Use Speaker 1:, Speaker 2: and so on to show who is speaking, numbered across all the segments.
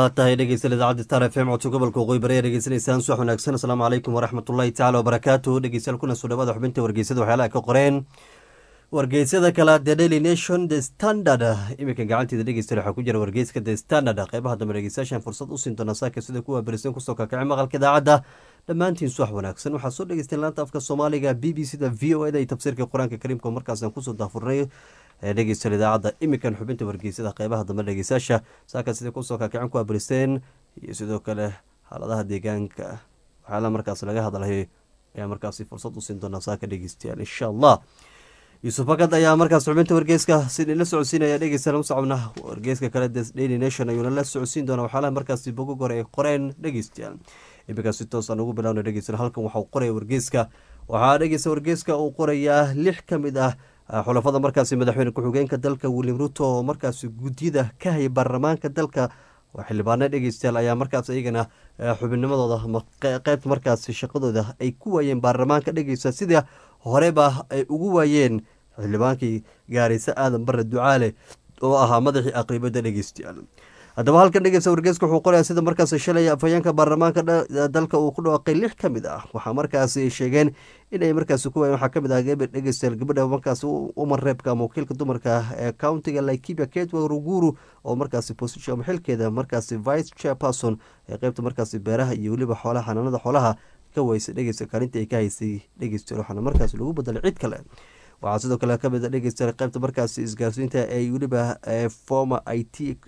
Speaker 1: waa tahay dhegeystayaal idaacadda star f m codka gobolka waqooyi bari ayaa dhegeysanaysaan subax wanaagsan asalaamu calaykum waraxmatullahi tacala wabarakaatu dhegeystayaal kuna soo dhawaada xubinta wargeysada waxyaalaha ka qoreen wargeysyada kale the daily nation the standard iminka gacanteeda dhegeystayaal waxaa ku jira wargeyska the standard qeybaha dambe dhegeystayaashan fursad u siin doona saaka sida kuwa berisan kusoo kakacay maqalka idaacadda dhammaantiin subax wanaagsan waxaa soo dhegeysteen laanta afka soomaaliga b b c da v o eda iyo tafsiirka qur-aanka kariimka markaasaan kusoo daafurnay dhegeystayaal idaacadda iminkan xubinta wargeysada qeybaha dambe dhegeystayaasha saaka sida kusoo kakacin kuwa beristeen iyo sidoo kale xaaladaha deegaanka waxyaala markaas laga hadlayo ayaa markaasi fursad u siin doonaa saaka dhegeystayaal insha allah yuusuf bakad ayaa markaas xubinta wargeyska sidii la socodsiinaya dhegeystayaal usocobna wargeyska kale daily nation ayuuna la socodsiin doonaa waxyaalaha markaasi bogog hore ay qoreen dhegeystayaal iminkaa si toosaan ugu bilowna dhegeystayaal halkan waxau qoraya wargeyska waxaa dhegeysta wargeyska uu qorayaa lix ka mid ah xulafada markaasi madaxweyne ku-xigeenka dalka william ruto oo markaasi gudyada ka haya baarlamaanka dalka xildhibaano dhegeystayaal ayaa markaas iyagana xubinnimadooda qeybta markaasi shaqadooda ay ku waayeen baarlamaanka dhegeysta sida horeba ay ugu waayeen xildhibaankii gaarayse aadan bare ducaale oo ahaa madaxii aqribada dhegeystayaal haddaba halkan dhegeysta wargeeska wuxuu qorayaa sida markaas shalay afhayeenka baarlamaanka dalka uu ku dhawaaqay lix ka mid ah waxaa markaasi sheegeen inay markaasi ku waayeen waxaa kamid ah dhegeystayaal gabadha markaasi umar reebka ama wakiilka dumarka ee countiga laikibia ketwa ruguru oo markaasi position ama xilkeeda markaasi vice chairperson ee qeybta markaasi beeraha iyo weliba xoolaha xanaanada xoolaha ka weysa dhegeysta kaalinta ay ka haysay dhegeystayaal waxaana markaasi lagu bedelay cid kale waxaa sidoo kale kamid a dhegeysta qeybta markaasi isgaarsiinta ay weliba former i t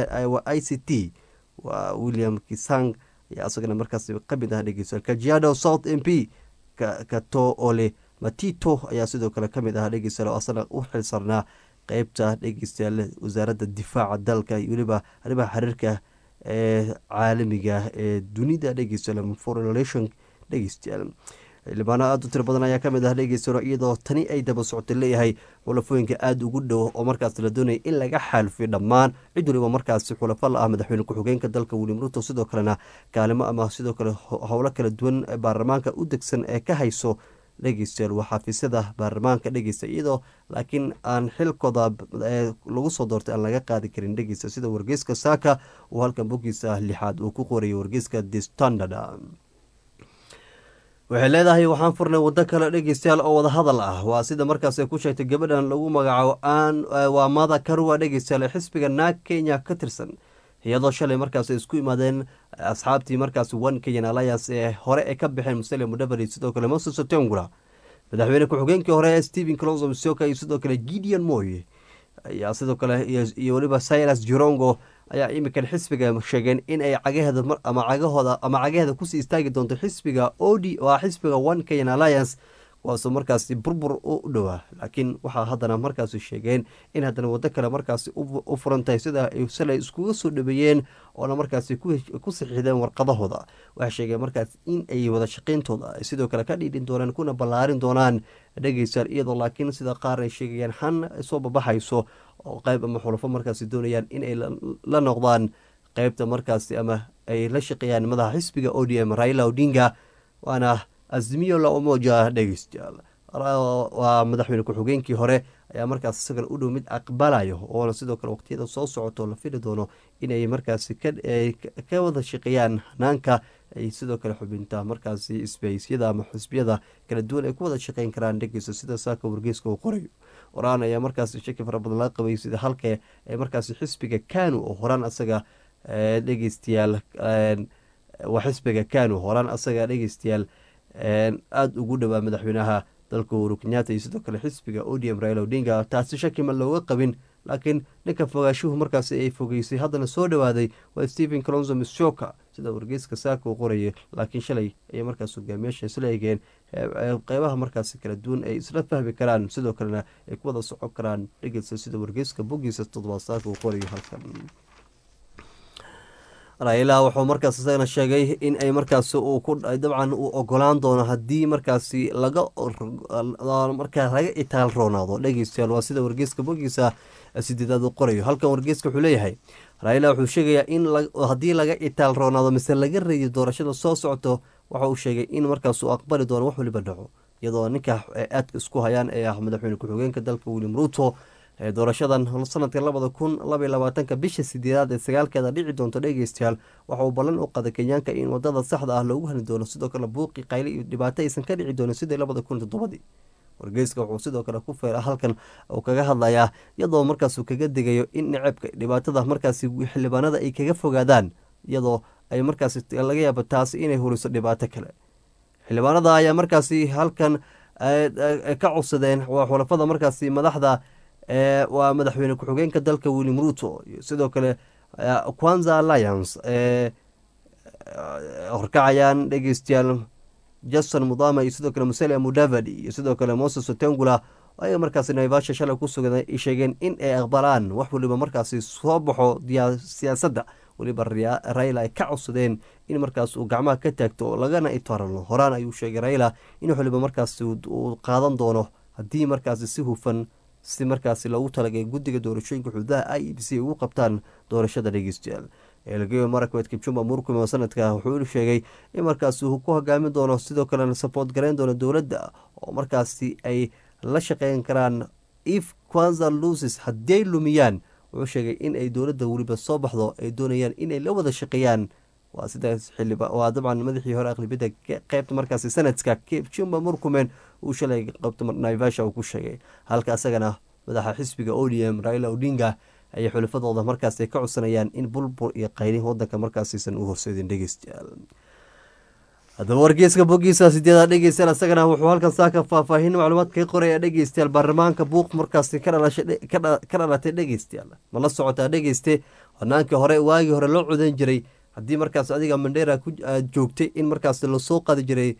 Speaker 1: i c t waa william kisang ayaa isagana markaasi kamid ah dhegeysta kajiado south m p kato ole matito ayaa sidoo kale kamid ah dhegeystayaal oo asana u xilsarnaa qeybta dhegeystayaal wasaaradda difaaca dalka iyo weliba arrimaha xiriirka ee caalamiga ee dunida dhegeystayaal foreign relation dhegeystayaal xildhibaano aada u tiro badan ayaa kamid ah dhegeystayaal iyadoo tani ay daba socota leeyahay xulafooyinka aada ugu dhow oo markaas la doonaya in laga xaalfiyo dhammaan cid waliba markaasi xulafo la ah madaxweyne ku-xigeenka dalka william ruto sidoo kalena kaalimo ama sidoo kale howlo kala duwan baarlamaanka u degsan ee ka hayso dhegeystayaal waa xafiisyada baarlamaanka dhegeysta iyadoo laakiin aan xilkooda lagu soo doortay aan laga qaadi karin dhegeysta sida wargeyska saaka uu halkan boggiisa lixaad uu ku qorayay wargeyska the standard waxay leedahay waxaan furnay waddo kale dhegeystayaal oo wada hadal ah waa sida markaas ay ku sheegtay gabadhan lagu magacaabo aan waa mada karua dhegeystayaal ee xisbiga naag kenya ka tirsan iyadoo shalay markaas ay isku imaadeen asxaabtii markaas one kenyan alliance ee hore ay ka baxeen musale mudhabari sidoo kale moses otengula madaxweyne ku-xigeenkii hore steven clonso misoka iyo sidoo kale gideon moy ayaa sidoo kale iyo weliba silas jirongo ayaa iminkan xisbiga sheegeen in ay cagaheeda ama cagahooda ama cagaheeda kusii istaagi doonto xisbiga odi waa xisbiga one kenyan alliance kuwaasoo markaasi burbur u dhowaa laakiin waxaa haddana markaasi sheegeen in haddana waddo kale markaasi u furan tahay sida ay salay iskuga soo dhaweeyeen oona markaasi ku saxiixdeen warqadahooda waxay sheegeen markaas in ay wada shaqeyntooda ay sidoo kale ka dhiidhin doonaan kuna ballaarin doonaan dhegeystayaal iyadoo laakiin sida qaar ay sheegayaan han soo babaxayso oo qeyb ama xulafo markaasi doonayaan inay la noqdaan qeybta markaasi ama ay la shaqeeyaan madaxa xisbiga o d m raila odinga waana azmiyo la umoja dhegeystayaal waa madaxweyne ku-xigeenkii hore ayaa markaas isagana u dhow mid aqbalayo oona sidoo kale waqtiyada soo socoto la fili doono inay markaasi ka wada shaqeeyaan hanaanka ay sidoo kale xubinta markaasi isbahaysyada ama xisbiyada kala duwan ay ku wada shaqeyn karaan dhegeysta sida saaka wargeyska uu qorayo horaan ayaa markaasi shaki fara badan laga qabay sida halka ee markaasi xisbiga kanu oo horaan asaga dhegeystayaal waa xisbiga kanu horaan asaga dhegeystayaal aada ugu dhowaa madaxweynaha dalka uhuru kenyatta iyo sidoo kale xisbiga odm raila odinga taasi shaki ma looga qabin laakiin ninka fogaashuhu markaasi ay fogeysay haddana soo dhowaaday waa stephen colonzo mishoka sida wargeyska saaka uu qorayay laakiin shalay ayay markaas hogaamiyaasha isla egeen qeybaha markaasi kala duwan ay isla fahmi karaan sidoo kalena ay ku wada socon karaan dhegeysa sida wargeyska boggiisa toddobaad saaka uu qorayo halkan raila wuxuu markaas isagana sheegay in ay markaas dabcan uu ogolaan doono haddii markaasi laga markaa laga itaal roonaado dhegeystayaal waa sida wargeyska bogiisa sideedaad u qorayo halkan wargeyska wuxuu leeyahay raila wuxuu sheegayaa in haddii laga itaal roonaado mise laga reeyo doorashada soo socto waxa uu sheegay in markaas uu aqbali doono wax waliba dhaco iyadoo ninka aadka isku hayaan ee ah madaxweyne ku-xigeenka dalka william ruto doorashadan sanadka labada kun labaiy labaatanka bisha sideedaad ee sagaalkeeda dhici doonto dhegeystayaal waxa uu ballan u qaday kenyaanka in wadada saxda ah loogu hani doono sidoo kale buuqi qayli iyo dhibaato aysan ka dhici doonin sidii labada kun toddobadii wargeyska wuxuu sidoo kale ku feera halkan uu kaga hadlayaa iyadoo markaasuu kaga degayo in necabka dhibaatada markaasi xildhibaanada ay kaga fogaadaan iyadoo ay markaasi laga yaabo taasi inay huriso dhibaato kale xildhibaanada ayaa markaasi halkan ka codsadeen waa xulafada markaasi madaxda waa madaxweyne ku-xigeenka dalka william ruto iyo sidoo kale quanza alliance horkacayaan dhegeystayaal jason mudama iyo sidoo kale musalia mudavadi iyo sidoo kale moses otengula ayaga markaasi naivasha shalay ku sugan sheegeen in ay aqbalaan wax waliba markaasi soo baxo siyaasadda weliba raila ay ka codsadeen in markaas uu gacmaha ka taagto lagana itarano horaan ayuu sheegay raila in wax waliba markaasi uu qaadan doono haddii markaasi si hufan si markaasi loogu talagay guddiga doorashooyinka xuduudaha i e b c ugu qabtaan doorashada dhegeystayaal elgeyo marakwed kibjumba murkum oo sanadka wuxuu sheegay in markaasi uu ku hogaamin doono sidoo kalena saboort gareyn doono dowladda oo markaasi ay la shaqeyn karaan if quanza lucis haddiay lumiyaan wuxuu sheegay in ay dowladda weliba soo baxdo ay doonayaan inay la wada shaqeeyaan waa sidaas xiliba waa dabcan madaxii hore aqlibiyadda qeybta markaasi sanadka kibjumba murkumen uu shalay qabta naivasha uu ku sheegay halka asagana madaxa xisbiga odm raila odinga ayay xulafadooda markaas ka codsanayaan in bulbul iyo qayli wadanka markaasiisan u horseedin dhegeystayaal haddaba wargeyska bogiisa sideeda dhegeystayaal asagana wuxuu halkan saaka faahfaahin macluumaad kaga qoraya dhegeystayaal baarlamaanka buuq markaasi ka dhalatay dhegeystayaal ma la socotaa dhegeyste hanaankii hore waagii hore loo codan jiray haddii markaas adiga mandheera aad joogtay in markaas lasoo qadi jiray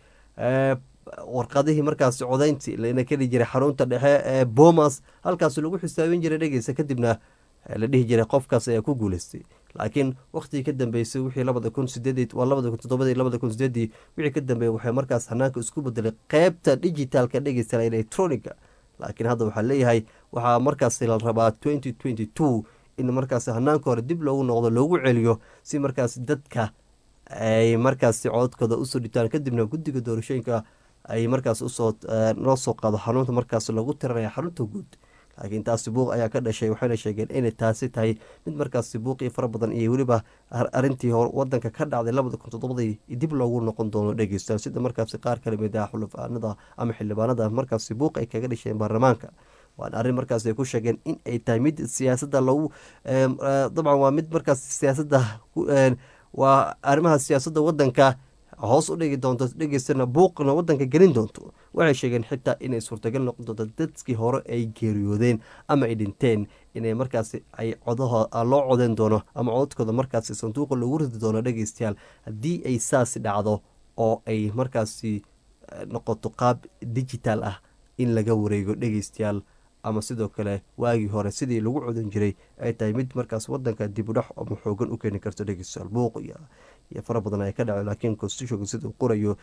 Speaker 1: warqadihii markaasi codayntii lana keli jiray xarunta dhexe ee bomas halkaas lagu xisaabin jiray dhegeysta kadibna la dhihi jiray qofkaas ayaa ku guuleystay laakiin wakhtigii ka dambeysay wixii labada kun sideed waa labada kun toddobadii labada kun sideedii wixii ka dambeeyey waxay markaas hanaanka isku bedelay qeybta digitaalka dhegeysta electronica laakiin hadda waxaa leeyahay waxaa markaasi la rabaa twenty twenty two in markaasi hanaanka hore dib loogu noqdo loogu celiyo si markaasi dadka ay markaasi cododkooda usoo dhitaan kadibna guddiga doorashooyinka ay markaas usoo loo soo qaado xarunta markaas lagu tiranaya xarunta guud laakiin taasi buuq ayaa ka dhashay waxayna sheegeen inay taasi tahay mid markaasi buuqii fara badan iyo weliba arintii wadanka ka dhacday labada kun toddobadii dib loogu noqon doono dhegeysta sida markaasi qaar kala mid ah xulafaanada ama xildhibaanada markaasi buuq ay kaga dhasheen baarlamaanka waana arrin markaas ay ku sheegeen in ay tahay mid siyaasadda lagu dabcan waa mid markaas siyaasadda waa arrimaha siyaasadda wadanka hoos u dhigi doonto dhegeystana buuqna wadanka gelin doonto waxay sheegeen xitaa inay suurtagal noqon doonto dadkii hore ay geeriyoodeen ama ay dhinteen inay markaasi ay codaho loo codeyn doono ama codadkooda markaasi sanduuqa lagu ridi doono dhegeystayaal haddii ay saasi dhacdo oo ay markaasi noqoto qaab digital ah in laga wareego dhegeystayaal ama sidoo kale waagii hore sidii lagu codan jiray ay tahay mid markaas wadanka dibudhax ama xoogan u keeni karto dhegeystayaal buuq iyo iyo fara badan ay ka dhaceen laakiin constitutionka siduu qorayo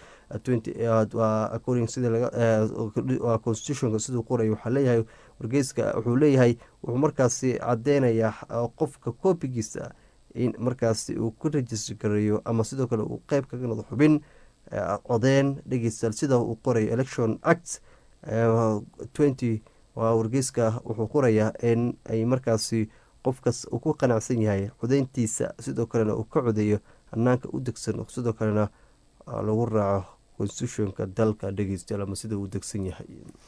Speaker 1: constitutionka siduu qorayo waxaa leeyahay wargeyska wuxuu leeyahay wuxuu markaasi cadeynayaa qofka koobigiisa in markaasi uu ku rajistr gareeyo ama sidoo kale uu qeyb kaga noqdo xubin codeen dhegeystayaal sida uu qorayo election act twenty waa wargeyska wuxuu qorayaa in ay markaasi qofkas uu ku qanacsan yahay codeyntiisa sidoo kalena uu ka codeeyo hanaanka u degsan sidoo kalena lagu raaco constitutionka dalka dhegeystayaal ama sida uu degsan yahay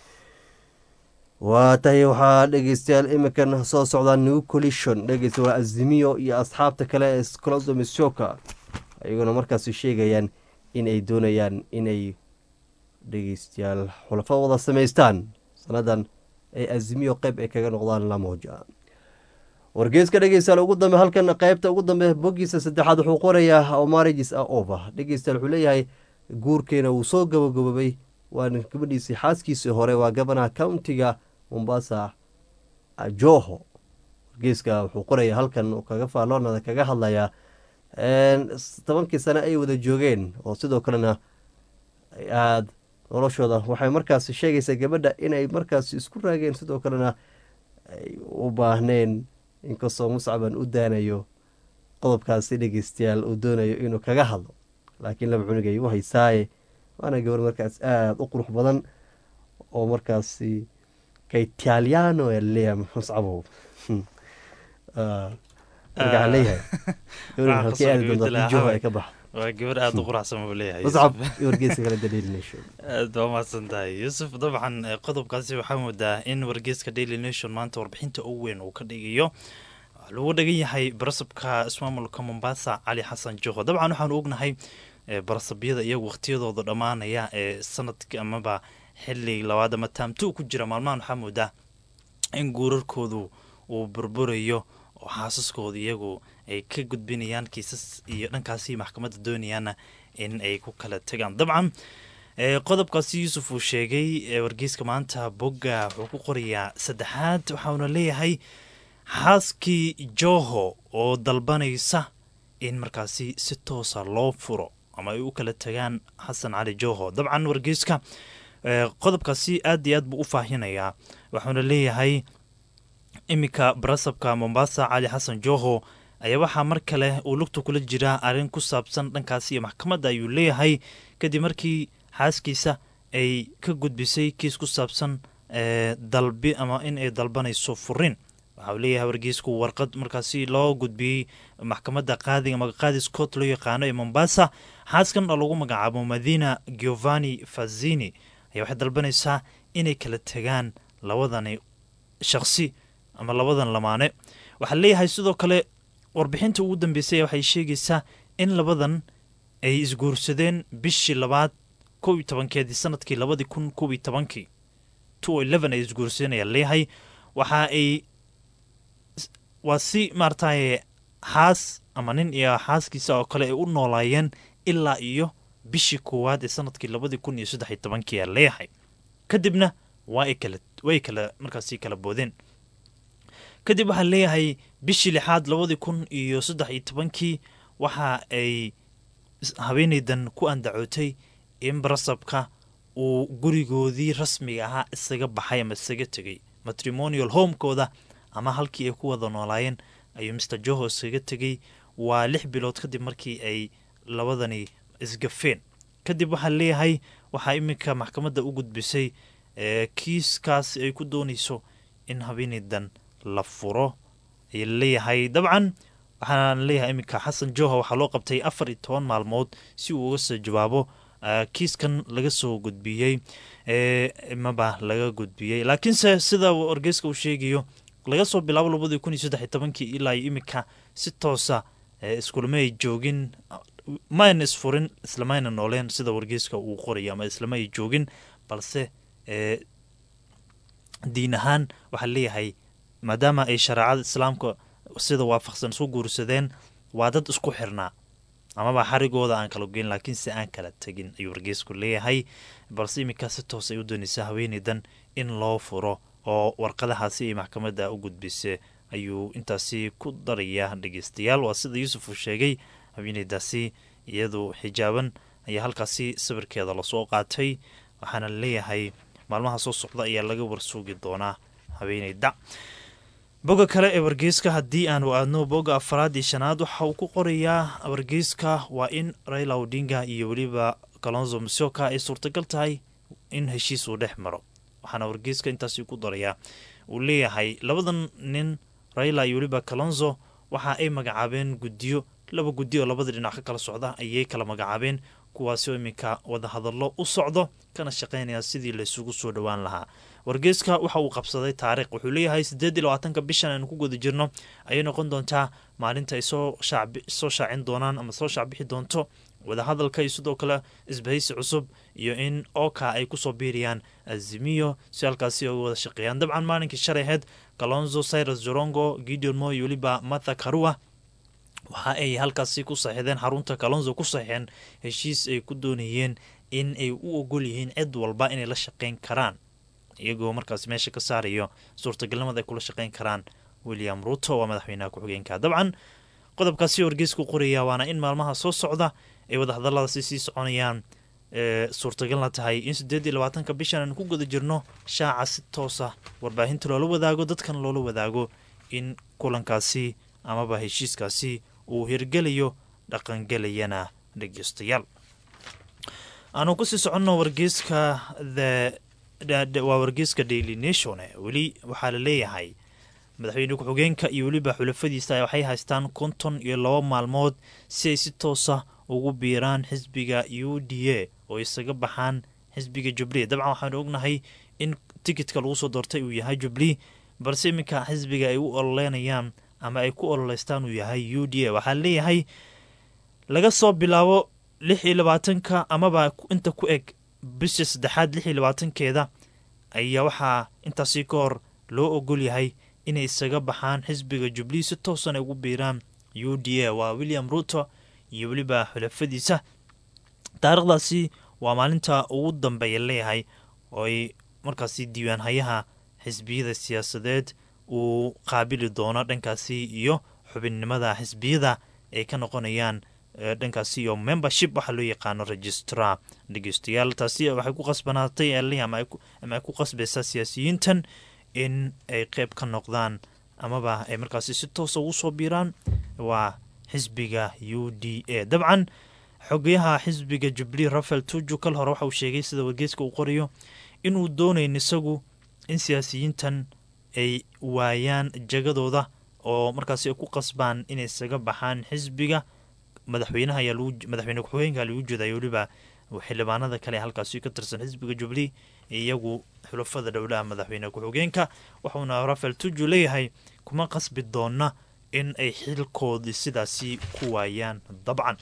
Speaker 1: waa tahay waxaa dhegeystayaal iminkan soo socdaa new collision dhegeysta waa azimiyo iyo asxaabta kale ee clodomisoka ayaguna markaasi sheegayaan in ay doonayaan inay dhegeystayaal xulafo wada samaystaan sanadan ay azimiyo qeyb ay kaga noqdaan lamoja wargeeska dhegeystayaal ugu dambe halkan qeybta ugu dambe bogiisa saddexaad wuxuu qorayaa omarigis a over dhegeystayaal wuxuu leeyahay guurkeena wuu soo gabagabobay waana gabadhiisii xaaskiisii hore waa gabanaha countiga mombasa joho wargeeska wuxuu qorayaa halkan kaga faaloonada kaga hadlayaa tobankii sane ay wada joogeen oo sidoo kalena aada noloshooda waxay markaasi sheegaysaa gabadha inay markaasi isku raageen sidoo kalena ay u baahneen inkastoo muscaban u daanayo qodobkaasi dhegeystayaal uu doonayo inuu kaga hadlo laakiin laba cunugay u haysaaye waana gabar markaas aada u qurux badan oo markaasi kaitaliano ee leeyahay muscabow marka waxaan leeyahay
Speaker 2: Waxaan
Speaker 1: halkii aadi
Speaker 2: kusoo
Speaker 1: doontaa
Speaker 2: gabadhi
Speaker 1: joho
Speaker 2: lahaa
Speaker 1: ay ka bax
Speaker 2: waa gabar aada u quraxsan buu leeyahay
Speaker 1: muscab iyo wargeysa kale daily nation
Speaker 2: aad waa mahadsan tahay yuusuf dabcan eh, qodobkaasi waxaa moodaa in wargeyska daily nation maanta warbixinta ugu weyn uu ka dhigayo waxaa lagu dhagan yahay barasabka ismaamulka mombasa cali xasan joho dabcan waxaanu ognahay eh, barasabyada iyagu waqtiyadooda dhammaanaya ee sanadka amaba xili labaad ama taamtu ku jira maalmahan waxaa moodaa in guurarkoodu uu burburayo oo xaasaskooda iyagu ay ka gudbinayaan kiisas iyo dhankaasi maxkamadda doonayaana in ay ku kala tagaan dabcan eh, qodobkaasi yuusuf uu sheegay ee wargeyska maanta bogga wuxuu ku qorayaa saddexaad waxauna leeyahay xaaskii joho oo dalbanaysa in markaasi si toosa loo furo ama ay u kala tagaan xasan cali joho dabcan wargeyska eh, qodobkaasi aad iyo aad buu u faahinayaa waxauna leeyahay iminka barasabka mombasa cali xasan joho ayaa waxaa mar kale uu lugta kula jiraa arrin ku saabsan dhankaasi iyo maxkamadda ayuu leeyahay kadib markii xaaskiisa ay ka gudbisay kiis ku saabsan eh, dalbi ama in ay dalbanayso furin waxa uu leeyahay wargeysku warqad markaasi loo gudbiyey maxkamadda qaadiga magaqaadi scott loo yaqaano ee mombasa xaaskan oo lagu magacaabo madina giovanni fazini ayaa waxay dalbanaysaa inay kala tegaan labadani shaqsi ama labadan lamaane waxaa leeyahay sidoo kale warbixinta ugu dambeysay waxay sheegaysaa in labadan ay isguursadeen bishii labaad kow iyo tobankeedii sanadkii labadii kun kow iyo tobankii two eleven ay isguursadeen ayaa leeyahay waxa ay waa si maarataye xaas ama nin iyo xaaskiisa oo kale ay u noolaayeen ilaa iyo bishii koowaad ee sanadkii labadii kun iyo saddex iyo tobankii ayaa leeyahay kadibna waa ay kala way kala markaasi kala boodeen kadib waxaa leeyahay bishii lixaad labadii kun iyo saddex iyo tobankii waxa ay habeenaydan ku andacootay in barasabka uu gurigoodii rasmiga ahaa isaga baxay ama isaga tegay matrimonial homekooda ama halkii ay ku wada noolaayeen ayuu mr joho isaga tegay waa lix bilood kadib markii ay labadani isgafeen kadib waxaa leeyahay waxaa iminka maxkamadda u gudbisay kiiskaas ay ku doonayso in habeenaydan la furo ay leeyahay dabcan waxaan leeyahay iminka xasan joha waxaa loo qabtay afar iyo toban maalmood si uu uga soo jawaabo kiiskan laga soo gudbiyey maba laga gudbiyey laakiinse sida wargeyska uu sheegayo laga soo bilaabo labadii kun iyo saddex iyo tobankii ilaa iminka si toosa iskulama ay joogin mayna isfurin islamayna nooleen sida wargeyska uu qorayo ama islama ay joogin balse diin ahaan waxaa leeyahay maadaama ay shareecada islaamka sida waafaqsan isu guursadeen waa dad isku xirnaa amaba xarigooda aan kala geyn laakiinse aan kala tegin ayuu wargeysku leeyahay balse iminkaa si toos ay u doonaysaa haweeneydan in loo furo oo warqadahaasi ay maxkamadda u gudbisa ayuu intaasi ku darayaa dhegeystayaal waa sida yuusuf uu sheegay haweeneydaasi iyadu xijaaban ayaa halkaasi sawirkeeda lasoo qaatay waxaana leeyahay maalmaha soo socda ayaa laga warsuugi doonaa haweeneyda boga kale ee wargeyska haddii aanu aadno boga afaraad iyo shanaad waxa uu ku qorayaa wargeyska waa in raila odinga iyo weliba kalonzo musioka ay suurtagal tahay in heshiis uu dhex maro waxaana wargeyska intaasi ku darayaa uu leeyahay labadan nin raila iyo weliba kalonzo waxa ay magacaabeen guddiyo laba guddi oo labada dhinac ka kala socda ayay kala magacaabeen kuwaasi oo iminka wadahadallo u socdo kana shaqaynaya sidii laysugu soo dhowaan lahaa wargeyska waxa uu qabsaday taariikh wuxuu leeyahay siddeed iyo labaatanka bishan aynu ku guda jirno ayay noqon doontaa maalinta ay soo soo shaacin doonaan ama soo shaacbixi doonto wadahadalka iyo sidoo kale isbahaysi cusub iyo in oka ay kusoo biiriyaan azimiyo si halkaasi uga wada shaqeeyaan dabcan maalinkii shalay aheyd kalonzo cyrus jorongo gideon mo iyo weliba matha karua waxa ay halkaasi ku saxiixdeen xarunta kalonzo ku saxiixeen heshiis ay ku doonayeen in ay u ogol yihiin cid walba inay la shaqeyn karaan iyagoo markaas meesha ka saarayo suurtagalnimada ay kula shaqeyn karaan william ruto waa madaxweynaha ku-xigeenka dabcan qodobkaasi wargeysku qoraya waana in maalmaha soo socda ay wadahadaladaasi sii soconayaan suurtagalna tahay in siddeed iyo labaatanka bishan aanu ku guda jirno shaaca si toosa warbaahinta loola wadaago dadkan loola wadaago in kulankaasi amaba heshiiskaasi uu hirgelayo dhaqangelayana dhegeystayaal aanu kusii soconno wargeyska the waa wargeyska daily nation weli waxaa la leeyahay madaxweyne ku-xigeenka iyo weliba xulafadiisa waxay haystaan konton iyo laba maalmood si ay si toosa ugu biiraan xisbiga u d a oo isaga baxaan xisbiga jubli dabcan waxaanu ognahay in tikitka lagu soo doortay uu yahay jubli balse iminka xisbiga ay u ololeynayaan ama ay ku ololeystaan uu yahay u d a waxaa leeyahay laga soo bilaabo lix iyo labaatanka amaba inta ku eg bisha saddexaad lix iyo labaatankeeda ayaa waxaa intaasi ka hor loo ogol yahay inay isaga baxaan xisbiga jubli si toosan ay ugu biiraan u d a waa william ruto iyo weliba xulafadiisa taarikhdaasi waa maalinta ugu dambeeya leeyahay oo ay markaasi diiwaanhayaha xisbiyada siyaasadeed uu qaabili doono dhankaasi iyo xubinnimada xisbiyada ay ka noqonayaan dhankaasi iyo membership waxaa loo yaqaano registrar dhegeystayaal taasi waxay ku qasbanaatay ama ay ku qasbaysaa siyaasiyiintan in ay qeyb ka noqdaan amaba ay markaasi si toosa ugu soo biiraan waa xisbiga u d a dabcan xogayaha xisbiga jubli rafael tuju kal hore waxa uu sheegay sida wargeyska uu qorayo inuu doonayn isagu in siyaasiyiintan ay waayaan jagadooda oo markaasi ay ku qasbaan inay isaga baxaan xisbiga madaxweynaha ayaa madaxweyne ku-xigeenka lagu jeedaya weliba xildhibaanada kale halkaasi ka tirsan xisbiga jubli iyagu xulafada dhowlaha madaxweyne ku-xigeenka wuxuuna rafael tuju leeyahay kuma qasbi doona in ay xilkoodii sidaasi ku waayaan dabcan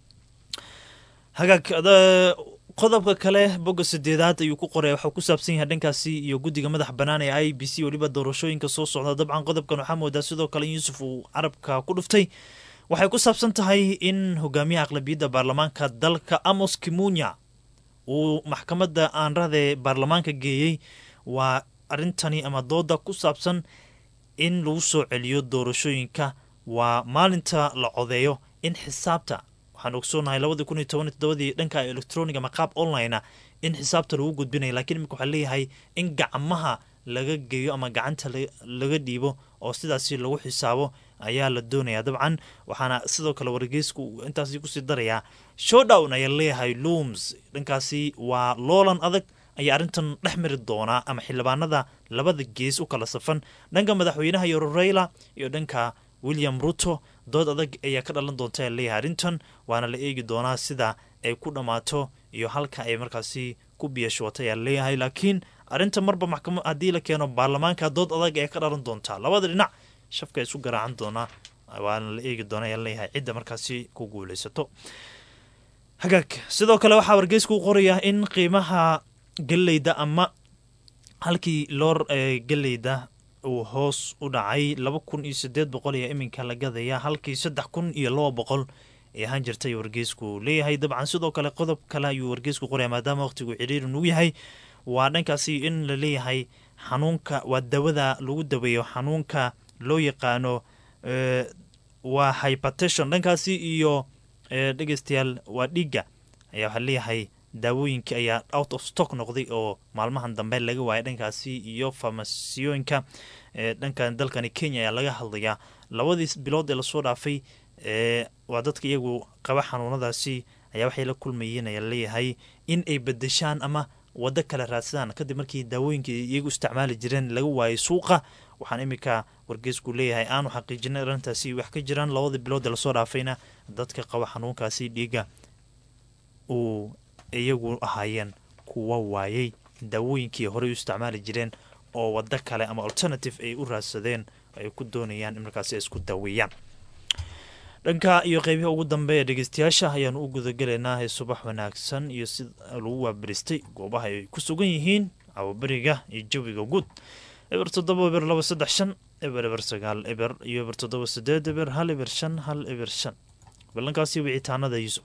Speaker 2: hagaag qodobka kale bogga sideedaad ayuu ku qoray waxuu ku saabsan yahay dhankaasi iyo guddiga madax bannaan ee i b c weliba doorashooyinka soo socda dabcan qodobkan waxaa moodaa sidoo kale yuusuf uu carabka ku dhuftay waxay ku saabsan tahay in hogaamiyaha aqlabiyadda baarlamaanka dalka amos kimunya uu maxkamadda aanrahde baarlamaanka geeyey waa arrintani ama dooda ku saabsan in lagu soo celiyo doorashooyinka waa maalinta la codeeyo in xisaabta waxaan ogsoonahay labadii kun iyo toban todobadii dhanka electroniga ama qaab online in xisaabta lagu gudbinaya lakiin imika waxaa leeyahay in gacmaha laga geeyo ama gacanta laga dhiibo oo sidaasi lagu xisaabo ayaa la doonaya dabcan waxaana sidoo kale wargeysku intaasi kusii darayaa showdown ayaa leeyahay looms dhankaasi waa loolan adag ayaa arrintan dhex mari doonaa ama xildhibaanada labada gees u kala safan dhanka madaxweynaha iyo reyla iyo dhanka william ruto dood adag ayaa ka dhalan doonta ee leeyahay arrintan waana la eegi doonaa sida ay ku dhammaato iyo halka ay markaasi ku biyashootay ayaa leeyahay laakiin arrinta marba maxkamad haddii la keeno baarlamaanka dood adag ayaa ka dhalan doontaa labada dhinac shafka isu garaacan doonaa waana la eegi doona ayaa leeyahay cidda markaasi ku guuleysato hagaag sidoo kale waxaa wargeysku u qorayaa in qiimaha galleyda ama halkii loor galleyda uu hoos u dhacay laba kun iyo sideed boqol ayaa iminka la gadaya halkii saddex kun iyo laba boqol ee ahaan jirtay wargeysku leeyahay dabcan sidoo kale qodob kale ayuu wargeysku qoraya maadaama waqtigu ciriiri nugu yahay waa dhankaasi in la leeyahay xanuunka waa dawada lagu daweeyo xanuunka loo yaqaano waa hypertation dhankaasi iyo dhegeystayaal waa dhiigga ayaa waxaa leeyahay daawooyinkii ayaa out of stock noqday oo maalmahan dambe laga waayay dhankaasi iyo farmasiyooyinka dhankan dalkani kenya ayaa laga hadlayaa labadii bilood ee lasoo dhaafay waa dadka iyagu qaba xanuunadaasi ayaa waxay la kulmayeen ayaa leeyahay in ay bedeshaan ama wado kale raadsadaan kadib markii daawooyinka iyagu isticmaali jireen laga waayay suuqa waxaan iminka wargeysku leeyahay aanu xaqiijinay arrintaasi wax ka jiraan labadii bilood ee lasoo dhaafayna dadka qaba xanuunkaasi dhiiga uu iyagu ahaayeen kuwa waayey daawooyinkii horey u isticmaali jireen oo wado kale ama alternative ay u raadsadeen ay ku doonayaan in markaasi ay isku daaweeyaan dhanka iyo qeybihi ugu dambeeya dhegeystayaasha ayaanu u gudagelaynaa ee subax wanaagsan iyo si lagu waabaristay goobaha ay ku sugan yihiin cawaberiga iyo jawiga guud eber toddoba eber laba saddex shan eber eber sagaal eber iyo eber toddoba sideed eber hal eber shan hal eber shan ballankaasi wicitaanada yuusuf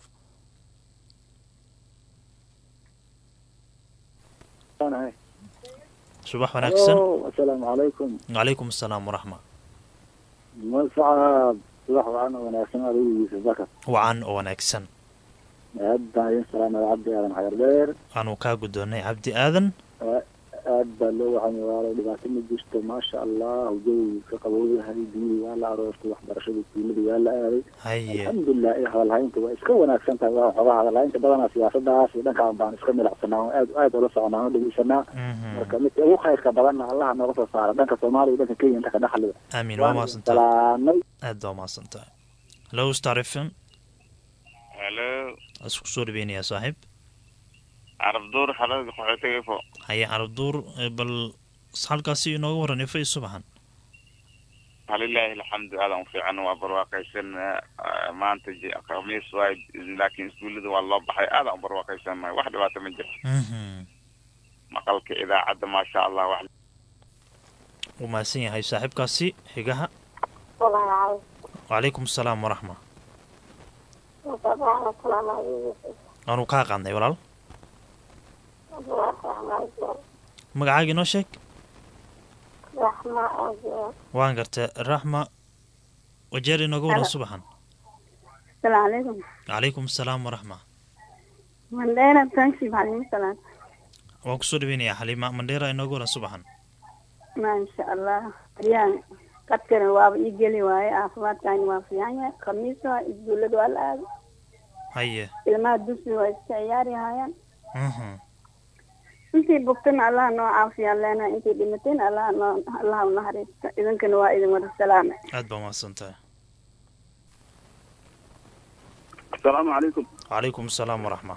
Speaker 2: subax wanaagsan
Speaker 3: asalaamu calaykum
Speaker 2: wacalaykum asalaam waraxma
Speaker 3: mascab subax wacan oo wanaagsan adigu yuusuf bakar
Speaker 2: wacan oo wanaagsan
Speaker 3: aad baan idin salaamay cabdi aadan xayar dheer
Speaker 2: waanu kaa guddoonnay cabdi aadan
Speaker 3: aad aad baa loo wacanya waalo dhibaato ma jirto maasha allah jawi ka qabowyahay biyihii waa la aroortay waxbarashada iskuuladii waa la aaday
Speaker 2: haye
Speaker 3: alxamdulilah ee hadalhaynta waa iska wanaagsan tahay waa xogaa hadalhaynta badanaa siyaasadaas iyo dhankaan baan iska milacsanaa oo aad aad ula soconaa oo dhegeysanaa
Speaker 2: Mhm.
Speaker 3: marka midka ugu khayrka badanna allaha nooga soo saara dhanka soomaaliya iyo dhanka kenya inta ka dhaxliga
Speaker 2: aamin waa mahadsantahay
Speaker 3: salaamay
Speaker 2: aad baa mahadsantahay hello star f m
Speaker 4: halo
Speaker 2: isku soo dhaweynayaa saaxiib
Speaker 4: carabduur xalada qaxootiga ifo
Speaker 2: haye carabduur eh, bal halkaasi inooga waran ifa iyo subaxan
Speaker 4: falilaahi alxamdu aadan u fiican waa barwaaqaysan eh, maanta ji- khamiis waay laakiin iskuullada waa loo baxay aadan u barwaaqaysan mahay wax dhibaato ma jiro
Speaker 2: Mhm.
Speaker 4: maqalka idaacadda maasha allah wax
Speaker 2: wuu mahadsan yahay saaxiibkaasi xigaha
Speaker 5: والله عاوز
Speaker 2: wacalaykum asalaam waraxma
Speaker 5: وطبعا السلام عليكم
Speaker 2: waanu kaa qaadnay walaal
Speaker 5: رحمة
Speaker 2: magacaaga inoo sheeg
Speaker 5: رحمة أجل
Speaker 2: waan gartay raxma wajeer inooga waran subaxan
Speaker 5: السلام عليكم
Speaker 2: calaykum asalaam waraxma
Speaker 5: من دينا تنشي بعدين السلام
Speaker 2: waan kusoo dhaweynayaa xaliima mandheera inooga waran subaxan
Speaker 5: ما شاء الله ريان قد كان واب يجلي واي عفوات كان وافيان خميسة يقول له الآن
Speaker 2: haye
Speaker 5: ilmaha dugsiga waa iska ciyaari haayaan
Speaker 2: Mhm.
Speaker 5: intii bogtan allaha noo caafiyaan leena intii dhimateen allaha noo allaha unaxariista idinkana waa idin wada salaame
Speaker 2: aad baa mahadsan tahay
Speaker 3: asalaamu calaykum
Speaker 2: calaykum asalaam waraxma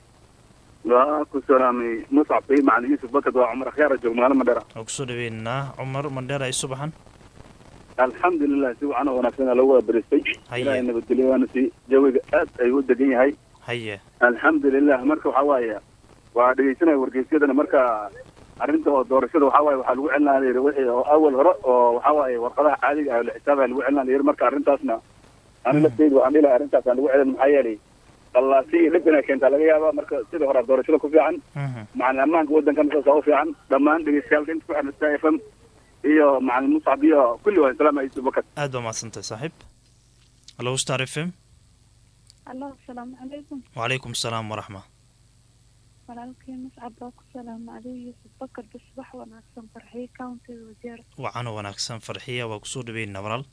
Speaker 3: waa ku salaamay muscab bay macalin yuusuf bakad waa cumar akhyaara joog magaalo madhera
Speaker 2: waan kusoo dhaweynaynaa cumar mandheera iyo subaxan
Speaker 3: alxamdulilah si wacan oo wanaagsan aa lagu wada beristay
Speaker 2: Haye.
Speaker 3: ilaahay nabadgelyo waana si jawiga aad ayuu u degan yahay
Speaker 2: haye
Speaker 3: alxamdulilah marka waxaa waaye waa dhegeysanaya wargeysyadana marka arrinta oo doorashada waxaa waaye waxaa lagu celinaa la yidhi wixii oo awal hore oo waxaa waaye warqadaha caadiga ah oo la xisaabaya lagu celinaa la yidhi marka arrintaasna ani lafteydu waxaan dhihi lahaa arrintaas aan lagu celin maxaa yeelay qallaasi iyo dhibina keentaa laga yaabaa marka sidii hore doorashada ku fiican
Speaker 2: Mhm.
Speaker 3: macalin ammaanka waddankan saasa u fiican dhammaan dhegeystayaalka inta ku xiran star f m iyo macalin muscab iyo kulli waa salaam yusuf bakad
Speaker 2: aad baa mahadsan tahay saaxiib hello star f m
Speaker 6: allo asalaamu calaykum
Speaker 2: wacalaykum asalaam waraxma
Speaker 6: walaalkii muscab baa ku salaama adiga yuusuf bakar bis wax wanaagsan farxiyo countiga wajeer
Speaker 2: wacan oo wanaagsan farxiya waa kusoo dhaweynaynaa walaal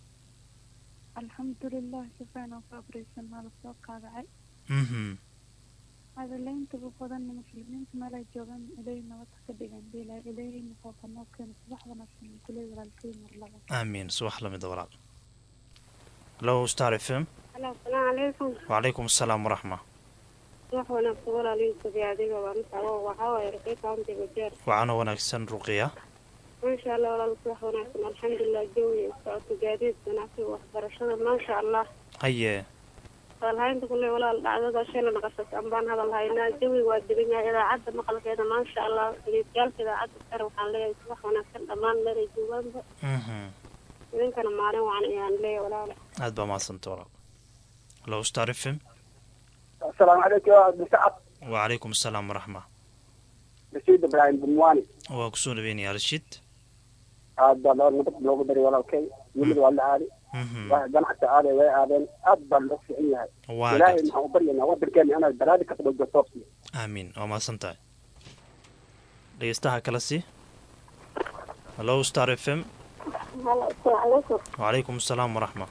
Speaker 6: alxamdulilah si fiican oo ku abreysan maa lasoo qaadacay
Speaker 2: Mhm.
Speaker 6: hadaleyntaba badan muslimiinta meel ay joogaan ilay nabad ka dhigan bila ilay muxuu noo keena subax wanaagsan kuley walaalkii mar laba
Speaker 2: aamiin subax lamida walaal hello star f m
Speaker 5: asalaamu calaykum
Speaker 2: wacalaykum asalaam waraxma
Speaker 5: wax wanaagsan walaaliyuusuf iyo adiga waa muscabo waxaa waaye rakay countiga jeer
Speaker 2: wacan oo wanaagsan ruqiya
Speaker 5: maasha allah walaalku wax wanaagsan alxamdulilah jawiga socodka gaadiid ganacsiga waxbarashada maasha allah
Speaker 2: haye
Speaker 5: hadalhaynta kule walaal dhacdada shalay naqasas ambaan hadal haynaa jawiga waa degan yahay idaacadda maqalkeeda maasha allah dhegeystayaasha idaacadda sare waxaan leeyahay wax wanaagsan dhammaan meelay joogaanba
Speaker 2: Mhm.
Speaker 5: idinkana maalin wacan ayaan leeyahay walaale
Speaker 2: aad baa mahadsanta walaal hello star f m
Speaker 3: asalaamu calaykum muscab
Speaker 2: wacalaykum asalaam waraxma
Speaker 3: rasiid ibraahim bumwani
Speaker 2: waa kusoo dhaweynayaa rashiid
Speaker 3: aad baa loo nabad loogu daray walaalkay yimid waa la aadi
Speaker 2: Mhm.
Speaker 3: wax ganacsi aaday way aadeen aad baa loo fiican yahay
Speaker 2: waa
Speaker 3: ilaahay
Speaker 2: garta
Speaker 3: maxaan u baryaynaa wadankeena inaad balaadi ka qabowdo toobsi
Speaker 2: aamiin waa mahadsan tahay dhegeystaha kale si hello star f m
Speaker 5: halo asalaamu calaykum
Speaker 2: wacalaykum asalaam waraxma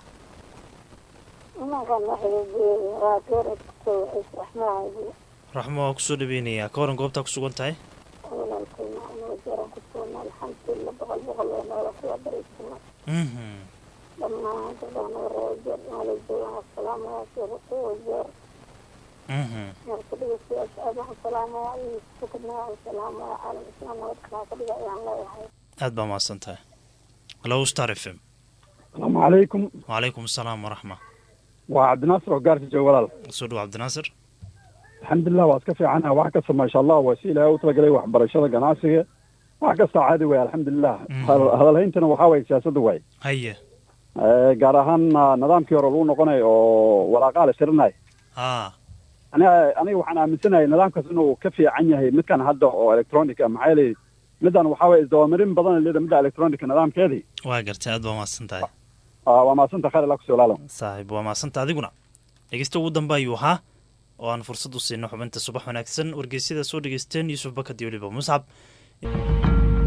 Speaker 5: imankan waxay waa geeradka raxmaha
Speaker 2: raxmo waa kusoo dhaweynayaa ka waran goobtaa ku sugan tahay
Speaker 5: walaalkay macna wajeeran ku sugnaa alxamdulilah boqol boqol waa noola kuwa baraysana
Speaker 2: Mhm.
Speaker 5: dhammaan dadana wareejeer maalay joogaan asalaamaya sheekhu wajeer
Speaker 2: Mhm.
Speaker 5: marka dhegeystayaasha aad waxaan salaamaya iyo sukadna waxaan salaamaya caalam islaam nabad kalaa ka dhiga ayaan leeyahay
Speaker 2: aad baa mahadsan tahay hello star f m
Speaker 7: asalaamu calaykum
Speaker 2: wacalaykum asalaam waraxma
Speaker 7: waa cabdinaasir oo gaarsi jooga walaal
Speaker 2: soo dhow cabdinaasir
Speaker 7: alxamdulilah waa iska fiicana wax kasta maasha allah waa si ilaahay u talagalay waxbarashada ganacsiga wax kasta caadi waay alxamdulilah
Speaker 2: Mhm.
Speaker 7: Hadal- hadalhayntana waxaa waay siyaasadda waay
Speaker 2: haye
Speaker 7: Eh, gaar ahaan ah, nidaamkii hore lagu noqonayo oo waraaqaa la tirinay
Speaker 2: aa
Speaker 7: aniga aniga waxaan aaminsanahay nidaamkaas inuu ka fiican yahay midkan hadda oo electronic ah maxaa yeelay middan waxaa waye isdabamarin badan leeda midda electronic nidaamkeedii
Speaker 2: waa gartay aad baa mahadsan tahay
Speaker 7: Ah, waa maasanta khayr allah kusoo laalo
Speaker 2: saaxiib waa mahadsanta adiguna dhegeysta ugu dambe ayuu ahaa oo aan fursad u siino xubinta subax wanaagsan wargeysyada soo dhegeysteen yuusuf bakad iyo weliba muscab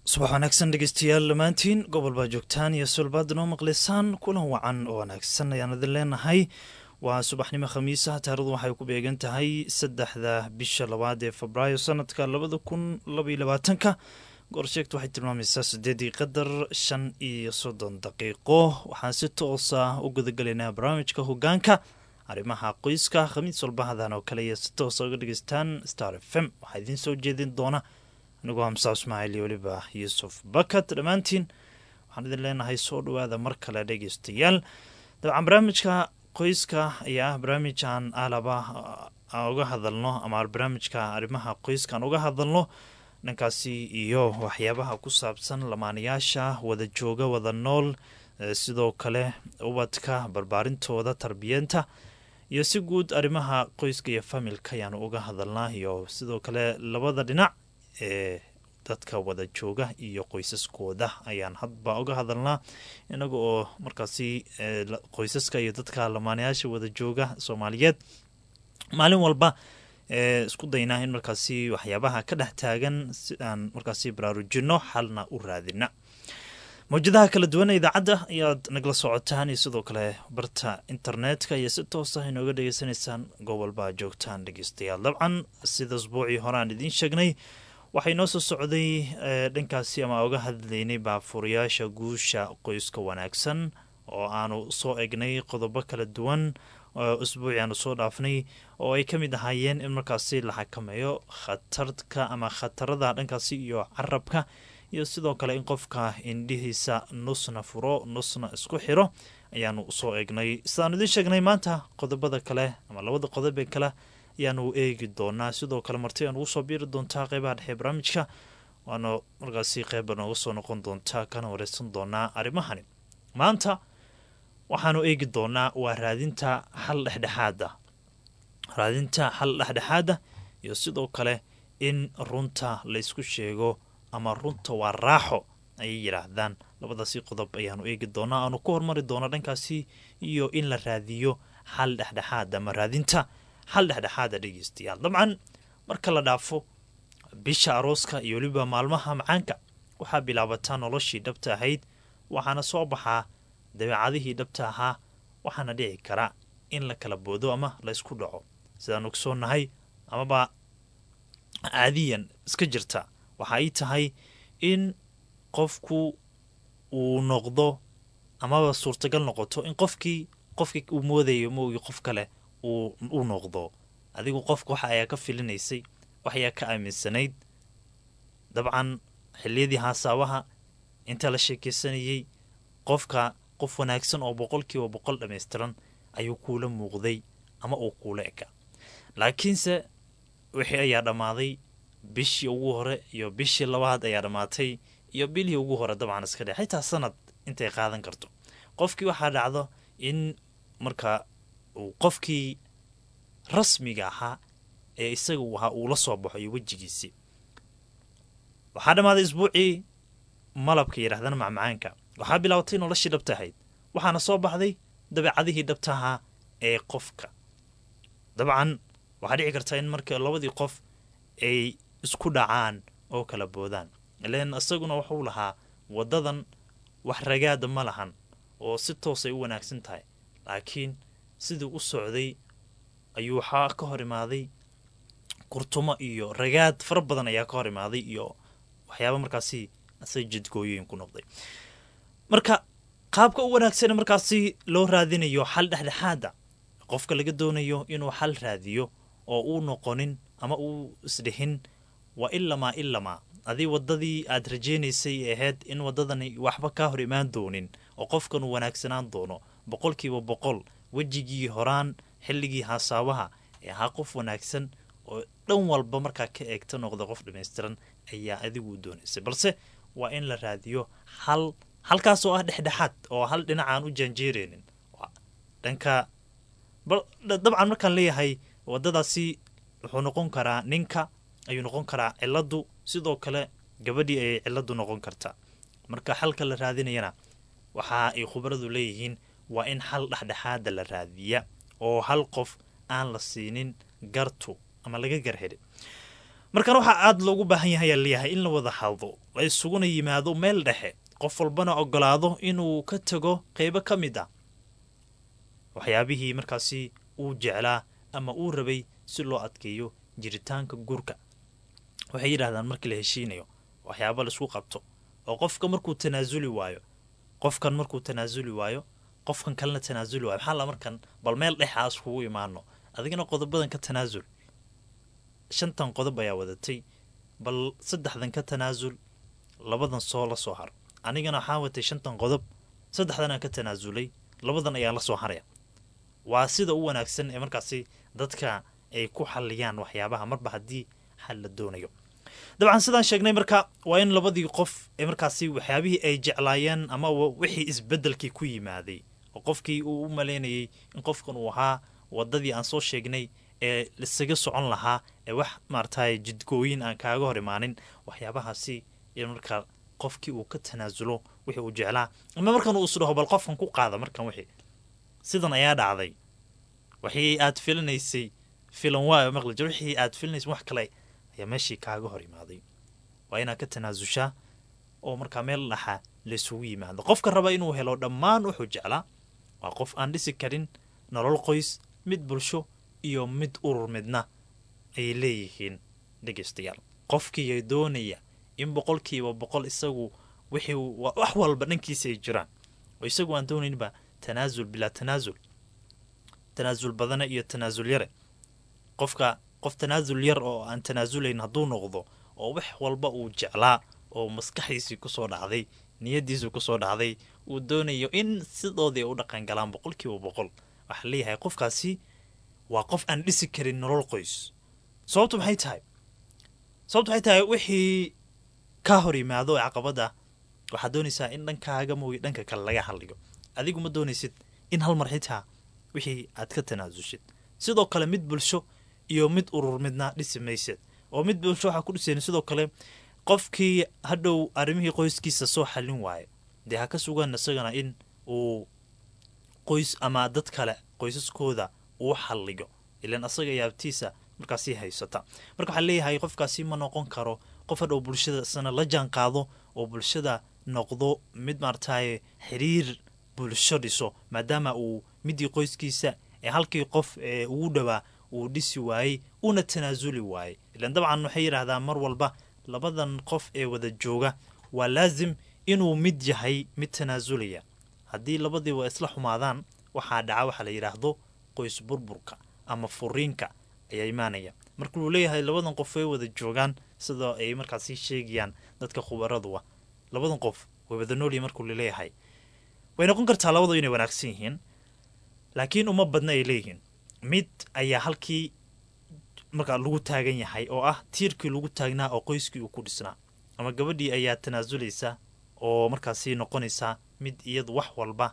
Speaker 2: subax wanaagsan dhegeystayaal dhammaantiin gobol baa joogtaan iyo sulbaad noo maqlaysaan kulan wacan oo wanaagsan ayaan idin leenahay waa subaxnimo khamiisa taarikhdu waxay ku beegan tahay saddexda bisha labaad ee febraayo sanadka labada kun labaiyo labaatanka goorsheegtu waxay tilmaamaysaa sideedii qadar shan iyo soddon daqiiqo waxaan si toosa u gudagalaynaa barnaamijka hogaanka arrimaha qoyska khamiis walbahadan oo kale iyo si toosa uga dhegeystaan star f m waxaa idiin soo jeedin doona anigoo hamsa ismaaciil iyo weliba yuusuf bakat dhammaantiin waxaan idin leenahay soo dhawaada mar kale dhegeystayaal dabcan barnaamijka qoyska ayaa ah barnaamij aan alaba uga hadalno ama barnaamijka arrimaha qoyska aan uga hadalno dhankaasi iyo waxyaabaha ku saabsan lamaanayaasha wada jooga wada nool sidoo kale ubadka barbaarintooda tarbiyeenta iyo si guud arrimaha qoyska iyo familka ayaanu uga hadalnaa iyo sidoo kale labada dhinac ee dadka wada jooga iyo qoysaskooda ayaan hadba uga hadalnaa inaga oo markaasi qoysaska iyo dadka lamaanayaasha wada jooga soomaaliyeed maalin walba isku daynaa in markaasi waxyaabaha ka dhex taagan si aan markaasi baraarujino xalna u raadina mawjadaha kala duwan ee idaacadda ayaad nagla socotaan iyo sidoo kale barta internetka iyo si toosa inooga dhegeysanaysaan gobolbaa joogtaan dhegeystayaal dabcan sida isbuucii hore aan idiin sheegnay waxay noo soo socday dhankaasi ama uga hadlaynay baafuurayaasha guusha qoyska wanaagsan oo aanu soo egnay qodobo kala duwan usbuuci aanu soo dhaafnay oo ay ka mid ahaayeen in markaasi la xakameeyo khatarka ama khatarada dhankaasi iyo carabka iyo sidoo kale in qofka indhihiisa nusna furo nusna isku xiro ayaanu soo eegnay sidaanu idiin sheegnay maanta qodobada kale ama labada qodob ee kale ayaanu eegi doonaa sidoo kale marti aan ugu soo biiri doontaa qeybaha dhexe barnaamijka waana markaasi qeyba nooga soo noqon doontaa kana wareysan doonaa arrimahani maanta waxaanu eegi doonaa waa raadinta xal dhexdhexaada raadinta xal dhexdhexaada iyo sidoo kale in runta laysku sheego ama runta waa raaxo ayay yidhaahdaan labadaasi qodob ayaanu eegi doonaa aanu ku hormari doona dhankaasi iyo in la raadiyo xal dhexdhexaada ama raadinta xal dhexdhexaada dhegeystayaal dabcan marka la dhaafo bisha arooska iyo weliba maalmaha macaanka waxaa bilaabataa noloshii dhabta ahayd waxaana soo baxaa dabeecadihii dhabta ahaa waxaana dhici kara in la kala boodo ama la ysku dhaco sidaan ogsoonnahay amaba caadiyan iska jirta waxa ay tahay in qofku uu noqdo amaba suurtagal noqoto in qofkii qofkii uu moodayo moogi qof kale uu noqdo adigu qofka waxa ayaa ka filinaysay wax ayaa ka aaminsanayd dabcan xiliyadii haasaabaha inta la sheekeysanayey qofka qof wanaagsan oo boqolkiiba boqol dhammaystiran ayuu kuula muuqday ama uu kuula eka laakiinse wixii ayaa dhammaaday bishii ugu hore iyo bishii labaad ayaa dhammaatay iyo bilihii ugu hore dabcan iska dhe xitaa sanad intay qaadan karto qofkii waxaa dhacdo in marka uu qofkii rasmiga ahaa ee isaga uu ahaa uu la soo baxo iyo wejigiisii waxaa dhammaaday isbuucii malabka yidhahdana macmacaanka waxaa bilaabatay noloshii dhabta ahayd waxaana soo baxday dabeecadihii dhabta ahaa ee qofka dabcan waxaa dhici karta in marka labadii qof ay isku dhacaan oo kala boodaan ileen isaguna wuxuu lahaa waddadan wax ragaada ma lahan oo si toosay u wanaagsan tahay laakiin sidii u socday ayuu waxaa ka hor imaaday kurtumo iyo ragaad fara badan ayaa ka hor imaaday iyo waxyaaba markaasi asaga jidgooyooyin ku noqday marka qaabka u wanaagsan markaasi loo raadinayo xal dhexdhexaada qofka laga doonayo inuu xal raadiyo oo uu noqonin ama uu isdhihin waa ilamaa ilamaa adii wadadii aad rajeynaysay ahayd in wadadani waxba kaa hor imaan doonin oo qofkan uu wanaagsanaan doono boqolkiiba boqol wejigii horaan xilligii haasaabaha ee ahaa qof wanaagsan oo dhan walba markaa ka eegta noqda qof dhammaystiran ayaa adigu doonaysay balse waa in la raadiyo hal halkaas oo ah dhexdhexaad oo hal dhinac aan u jaanjeereynin dhanka dabcan markaan leeyahay wadadaasi wuxuu noqon karaa ninka ayuu noqon karaa ciladu sidoo kale gabadhii ayay ciladu noqon kartaa marka xalka la raadinayana waxa ay khubaradu leeyihiin waa in xal dhexdhexaada la raadiya oo hal qof aan la siinin gartu ama laga garheli markan waxaa aada loogu baahan yahay ayaa leeyahay in la wada hadlo la isuguna yimaado meel dhexe qof walbana ogolaado inuu ka tago qeybo ka mid ah waxyaabihii markaasi uu jeclaa ama uu rabay si loo adkeeyo jiritaanka guurka waxay yidhahdaan markii la heshiinayo waxyaaba laisku qabto oo qofka markuu tanaasuli waayo qofkan markuu tanaasuli waayo qofkan kalena tanaasuli waayo maxaa la markan bal meel dhexaas kugu imaano adigana qodobadan ka tanaasul shantan qodob ayaa wadatay bal saddexdan ka tanaasul labadan soo la soo har anigana waxaa watay shantan qodob saddexdan aan ka tanaasulay labadan ayaa la soo haraya waa sida u wanaagsan ee markaasi dadka ay ku xalliyaan waxyaabaha marba haddii xal la doonayo dabcan sidaan sheegnay marka waa in labadii qof ee markaasi waxyaabihii ay jeclaayeen ama wixii isbedelkii ku yimaaday oo qofkii uu u malaynayay in qofkan uu ahaa wadadii aan soo sheegnay ee isaga socon lahaa ee wax maaragtay jidgooyin aan kaaga hor imaanin waxyaabahaasi in markaa qofkii uu ka tanaasulo wixii uu jeclaa ama markan uu isdhaho bal qofkan ku qaada markan wixii sidan ayaa dhacday wixii aad filinaysay filan waayo maqli jir wixii aad filinaysay wax kale ayaa meeshii kaaga hor imaaday waa inaad ka tanaasushaa oo markaa meel dhaxa laysugu yimaado qofka raba inuu helo dhammaan wuxuu jeclaa waa qof aan dhisi karin nolol qoys mid bulsho iyo mid urur midna ay leeyihiin dhegeystayaal qofkiiya doonaya in boqolkiiba boqol isagu wixii wax walba dhankiisa ay jiraan oo isagu aan doonaynba tanaasul bilaa tanaasul tanaasul badana iyo tanaasul yare qofka qof tanaasul yar oo aan tanaasulayn hadduu noqdo oo wax walba uu jeclaa oo maskaxdiisii kusoo dhacday niyadiisii kusoo dhacday uu doonayo in sidoodii ay u dhaqan galaan boqolkiiba boqol waxaa leeyahay qofkaasi waa qof aan dhisi karin nolol qoys sababtu maxay tahay sababtu maxay tahay wixii ka hor yimaado ee caqabada waxaad doonaysaa in dhankaaga mooye dhanka kale laga hadliyo adigu ma doonaysid in hal mar xitaa wixii aad ka tanaasulshid sidoo kale mid bulsho iyo mid urur midna dhisi maysid oo mid bulsho waxaa ku dhisayn sidoo kale qofkii hadhow arrimihii qoyskiisa soo xallin waayo dee ha ka sugan isagana in uu qoys ama dad kale qoysaskooda uu xalliyo ilan asaga yaabtiisa markaasi haysata marka waxaa leeyahay qofkaasi ma noqon karo qof hadhow bulshada isna la jaan qaado oo bulshada noqdo mid maarataye xiriir bulsho dhiso maadaama uu midii qoyskiisa ee halkii qof ee ugu dhowaa uu dhisi waayey una tanaasuli waayey ilan dabcan waxay yidhaahdaan mar walba labadan qof ee wada jooga waa laasim inuu mid yahay mid tanaasulaya haddii labadiiba isla xumaadaan waxaa dhaca waxaa la yidhaahdo qoys burburka ama furiinka ayaa imaanaya marka uu leeyahay labadan qof way wada joogaan sidoo ay markaasi sheegayaan dadka khubaradu ah labadan qof way wada noolyihin markuu laleeyahay way noqon kartaa labadu inay wanaagsan yihiin laakiin uma badna ay leeyihiin mid ayaa halkii markaa lagu taagan yahay oo ah tiirkii lagu taagnaa oo qoyskii uu ku dhisnaa ama gabadhii ayaa tanaasulaysa oo markaasi noqonaysaa mid iyadu wax walba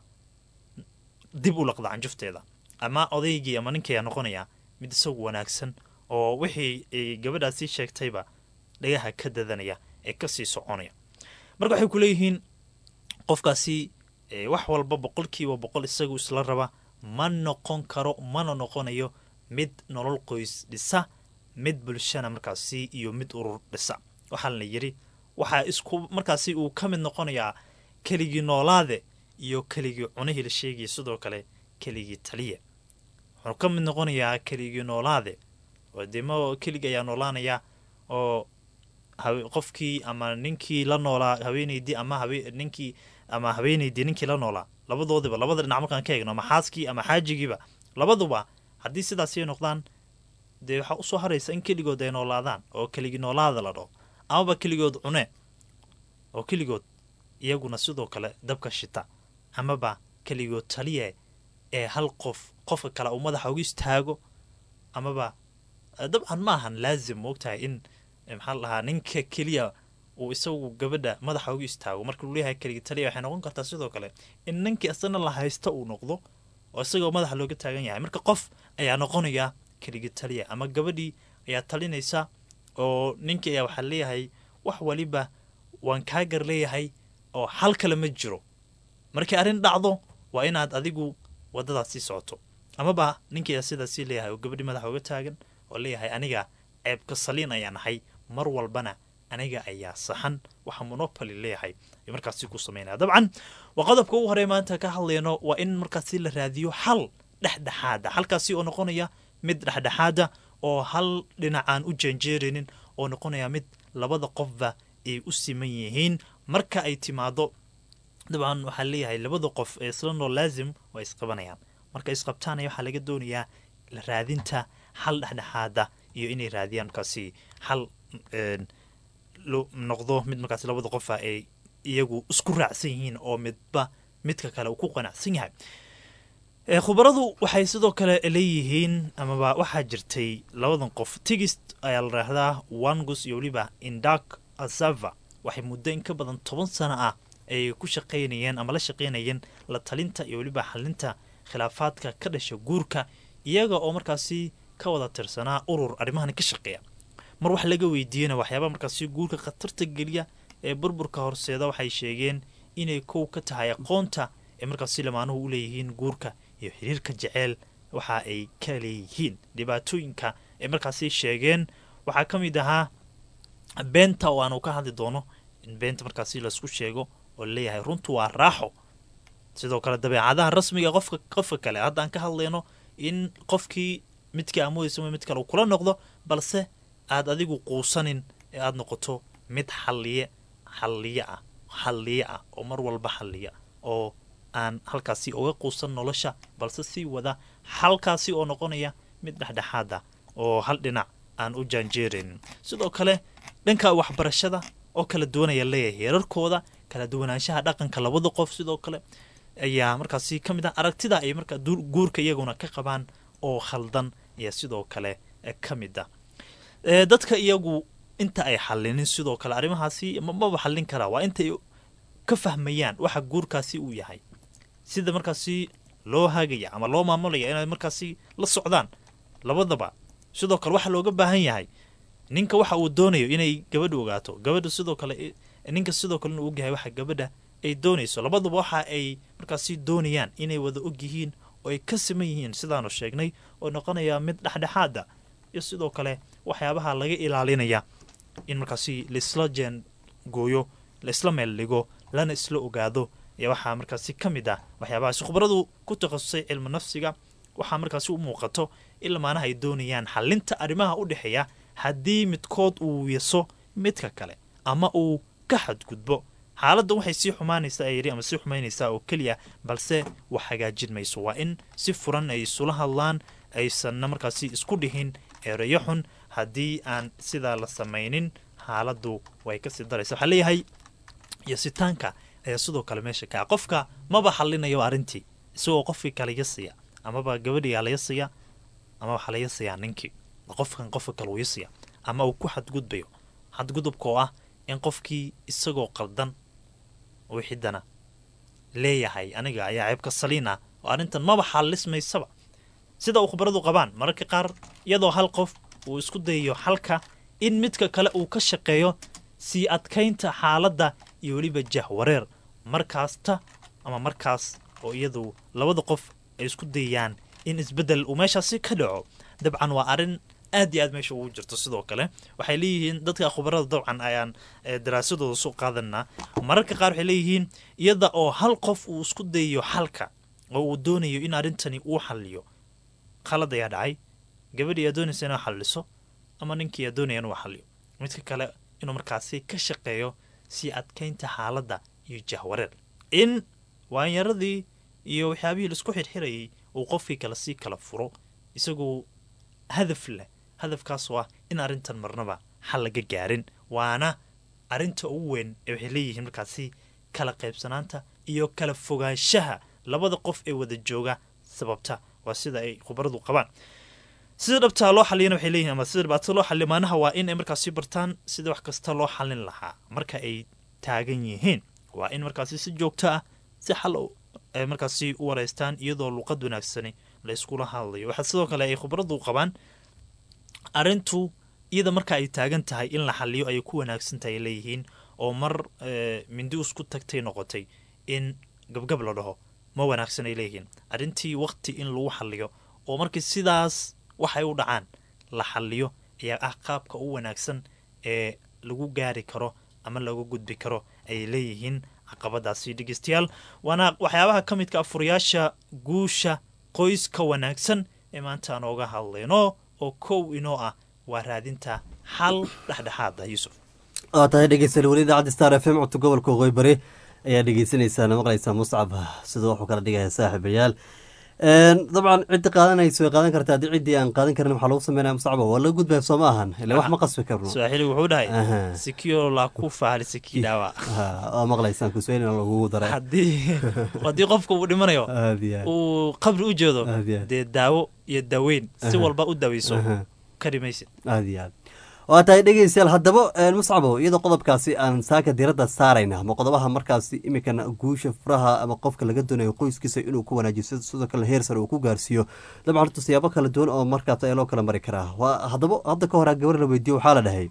Speaker 2: dib u laqda canjufteeda ama odaygii ama ninkii ayaa noqonayaa mid isagu wanaagsan oo wixii ay gabadhaasi sheegtayba dhagaha ka dadanaya ee kasii soconaya marka waxay ku leeyihiin qofkaasi wax walba boqolkiiba boqol isagu isla raba ma noqon karo mana noqonayo mid nolol qoys dhisa mid bulshana markaasi iyo mid urur dhisa waxaa la yidhi waxaa isku markaasi uu ka mid noqonayaa keligii noolaade iyo keligii cunihii la sheegaya sidoo kale keligii taliya wuxuu ka mid noqonayaa keligii noolaade oo dee ma keligii ayaa noolaanaya oo qofkii ama ninkii la noolaa haweeneydii ama habe ninkii ama haweeneydii ninkii la noolaa labadoodiba labada dhinac markaan ka eegno ama xaaskii ama xaajigiiba labaduba haddii sidaasi ay noqdaan dee waxaa usoo haraysa in keligood ay noolaadaan oo keligii noolaada la dhaho amaba keligood cune oo keligood iyaguna sidoo kale dabka shita amaba keligood taliye ee hal qof qofka kale uu madaxa ugu istaago amaba dabcan ma ahan laazim moogtahay in maxaa la dhahaa ninka keliya uu isagu gabadha madaxa ugu istaago marka uu leeyahay keligii taliya waxay noqon kartaa sidoo kale in ninkii isagana la haysto uu noqdo oo isagoo madaxa looga taagan yahay marka qof ayaa noqonaya keligii taliya ama gabadhii ayaa talinaysa oo ninkii ayaa waxaa leeyahay wax waliba waan kaa gar leeyahay oo hal kale ma jiro markii arrin dhacdo waa inaad adigu wadadaas sii socoto amaba ninkii ayaa sidaasii leeyahay oo gabadhii madaxa uga taagan oo leeyahay aniga ceebka saliin ayaan ahay mar walbana aniga ayaa saxan waxa monopoly leeyahay ayuu markaasi ku sameynaya dabcan waa qodobka ugu horey maanta ka hadlayno waa in markaasi la raadiyo xal dhexdhexaada halkaasi oo noqonaya mid dhexdhexaada oo hal dhinac aan u janjeerinin oo noqonaya mid labada qofba ay u siman yihiin marka ay timaado dabcan waxaa leeyahay labada qof ee isla nool laazim waa isqabanayaan marka isqabtaanaya waxaa laga doonayaa raadinta xal dhexdhexaada iyo inay raadiyaan markaasi xal lo noqdo mid markaasi labada qofa ay iyagu isku raacsan yihiin oo midba midka kale uu ku qanacsan yahay khubaradu waxay sidoo kale leeyihiin amaba waxaa jirtay labadan qof tigist ayaa la raahdaa wangus iyo weliba indak asava waxay muddo in ka badan toban sano ah ay ku shaqaynayeen ama la shaqaynayeen la talinta iyo weliba xalinta khilaafaadka ka dhasha guurka iyaga oo markaasi ka wada tirsanaa urur arrimahan ka shaqeeya mar wax laga weydiiyena waxyaabaa markaasi guurka khatarta geliya ee burburka horseeda waxay sheegeen inay kow ka tahay aqoonta ee markaasi lamaanuhu u leeyihiin guurka iyo xiriirka jeceel waxa ay ka leeyihiin dhibaatooyinka ay markaasi sheegeen waxaa ka mid ahaa beenta oo aanu ka hadli doono in beenta markaasi laisku sheego oo laleeyahay runtu waa raaxo sidoo kale dabeecadaha rasmiga qofka qofka kale hadda aan ka hadlayno in qofkii midkii amoodeysa mid kale uu kula noqdo balse aad adigu quusanin ee aada noqoto mid xalliye xalliye ah xalliye ah oo mar walba xalliya oo aan halkaasi uga quusan nolosha balse sii wada halkaasi oo noqonaya mid dhexdhexaada oo hal dhinac aan u jaanjeeraynin sidoo kale dhanka waxbarashada oo kala duwanaya leeyahay heerarkooda kala duwanaanshaha dhaqanka labada qof sidoo kale ayaa markaasi ka mid ah aragtida ay markaa guurka iyaguna ka qabaan oo khaldan ayaa sidoo kale ka mid ah dadka iyagu inta ay xallinin sidoo kale arrimahaasi maba xallin karaa waa intay ka fahmayaan waxa guurkaasi uu yahay sida markaasi loo hagaya ama loo maamulaya inay markaasi la socdaan labadaba sidoo kale waxaa looga baahan yahay ninka waxa uu doonayo inay gabadha ogaato gabadha sidoo kale ninka sidoo kale inuu ogyahay waxa gabadha ay doonayso labaduba waxa ay markaasi doonayaan inay wada og yihiin oo ay ka siman yihiin sidaanu sheegnay oo noqonaya mid dhexdhexaada iyo sidoo kale waxyaabaha laga ilaalinaya in markaasi laisla jeen gooyo laisla meel dhigo lana isla ogaado ee waxaa markaasi ka mid ah waxyaabahaasi khubaradu ku takhasusay cilmi nafsiga waxaa markaasi u muuqato in lamaanaha ay doonayaan xalinta arrimaha u dhexeeya haddii midkood uu yaso midka kale ama uu ka xadgudbo xaaladdan waxay sii xumaanaysaa ayiri ama sii xumaynaysaa oo keliya balse wax hagaajin mayso waa in si furan ay isula hadlaan aysanna markaasi isku dhihin ereyo xun haddii aan sidaa la samaynin xaaladdu way kasii daraysa waxaa leeyahay yasitaanka ayaa sidoo kale meesha kaa qofka maba xallinayo arrintii isagoo qofkii kale yasiya amaba gabadhigaa la yasiya ama waxaa la yasayaa ninkii qofkan qofka kale uu yasiya ama uu ku xadgudbayo xadgudubka oo ah in qofkii isagoo qaldan wixidana leeyahay aniga ayaa ceebka saliin ah oo arrintan maba xallismaysaba sida uu khubaradu qabaan mararka qaar iyadoo hal qof uu isku dayayo xalka in midka kale uu ka shaqeeyo sii adkaynta xaaladda iyo weliba jahwareer markaasta ama markaas oo iyadu labada qof ay isku dayayaan in isbeddel uu meeshaasi ka dhaco dabcan waa arrin aad iyo aad meesha ugu jirto sidoo kale waxay leeyihiin dadka khubarada dabcan ayaan daraasadooda soo qaadanaa mararka qaar waxay leeyihiin iyada oo hal qof uu isku dayayo xalka oo uu doonayo in arrintani uu xalliyo khalad ayaa dhacay gabadhii aad doonaysa inuu xalliso ama ninkii aad doonaya inuu xalliyo midka kale inuu markaasi ka shaqeeyo sii adkaynta xaaladda iyo jahwareer in waanyaradii iyo waxyaabihii laisku xirxirayay uu qofkii kale sii kala furo isagoo hadaf leh hadafkaasoo ah in arrintan marnaba xal laga gaarin waana arrinta ugu weyn ee waxay leeyihiin markaasi kala qaybsanaanta iyo kala fogaanshaha labada qof ee wada jooga sababta waa sida ay khubaradu qabaan sida dhabtaa loo xaliyana waxay leeyihin ama sida dhibaatada loo xaliyo maanaha waa in ay markaasi bartaan sida wax kasta loo xalin lahaa marka ay taagan yihiin waa in markaasi si joogto ah si xal ay markaasi u wareystaan iyadoo luuqad wanaagsani la iskula hadlayo waxaa sidoo kale ay khubaradu qabaan arrintu iyada marka ay taagan tahay in la xaliyo ayay ku wanaagsan tahay leeyihiin oo mar mindi isku tagtay noqotay in gabgab la dhaho ma wanaagsan ay leeyihiin arrintii waqti in lagu xaliyo oo markii sidaas waxay u dhacaan la xaliyo ayaa ah qaabka u wanaagsan ee lagu gaari karo ama lagu gudbi karo ayay leeyihiin caqabadaasi dhegeystayaal waana waxyaabaha ka midka afuriyaasha guusha qoyska wanaagsan ee maanta aan ooga hadlayno oo kow inoo ah waa raadinta xal dhexdhexaada yuusuf
Speaker 1: waa tahay dhegeystayaal weli idaacadda star f m codka gobolka waqooyi bari ayaa dhegeysanaysaa maqlaysaa muscab sida wuxuu kala dhigaya saaxiibayaal dabcan ciddi qaadanaysa way qaadan kartaa haddii ciddii aan qaadan karin waxaa lagu sameynaya muscaba waa laga gudbaya soo ma ahan ila wax ma qasbi karno
Speaker 2: swaaxili wuxuu dhahay
Speaker 1: Aha.
Speaker 2: sikio la kufa halisiki dhaawa
Speaker 1: Ha, waa maqlaysaan kusweynina lagugu daray
Speaker 2: haddii haddii qofka uu dhimanayo
Speaker 1: aad iyo aad
Speaker 2: uu qabri u jeedo
Speaker 1: Aad iyo aad.
Speaker 2: dee daawo iyo daaweyn si
Speaker 1: Aha.
Speaker 2: walba u daaweyso
Speaker 1: Aha.
Speaker 2: kari maysid
Speaker 1: aad iyo aad waa tahay dhegeystayaal haddaba muscabo iyadoo qodobkaasi aan saaka diradda saarayna ama qodobaha markaasi imikan guusha furaha ama qofka laga doonayo qoyskiisa inuu ku wanaajiyo sida sidoo kale heer sare uu ku gaarsiiyo dabcan horta siyaabo kala duwan oo markaas ayaa loo kala mari karaa waa haddaba hadda ka horaa gabar la weydiiyo waxaa la dhahay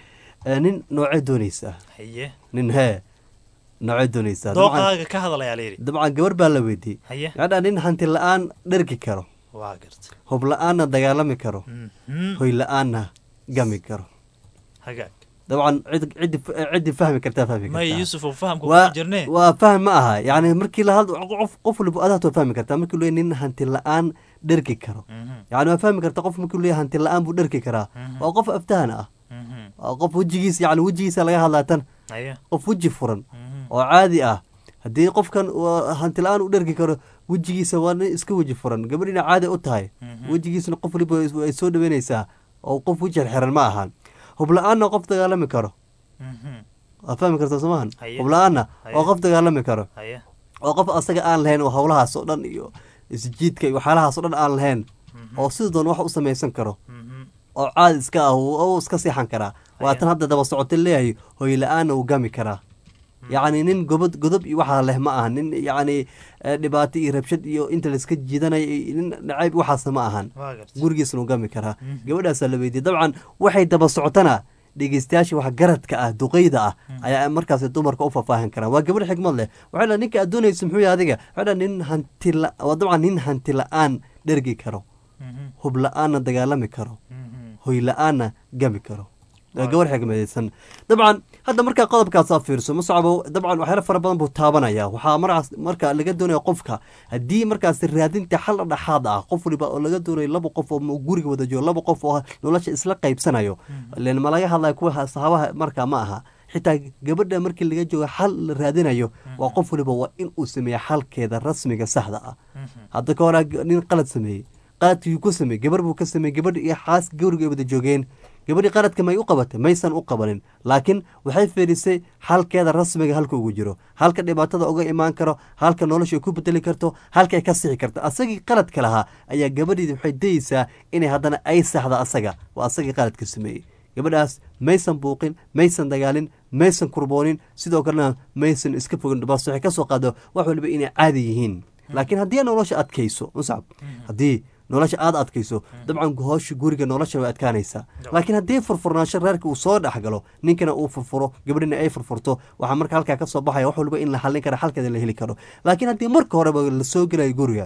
Speaker 1: eh, nin noocee dooneysa
Speaker 2: haye
Speaker 1: nin hee noocee dooneysa dabcan
Speaker 2: dooqaaga ka hadalayaa la yidhi
Speaker 1: dabcan gabar baa la weydiiyey
Speaker 2: haye
Speaker 1: maxaa nin hanti la-aan dhergi karo
Speaker 2: waa garta
Speaker 1: hub la-aanna dagaalami karo
Speaker 2: Mhm.
Speaker 1: hoy la-aanna gami karo
Speaker 2: hagaag
Speaker 1: dabcan cid- ciddi ciddi fahmi kartaa fahmi
Speaker 2: may
Speaker 1: kartaa
Speaker 2: yuusuf oo fahamka
Speaker 1: waa
Speaker 2: ku jirne
Speaker 1: waa faham ma aha yani markii la hadlo qof qof waliba adaad waa fahmi kartaa markii leeyahay nin hanti la-aan dhergi karo
Speaker 2: Mhm.
Speaker 1: yani waa fahmi kartaa qof markii leeyahay hanti la-aan buu dhergi karaa
Speaker 2: Mhm.
Speaker 1: waa qof aftahan ah
Speaker 2: Mhm.
Speaker 1: waa qof wejigiisa yani wejigiisa laga hadlaa tan
Speaker 2: haye
Speaker 1: qof weji furan
Speaker 2: Mhm.
Speaker 1: oo caadi ah haddii qofkan uu hanti la-aan u dhergi karo wejigiisa waa nin iska weji furan gabadhina caadi u tahay
Speaker 2: Mhm.
Speaker 1: wejigiisana qof waliba ay soo dhaweynaysaa oo qof weji xirxiran ma ahan hub la-aanna qof dagaalami karo
Speaker 2: Mhm.
Speaker 1: waa fahmi kartaa soomahan
Speaker 2: Haye.
Speaker 1: hub la-aanna
Speaker 2: Haye.
Speaker 1: oo qof dagaalami karo
Speaker 2: haye
Speaker 1: oo qof asaga aan lahayn oo howlahaas oo dhan iyo isjiidka iyo waxyaalahaas oo dhan aan lahayn oo sida doon wax u samaysan karo
Speaker 2: Mhm.
Speaker 1: oo caadi iska ah uu uu iska seexan karaa waa
Speaker 2: Haye.
Speaker 1: tan hadda daba socota leeyahay hoy la-aanna uu gami karaa yacni nin gobod godob iyo waxaa leh ma aha nin yacni eh, dhibaato iyo rabshad iyo inta laiska jiidanaya iyo nin nacayb waxaasna ma ahan
Speaker 2: waa garta
Speaker 1: gurigiisna uu gami karaa
Speaker 2: Mhm.
Speaker 1: gabadhaasaa la weydiiyey dabcan waxay daba socotana dhegeystayaasha wax garadka ah duqeyda ah ayaa markaas dumarka u faahfaahin karaan waa gabadh xigmad leh waxay dhahay ninka aad doonaysa muxuu yahay adiga waxay dhahay nin hanti la waa dabcan nin hanti la-aan dhergi karo
Speaker 2: Mhm.
Speaker 1: hub la-aanna dagaalami karo
Speaker 2: Mhm.
Speaker 1: hoy la-aanna gami karo waa gabadh xigmadaysan dabcan hadda markaa qodobkaasaa fiirso muscabo dabcan waxyaalo fara badan buu taabanaya waxaa markaas marka laga doonaya qofka haddii markaas raadinta xal dhexaad ah qof waliba oo laga doonayo laba qof oo guriga wada joogo laba qof oo nolosha isla qaybsanayo len ma laga hadlayo kuwa saxaabaha markaa ma aha xitaa gabadha markii laga joogo xal la raadinayo waa qof waliba waa in uu sameeya xalkeeda rasmiga saxda ah hadda ka horaa nin qalad sameeyey qaladkii ku sameeyey gabar buu ka sameeyey gabadh iyo xaas gawriga ay wada joogeen gabadhii qaladka may u qabatay maysan u qabanin laakiin waxay fiirisay xalkeeda rasmiga halka ugu jiro halka dhibaatada uga imaan karo halka nolosha ay ku bedeli karto halka ay ka sixi karto asagii qaladka lahaa ayaa gabadhiidi waxay dayeysaa inay haddana ay saxda asaga waa asagii qaladka sameeyey gabadhaas maysan buuqin maysan dagaalin maysan kurboonin sidoo kalena maysan iska fogin bas waxay ka soo qaado wax waliba inay caadi yihiin laakiin haddii nolosha adkayso muscab haddii nolosha aada adkayso dabcan hoosha guriga nolosha way adkaanaysaa laakiin haddii furfurnaansho reerka uu soo dhexgalo ninkana uu furfuro gabadhina ay furfurto waxaa marka halkaa ka soo baxaya wax waliba in la xallin kara xalkeeda la heli karo laakiin haddii marka horeba la soo gelayo guriga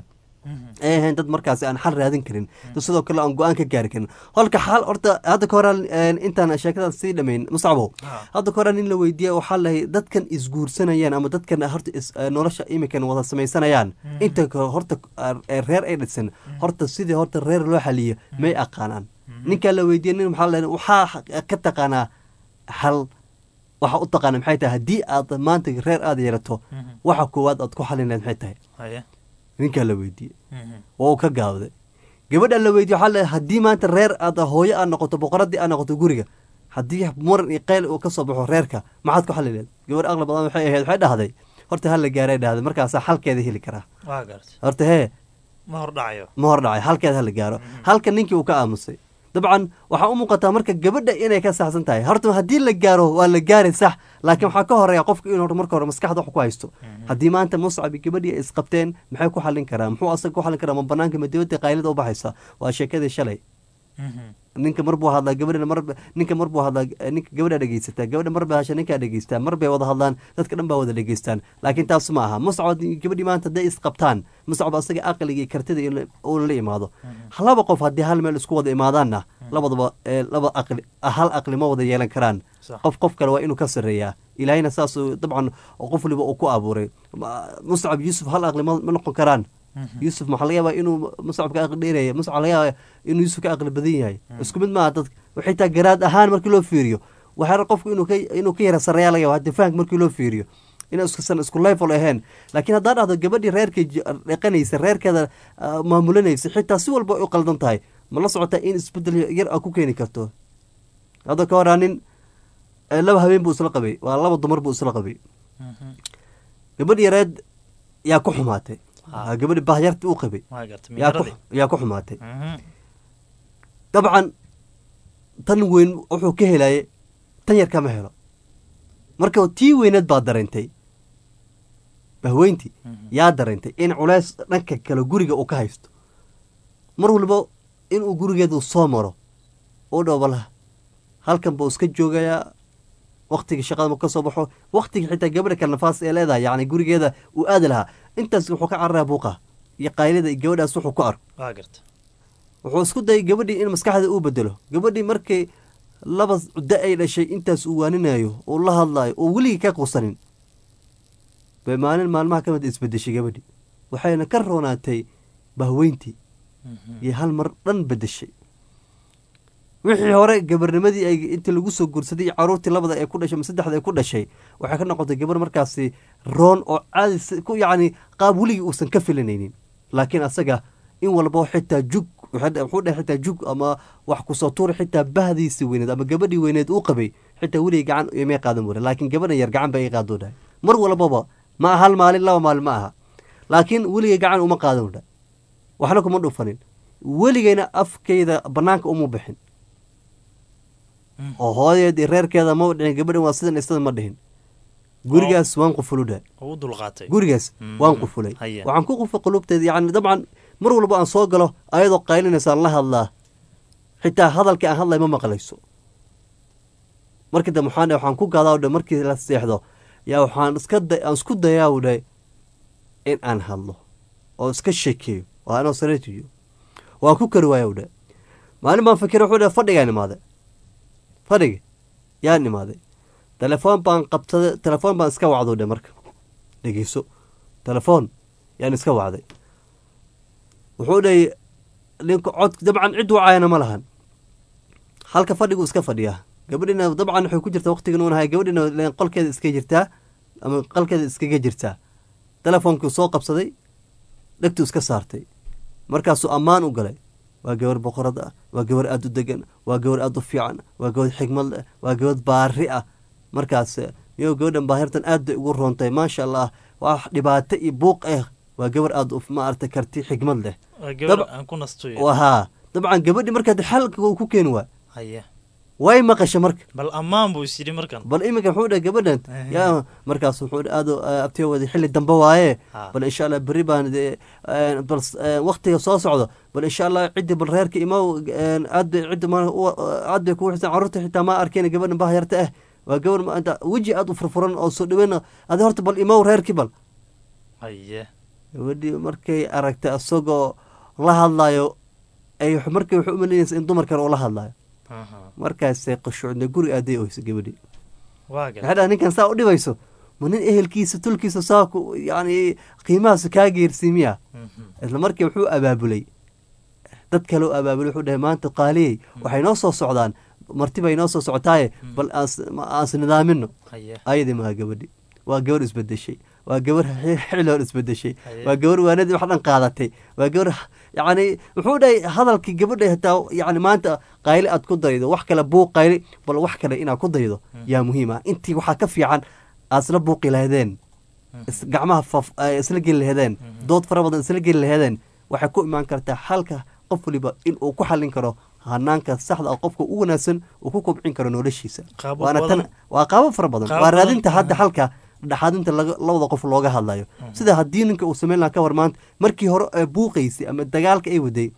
Speaker 1: ay ahayn dad markaasi aan xal raadin karin sidoo kale aan go-aan ka gaari karin holka xal horta hadda ka horaa intaan sheekadan sii dhamayn muscabo hadda ka horaa nin la weydiiya waxaa lahay dadkan isguursanayaan ama dadkan horta nolosha imikan wada samaysanayaan inta horta reer ay dhisan horta sidii horta reer loo xaliyo may aqaanaan ninkaa la weydiiya nin maxaa lahay waxaa ka taqaanaa xal waxa u taqaana maxay tahay haddii aad maanta reer aada yeelato waxa koowaad aad ku xalin lahayd maxay tahay ninkaa la weydiiyey waa uu ka gaabday gabadha la weydiye waxaa le haddii maanta reer aad hooyo aad noqoto boqoradii aad noqoto guriga haddii muran iyo qayl uu ka soo baxo reerka maxaad ku xali leed gabadh aqli badan waxay ahayd waxay dhahday horta hala gaaray dhahday markaasaa xalkeeda heli karaa horta hee
Speaker 2: ma hordhacayo
Speaker 1: ma hordhacay halkeeda hala gaaro halka ninkii uu ka aamusay dabcan waxaa u muuqataa marka gabadha inay ka saxsan tahay horta haddii la gaaro waa la gaari sax laakiin waxaa ka horeeya qofka inuu marka hore maskaxda wax ku haysto haddii maanta muscab iyo gabadhii ay isqabteen maxay ku xallin karaa muxuu asaga ku xallin karaa ma banaanka ma dibadda qaylada u baxaysa waa sheekadii shalay ninka mar buu hadlaa gabadhana mar ninka mar buu hadlaa ninka gabadhaa dhegeysataa gabadha mar bay hasha ninkaa dhegeystaa mar bay wada hadlaan dadka dhan baa wada dhegeystaan laakiin taas ma aha muscab gabadhii maanta hadday isqabtaan muscab asaga aqliga iyo kartida uuna la imaado laba qof haddii hal meel isku wada imaadaanna labadaba laba aqli hal aqli ma wada yeelan karaan qof qof kale waa inuu ka sarreeyaa ilaahayna saasuu dabcan qof waliba uu ku abuuray muscab yuusuf hal aqli ma noqon karaan yuusuf maxaa laga yaabaa inuu muscab ka aqli dheeraya muscab laga yaabaa inuu yuusuf ka aqli badan yahay isku mid maaha dad xitaa garaad ahaan markii loo fiiriyo waxaa qofku inuu ka inuu ka yara sarreeyaa laga yaaba hadii fahanka markii loo fiiriyo inay iskusan isku level ahayn laakiin haddaa dhahdo gabadhii reerkay dhaqanaysa reerkeeda maamulanaysa xitaa si walba u qaldan tahay ma la socotaa in isbedel yar a ku keeni karto hadda ka horaa nin laba habeen buu isla qabay waa laba dumar buu isla qabay gabadh yareed yaa ku xumaatay gabadhi bahyarta u qabay yaa ku xumaatay dabcan tan weyn wuxuu ka helaye tan yar kama helo marka tii weyneed baa dareentay bahweyntii yaa dareentay in culeys dhanka kale guriga uu ka haysto mar walba inuu gurigeedu soo maro u dhowbala halkan buu iska joogayaa waktiga shaqada ma ka soo baxo waktiga xitaa gabadha kale nafaas ee leedahay yani gurigeeda uu aadi lahaa intaas wuxuu ka cararayaa buuqa iyo qaylida iyo gabadhaas wuxuu ku arko wuxuu isku dayay gabadhii in maskaxda uu bedelo gabadhii markay laba da ay dhashay intaas uu waaninayo uu la hadlayo oo weligii ka qusanin bay maalin maalmaha ka mid isbedeshay gabadhii waxayna ka roonaatay bahweyntii iyo hal mar dhan bedeshay wixii hore gabarnimadii ay intii lagu soo guursaday iyo caruurtii labada ee ku dhashay ma saddexda ay ku dhashay waxay ka noqotay gabar markaasi roon oo caadi ku yacni qaab weligii uusan ka filanaynin laakiin asaga in walba xitaa jug wuxuu dheh xitaa jug ama wax kusoo tuuri xitaa bahdiisii weyneed ama gabadhii weyneed uu qabay xitaa weligii gacan imay qaadan wara laakiin gabadhan yar gacan bay i qaadoo dhahay mar walbaba ma hal maalin laba maalin ma aha laakiin weligay gacan uma qaadan wardha waxna kuma dhufanin weligayna afkayda banaanka uma bixin oo hooyadeed iyo reerkeeda ma dhicin gabadhan waa sidan isada ma dhihin gurigaas waan qufuludha gurigaas waan qufulay waxaan ku qufay qulubteeda yani dabcan mar walba aan soo galo ayadoo qaylinaysaan la hadlaa xitaa hadalkii aan hadlay ma maqlayso markii dambe waxaan waxaan ku gadaa dhe markii la seexdo yaa waxaan iska aan isku dayaa u dhahay in aan hadlo oo iska sheekeeyo oo anoo sareetiyo waan ku kari waaya u dhahay maalin baan fikira wuxuu dhahay fadhigaan imaaday fadhiga yaan imaaday telefoon baan qabsaday telefoon baan iska wacdo dhe marka dhegeyso telefoon yaan iska wacday wuxuu dhahay ninka cod dabcan cid wacayana ma lahan halka fadhigu iska fadhiyaa gabadhina dabcan waxay ku jirtaa waqtigan unahay gabadhina qolkeeda iska jirtaa ama qolkeeda iskaga jirtaa telefoonkii soo qabsaday dhegtuu iska saartay markaasuu ammaan u galay waa gabar boqorad ah waa gabar aada u degan waa gabar aada u fiican waa gabar xigmad leh waa gabar baari ah markaas miyo gabadhan baahirtan aad bay ugu roontay maasha allah waa dhibaato iyo buuq ah waa gabar aada maarata karti xigmad leh haa dabcan gabadhi markaa xalka uu ku keeni waa way maqasha marka
Speaker 2: bal ammaan buu isyidhi markan
Speaker 1: bal iminka wuxuu dhahay gabadhan yaa markaas wuxuu aada abtiyo wada xilli dambe waaye bal insha allah berri baan bal waktiga soo socdo bal insha allah ciddi bal reerka imaw aad bay ciddi ma aad bay kugu xisan carruurta xitaa ma arkeen gabadhan bahyarta ah waa gabar maanta weji aada u furfuran oo soo dhaweyn adi horta bal imaw reerkii bal
Speaker 2: haye
Speaker 1: gabadhii markay aragtay isagoo la hadlayo ay markay waxay u malaynaysa in dumar kale oo la hadlayo markaasay qashuucda guri aaday oyso gabadhii waxay dhaha ninkan saa u dhibayso ma nin ehelkiisa tulkiisa saa ku yani qiimahaas kaa geersiimiya isla markii wuxuu abaabulay dad kale u abaabulay wuxuu dhahay maanta qaaliyey waxay noo soo socdaan martibay noo soo socotaaye bal aans nidaamino ayadii maha gabadhi waa gabar isbedeshay waa gabar xilhoor isbedeshay waa gabar waanadii wax dhan qaadatay waa gabar yani wuxuu dhahay hadalkii gabadha hataa yani maanta qayli aad ku daydo wax kale buuq qayli bal wax kale inaad ku daydo yaa muhiim ah intii waxaa ka fiican aad isla buuqi lahaydeen gacmaha isla geli lahaydeen dood fara badan isla geli lahaydeen waxay ku imaan kartaa halka qof waliba in uu ku xallin karo hanaanka saxda ah qofka u wanaagsan uu ku kobcin karo noloshiisa waana tan waa qaabo fara badan waa raadinta hadda halka dhexaadinta labada qof looga hadlayo sida haddii ninka uu sameyn lahaa ka war maanta markii hore ee buuqaysay ama dagaalka ay waday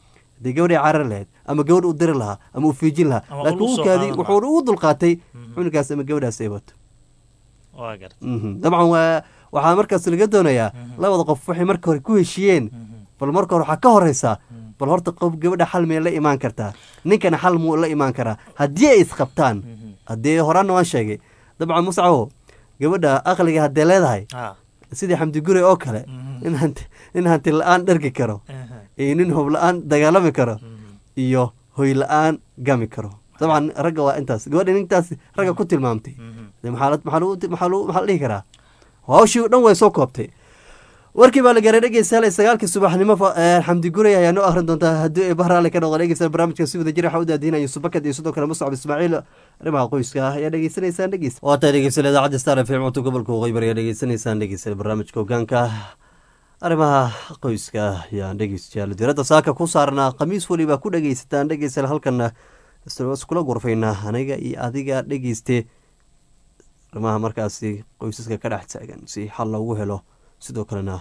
Speaker 1: dee gabadhay carar lahayd ama gabadh u diri lahaa ama u fiijin lahaa
Speaker 2: Ama
Speaker 1: laakiin
Speaker 2: ul u soo
Speaker 1: wiilkaadii
Speaker 2: qaadan
Speaker 1: wuxuu ugu dulqaatay
Speaker 2: Mhm.
Speaker 1: cunugaas ama gabadhaas ay wato
Speaker 2: waa garta
Speaker 1: Mhm. dabcan waa waxaa markaas laga doonayaa
Speaker 2: Mhm.
Speaker 1: labada qof waxay marka hore ku heshiiyeen
Speaker 2: Mhm.
Speaker 1: bal marka hore waxaa ka horeysaa
Speaker 2: Mhm.
Speaker 1: bal horta qof gabadha xal miyay la imaan kartaa ninkana xal muu la imaan karaa haddii ay isqabtaan
Speaker 2: Mhm.
Speaker 1: haddii horaana waan sheegay dabcan muscawo gabadha aqliga haddee leedahay
Speaker 2: ha
Speaker 1: sidii xamdi gure oo kale
Speaker 2: Mhm.
Speaker 1: nin hanti nin hanti la-aan dhergi karo
Speaker 2: Aha.
Speaker 1: iyo nin hoob la-aan dagaalami karo
Speaker 2: Mhm.
Speaker 1: iyo hoy la-aan gami karo dabcan ragga waa intaas gabadha nintaas ragga ku tilmaamtay
Speaker 2: Mhm.
Speaker 1: dee maxaa la- maxaa lagu- maxaa lagu- maxaa la dhihi karaa hawshii o dhan way soo koobtay warkii baa la gaaray dhegeystayaal sagaalkii subaxnimo fa- ee, xamdi guray ayaa noo akhrin doontaa haddii ay bahraale ka noqdo dhegeystayaal barnaamijka si wada jira waxaa u daadiinaya subakad iyo sidoo kale muscab ismaaciil arrimaha qoyska ah ayaa dhegeysanaysaan dhegeys waa tahay dhegeystayaal idaacadda star f m codka gobolka waqooyi bari ayaa dhegeysanaysaan dhegeystayaal barnaamijka hogaanka arrimaha qoyska ayaan dhegeystayaal diradda saaka ku saarnaa khamiis weliba ku dhegeysataan dhegeystayaal halkana iskula gurfaynaa aniga iyo adiga dhegeyste arrimaha markaasi qoysaska ka dhex taagan si xal loogu helo sidoo kalena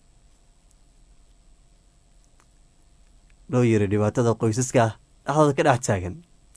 Speaker 1: loo yiri dhibaatada qoysaska dhexdooda ka dhex taagan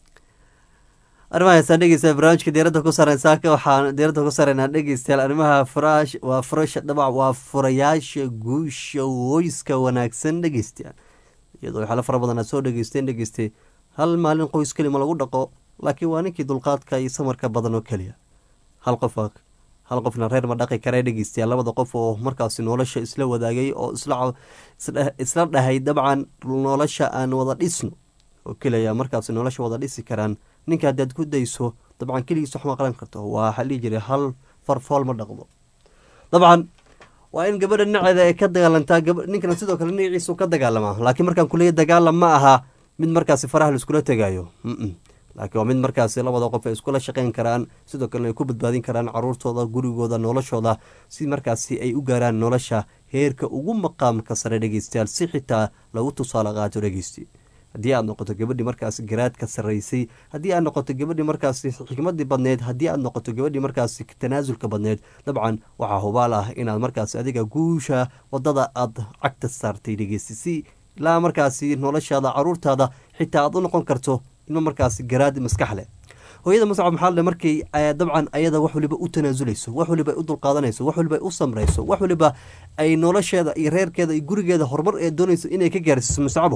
Speaker 1: arrimaha heesaan dhegeysta barnaamijka diiradda ku saaren saaka waxaan diiradda ku saaraynaa dhegeystayaal arrimaha furaash waa furasha dhabac waa furayaasha guusha qoyska wanaagsan dhegeystayaal iyadoo waxyaalo fara badan aad soo dhegeysteen dhegeystay hal maalin qoys kelima lagu dhaqo laakiin waa ninkii dulqaadka iyo samarka badan oo keliya hal qof hal qofna reer ma dhaqi kare dhegeystayaal labada qof oo markaasi nolosha isla wadaagay oo isla isla dhahay dabcan nolosha aan wada dhisno oo keliya markaasi nolosha wada dhisi karaan ninka haddaad ku dayso dabcan keligiis wax ma qaran karto waa waxaa dhihi jiray hal farfool ma dhaqdo dabcan waa in gabadha dhinaceeda ay ka dagaalantaa ninkana sidoo kale dhinaciisu ka dagaalamaa laakiin markaan kuleeya dagaalam ma aha mid markaasi faraha la iskula tegaayo laakiin waa mid markaasi labada qof ay iskula shaqeyn karaan sidoo kalena ay ku badbaadin karaan caruurtooda gurigooda noloshooda si markaasi ay u gaaraan nolosha heerka ugu maqaamka sare dhegeystayaal si xitaa lagu tusaale qaato dhegeysti haddii aad noqoto gabadhii markaasi garaadka sarreysay haddii aad noqoto gabadhii markaasi xikmadii badneed haddii aad noqoto gabadhii markaasi tanaasulka badneed dabcan waxaa hubaal ah inaad markaasi adiga guusha wadada aad cagta saartay dhegeysti si ilaa markaasi noloshaada caruurtaada xitaa aad u noqon karto ilmo markaasi garaad maskax leh hooyada muscab maxaa le markay dabcan ayada wax waliba u tanaasuleyso wax waliba u dulqaadanayso wax waliba u samrayso wax waliba ay nolosheeda iyo reerkeeda iyo gurigeeda horumar ee doonayso inay ka gaarsiiso muscabo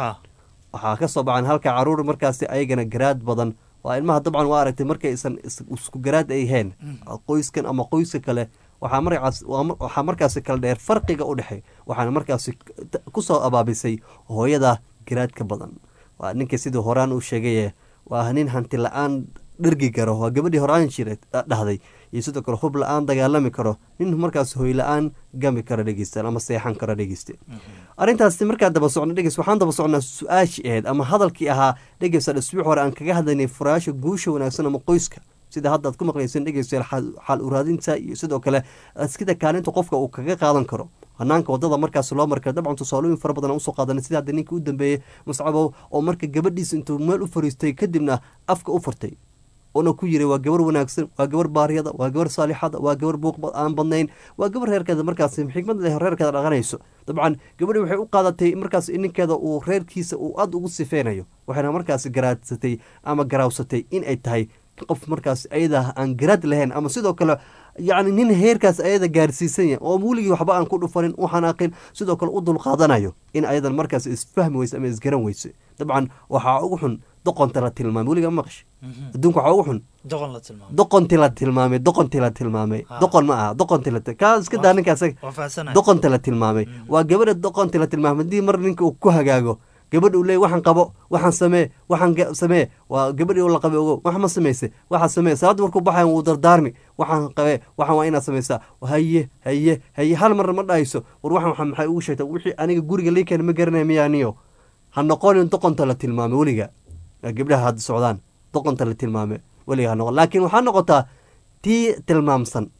Speaker 1: waxaa ka soo baxan halka caruur markaasi ayagana garaad badan waa ilmaha dabcan waa aragtay markaysan isku garaad ay heen qoyskan ama qoyska kale waxaa markaas waxaa markaasi kala dheer farqiga u dhexey waxaana markaasi kusoo abaabisay hooyada garaadka badan waa ninka sidii horaan u sheegaye waa nin hanti la-aan dhergi karo waa gabadhii horaan jira dhahday iyo sidoo kale hub la-aan dagaalami karo nin markaas hoy la-aan gami karo dhegeysta ama seexan karo dhegeyste arrintaasi markaa daba socno dhegeys waxaan daba socnaa su-aashii ahayd ama hadalkii ahaa dhegeysta isbuuc hore aan kaga hadlaynay furayaasha guusha wanaagsan ama qoyska sida hadda aad ku maqlayseen dhegeystayaal xal uraadinta iyo sidoo kale sida kaalinta qofka uu kaga qaadan karo hanaanka wadada markaas loo marka dabcan tusaalooyin fara badan usoo qaadanay sida hadda ninka u dambeeyey muscabow oo marka gabadhiisa intuu meel u fariistay kadibna afka u furtay oona ku yiri waa gabar wanaagsan waa gabar baaryada waa gabar saalixada waa gabar buuq aan badnayn waa gabar reerkeeda markaas xikmad leh reerkeeda dhaqanayso dabcan gabadhi waxay u qaadatay markaas ninkeeda uu reerkiisa uu aada ugu sifeynayo waxayna markaas garaadsatay ama garaawsatay in ay tahay qof markaas ayada aan garaad lahayn ama sidoo kale yacni nin heerkaas ayada gaarsiisan yahay oo weligii waxba aan ku dhufanin u xanaaqin sidoo kale u dulqaadanayo in ayadan markaas isfahmi weyse ama isgaran weyse dabcan waxaa ugu xun doqonta la tilmaamay weliga maqash adduunka waxaa ugu xun doqonti la tilmaamay doqonti la tilmaamay doqon ma aha doqonti la kaa iska daa ninka asaga doqonta la tilmaamay waa gabadha doqonti la tilmaamay haddii mar ninka uu ku hagaago gabadha uu leey waxaan qabo waxaan samee waxaan samee waa gabadhii u la qabe ogo wax ma samayse waxaa samee salaadda markuu baxayan wuu dardaarmi waxaan qabe waxaan waa inaad samaysaa haye haye haye hal marna ma dhahayso war waxan waxa maxay ugu sheegta wixii aniga guriga lii keena ma garanaya miyaaniyo ha noqonin doqonta la tilmaamay weliga gabdhaha hadda socdaan doqonta la tilmaamay weliga ha noqon laakiin waxaa noqotaa tii tilmaamsan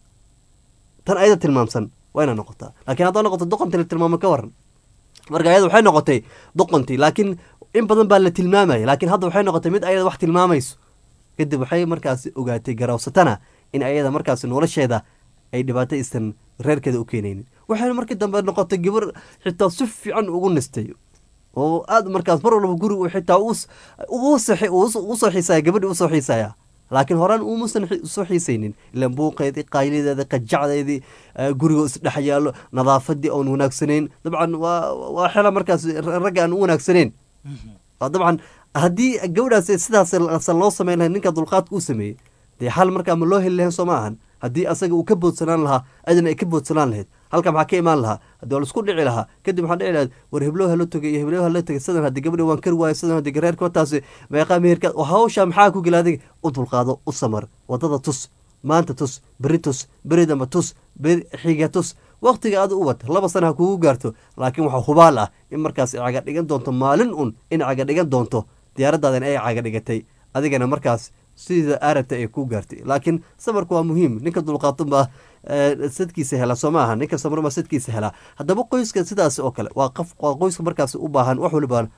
Speaker 1: tan ayada tilmaamsan waa inaa noqotaa laakiin haddaa noqoto doqonta la tilmaamay ka waran marka ayada waxay noqotay doqontii laakiin in badan baa la tilmaamaya laakiin hadda waxay noqotay mid ayada wax tilmaamayso kadib waxay markaasi ogaatay garawsatana in ayada markaasi nolosheeda ay dhibaato isan reerkeeda u keenaynin waxayna markii dambe noqotay gabar xitaa si fiican ugu nistay oo aad markaas mar walba guri uu xitaa us- ugu saxi- us- usoo xiisaya gabadhi usoo xiisaya laakiin horaan umuusan xi- soo xiisaynin ilan buuqeedii qaylideeda qajacdeedii eh, guriga isdhex yaallo nadaafadii oon wanaagsanayn dabcan waa waa xela markaas ragga aan u wanaagsanayn waa dabcan haddii gabadhaas sidaas sa loo sameyn lahay ninka dulqaadka u sameeyey dee xal markaa ma loo heli lahayn soo ma ahan haddii asaga uu ka boodsanaan lahaa adina ay ka boodsanaan lahayd halka maxaa ka imaan lahaa haddii waa laisku dhici lahaa kadib waxaa dhici lahayd war heblow hala togay iyo heblow hala tegay sidan haddii gabadhi waan kari waayo sidan haddii gareerka wataasi meeqaa meherka hawsha maxaa ku gela adiga u dulqaado u samar wadada tus maanta tus beri tus beri damba tus beri xiga tus waqtiga aad u wad laba sana ha kugu gaarto laakiin waxaa hubaal ah in markaas ay caga dhigan doonto maalin un in caga dhigan doonto diyaaradaadan ay caga dhigatay adigana markaas sida aarabta ay ku gaartay laakiin samarku waa muhiim ninka dulqaatunbaa sadkiisa hela soo ma aha ninka samarma sadkiisa helaa haddaba qoyska sidaas oo kale waa qof waa qoyska markaas u baahan wax waliba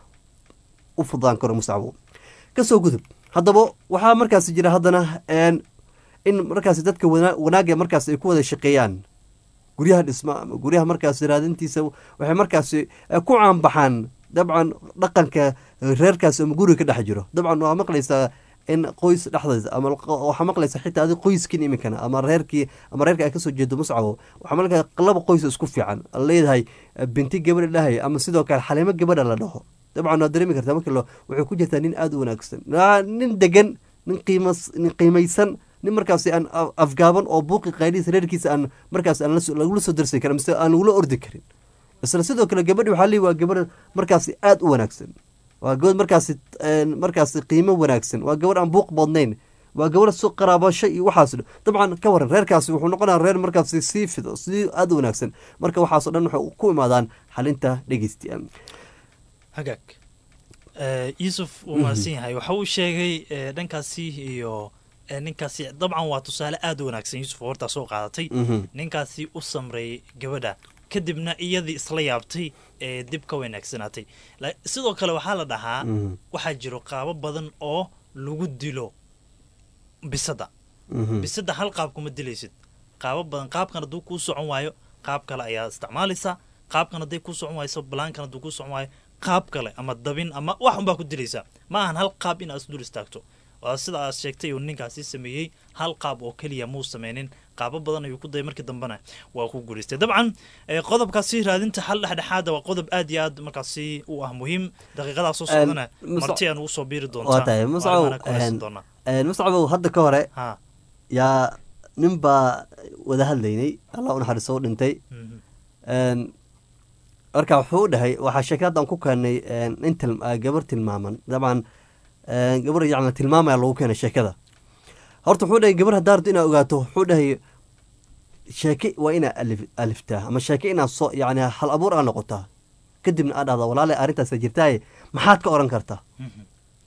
Speaker 1: u fudaan karo musacbo kasoo gudub haddaba waxaa markaas jira haddana een, in markaas dadka wana- wanaagga markaas ay ku wada shaqeeyaan guryaha dhisma ama guryaha markaas raadintiisa waxay markaas eh, ku caanbaxaan dabcan dhaqanka reerkaas ama guriga ka dhex jiro dabcan waa maqlaysaa in qoys dhexdeeda ama waxaa maqlaysa xitaa adi qoyskin iminkana ama reerkii ama reerka ay kasoo jeedo muscawo waxaa malka laba qoys isku fiican leedahay binti gabadha dhahay ama sidoo kale xaliimo gabadha la dhaho dabcan waad dareemi kartaa marka lo waxay ku jirtaa nin aada u wanaagsan Waa nin degan nin qiimas nin qiimaysan nin markaasi aan af- afgaaban oo buuqi qaylihiisa reerkiisa aan markaas aan la soo- lagula soo darsi karin mise aan lagula ordi karin isla sidoo kale gabadhi waxaa leeyi waa gabadh markaasi aada u wanaagsan waa gabadh markaasi een, markaasi qiimo wanaagsan waa gabadh aan buuq badnayn waa gabadh su qaraabasho iyo waxaas dhan. dabcan ka waran reerkaasi wuxuu noqonaya reer markaasi sii fido sii aada u wanaagsan marka waxaasoo dhan waxay ku imaadaan xalinta dhegeystiyaal
Speaker 2: hagaag Eh, yuusuf wuu mahadsan yahay waxa uu sheegay eh, dhankaasi iyo eh, ninkaasi dabcan waa tusaale aada u wanaagsan yuusuf oo hortaa soo qaadatay
Speaker 1: Mhm.
Speaker 2: ninkaasi u samreeyey gabadha kadibna iyadii isla yaabtay ee dib ka wanaagsanaatay La- sidoo kale waxaa la dhahaa
Speaker 1: Mhm.
Speaker 2: waxaa jiro qaabo badan oo lagu dilo bisada
Speaker 1: Mhm.
Speaker 2: bisada hal qaab kuma dilaysid qaabo badan qaabkan hadduu kuu socon waayo qaab kale ayaa isticmaalaysaa qaabkan hadday kuu socon wayso balaankan hadduu kuu socon waayo qaab kale ama dabin ama wax unbaa ku dilaysaa ma ahan hal qaab in aad isdul istaagto waa sida aad sheegtay uu ninkaasi sameeyey hal qaab oo keliya muu sameynin qaabo badan ayuu ku dayay markii dambena waa ku guulaystay dabcan eh, qodobkaasi raadinta xal dhexdhexaada waa qodob aad iyo aad markaasi u ah muhiim daqiiqadaa soo
Speaker 1: Een,
Speaker 2: socdana
Speaker 1: Musa-
Speaker 2: marti aan ugu soo biiri
Speaker 1: waa
Speaker 2: doontaa
Speaker 1: tahay
Speaker 2: oo
Speaker 1: muscaw
Speaker 2: arrimahan ku haysan doonaa
Speaker 1: muscabow hadda ka hore
Speaker 2: ha
Speaker 1: yaa nin baa wada hadlaynay allah u naxariiso u dhintay
Speaker 2: mhm.
Speaker 1: Een, marka wuxuu u dhahay waxaa sheekadadan ku keenay een, nin til- ah, gabar tilmaaman dabcan een, gabar yacni tilmaamaya lagu keenay sheekada horta wuxuu dhahay gabar haddaa rabto inaad ogaato wuxuu dhahay sheeke waa inaa alif aliftaa ama sheeke inaad soo yacni hal abuur aa noqotaa kadibna aad dhahdaa walaale arrintaasa jirtaaye maxaad ka oran kartaa
Speaker 2: Mhm.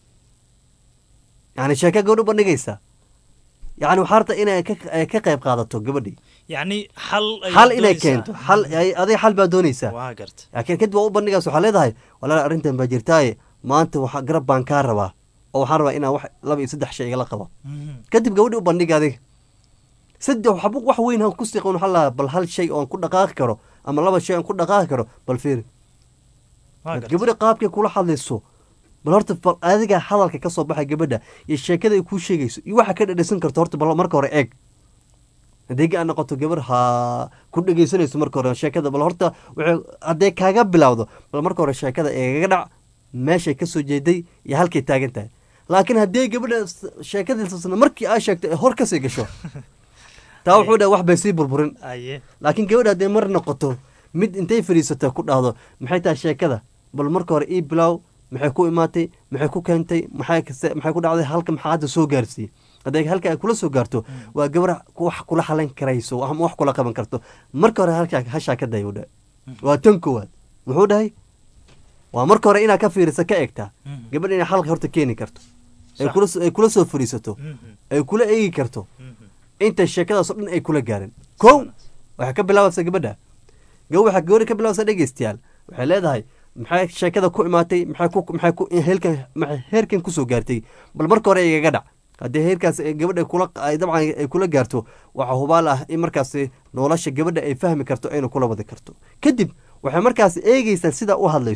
Speaker 1: yacni sheeke gabadh u bandhigaysa yacni waxaa rabta inay ka ay ka qayb qaadato gabadhii
Speaker 2: yacni xal ay
Speaker 1: xal inay
Speaker 2: doonaysaa.
Speaker 1: keento xal ay- adiga xal baa doonaysaa
Speaker 2: waa garta
Speaker 1: laakiin kadib waa u bandhigaas waxaa leedahay walaal arrintan baa jirtaaye maanta waxa garab baan kaa rabaa oo waxaan rabaa inaan wax laba iyo saddex shay igala qabo
Speaker 2: Mhm.
Speaker 1: kadib gabadhi u bandhiga adiga saddex waxba wax weyn han ku siqon waxaa lahaa bal hal shay oon ku dhaqaaqi karo ama laba shay oon ku dhaqaaqi karo bal fiiri
Speaker 2: waa garta
Speaker 1: gabadha qaabkay kula hadlayso bal horta bal adiga hadalka ka soo baxay gabadha iyo sheekada ay kuu sheegayso iyo waxa ka dhadhasan karto horta bal marka hore eeg haddii aad noqoto gabar ha ku dhegeysanayso marka hore sheekada bal horta waxay hadday kaaga bilowdo bal marka hore sheekada eegaga dhac meeshay ka soo jeeday iyo halkay taagan tahay laakiin haddii gabadha s- sheekadiisasna markii aa sheegto ay hor kasii gasho taa wuxuu dhahay wax bay sii burburin
Speaker 2: aye
Speaker 1: laakiin gabadha hadday mar noqoto mid intay fadhiisato ku dhahdo maxay tahay sheekada bal marka hore ii bilow maxay ku imaatay maxay ku keentay maxay kase- maxay ku dhacday halka maxaa hadda soo gaarsiiyey hadday halka ay kula soo gaarto waa gabar wax kula xalan karayso wax wax kula qaban karto marka hore halkaa hashaa ka day dhahay waa tan koowaad muxuu dhahay waa marka hore inaad ka fiirisa ka eegtaa
Speaker 2: Mhm.
Speaker 1: gabadh inay xalka horta keeni karto ay
Speaker 2: Sax.
Speaker 1: kula soo- ay kula soo fadhiisato
Speaker 2: Mhm.
Speaker 1: ay kula eegi karto
Speaker 2: Mhm.
Speaker 1: inta sheekadaasoo dhan ay kula gaareen kow waxay ka bilaabaysaa gabadha gabar waxaa gabadha ka bilaabaysaa dhegeystayaal waxay leedahay maxay sheekada ku imaatay maxay ku maxay ku heelkan maxay heerkan kusoo gaartay bal marka hore igaga dhac haddii heerkaas ay gabadha kula ay dabcan ay kula gaarto waxaa hubaal ah in markaasi nolosha gabadha ay fahmi karto ayna kula wadi karto kadib waxay markaas eegeysaa sida u hadlayso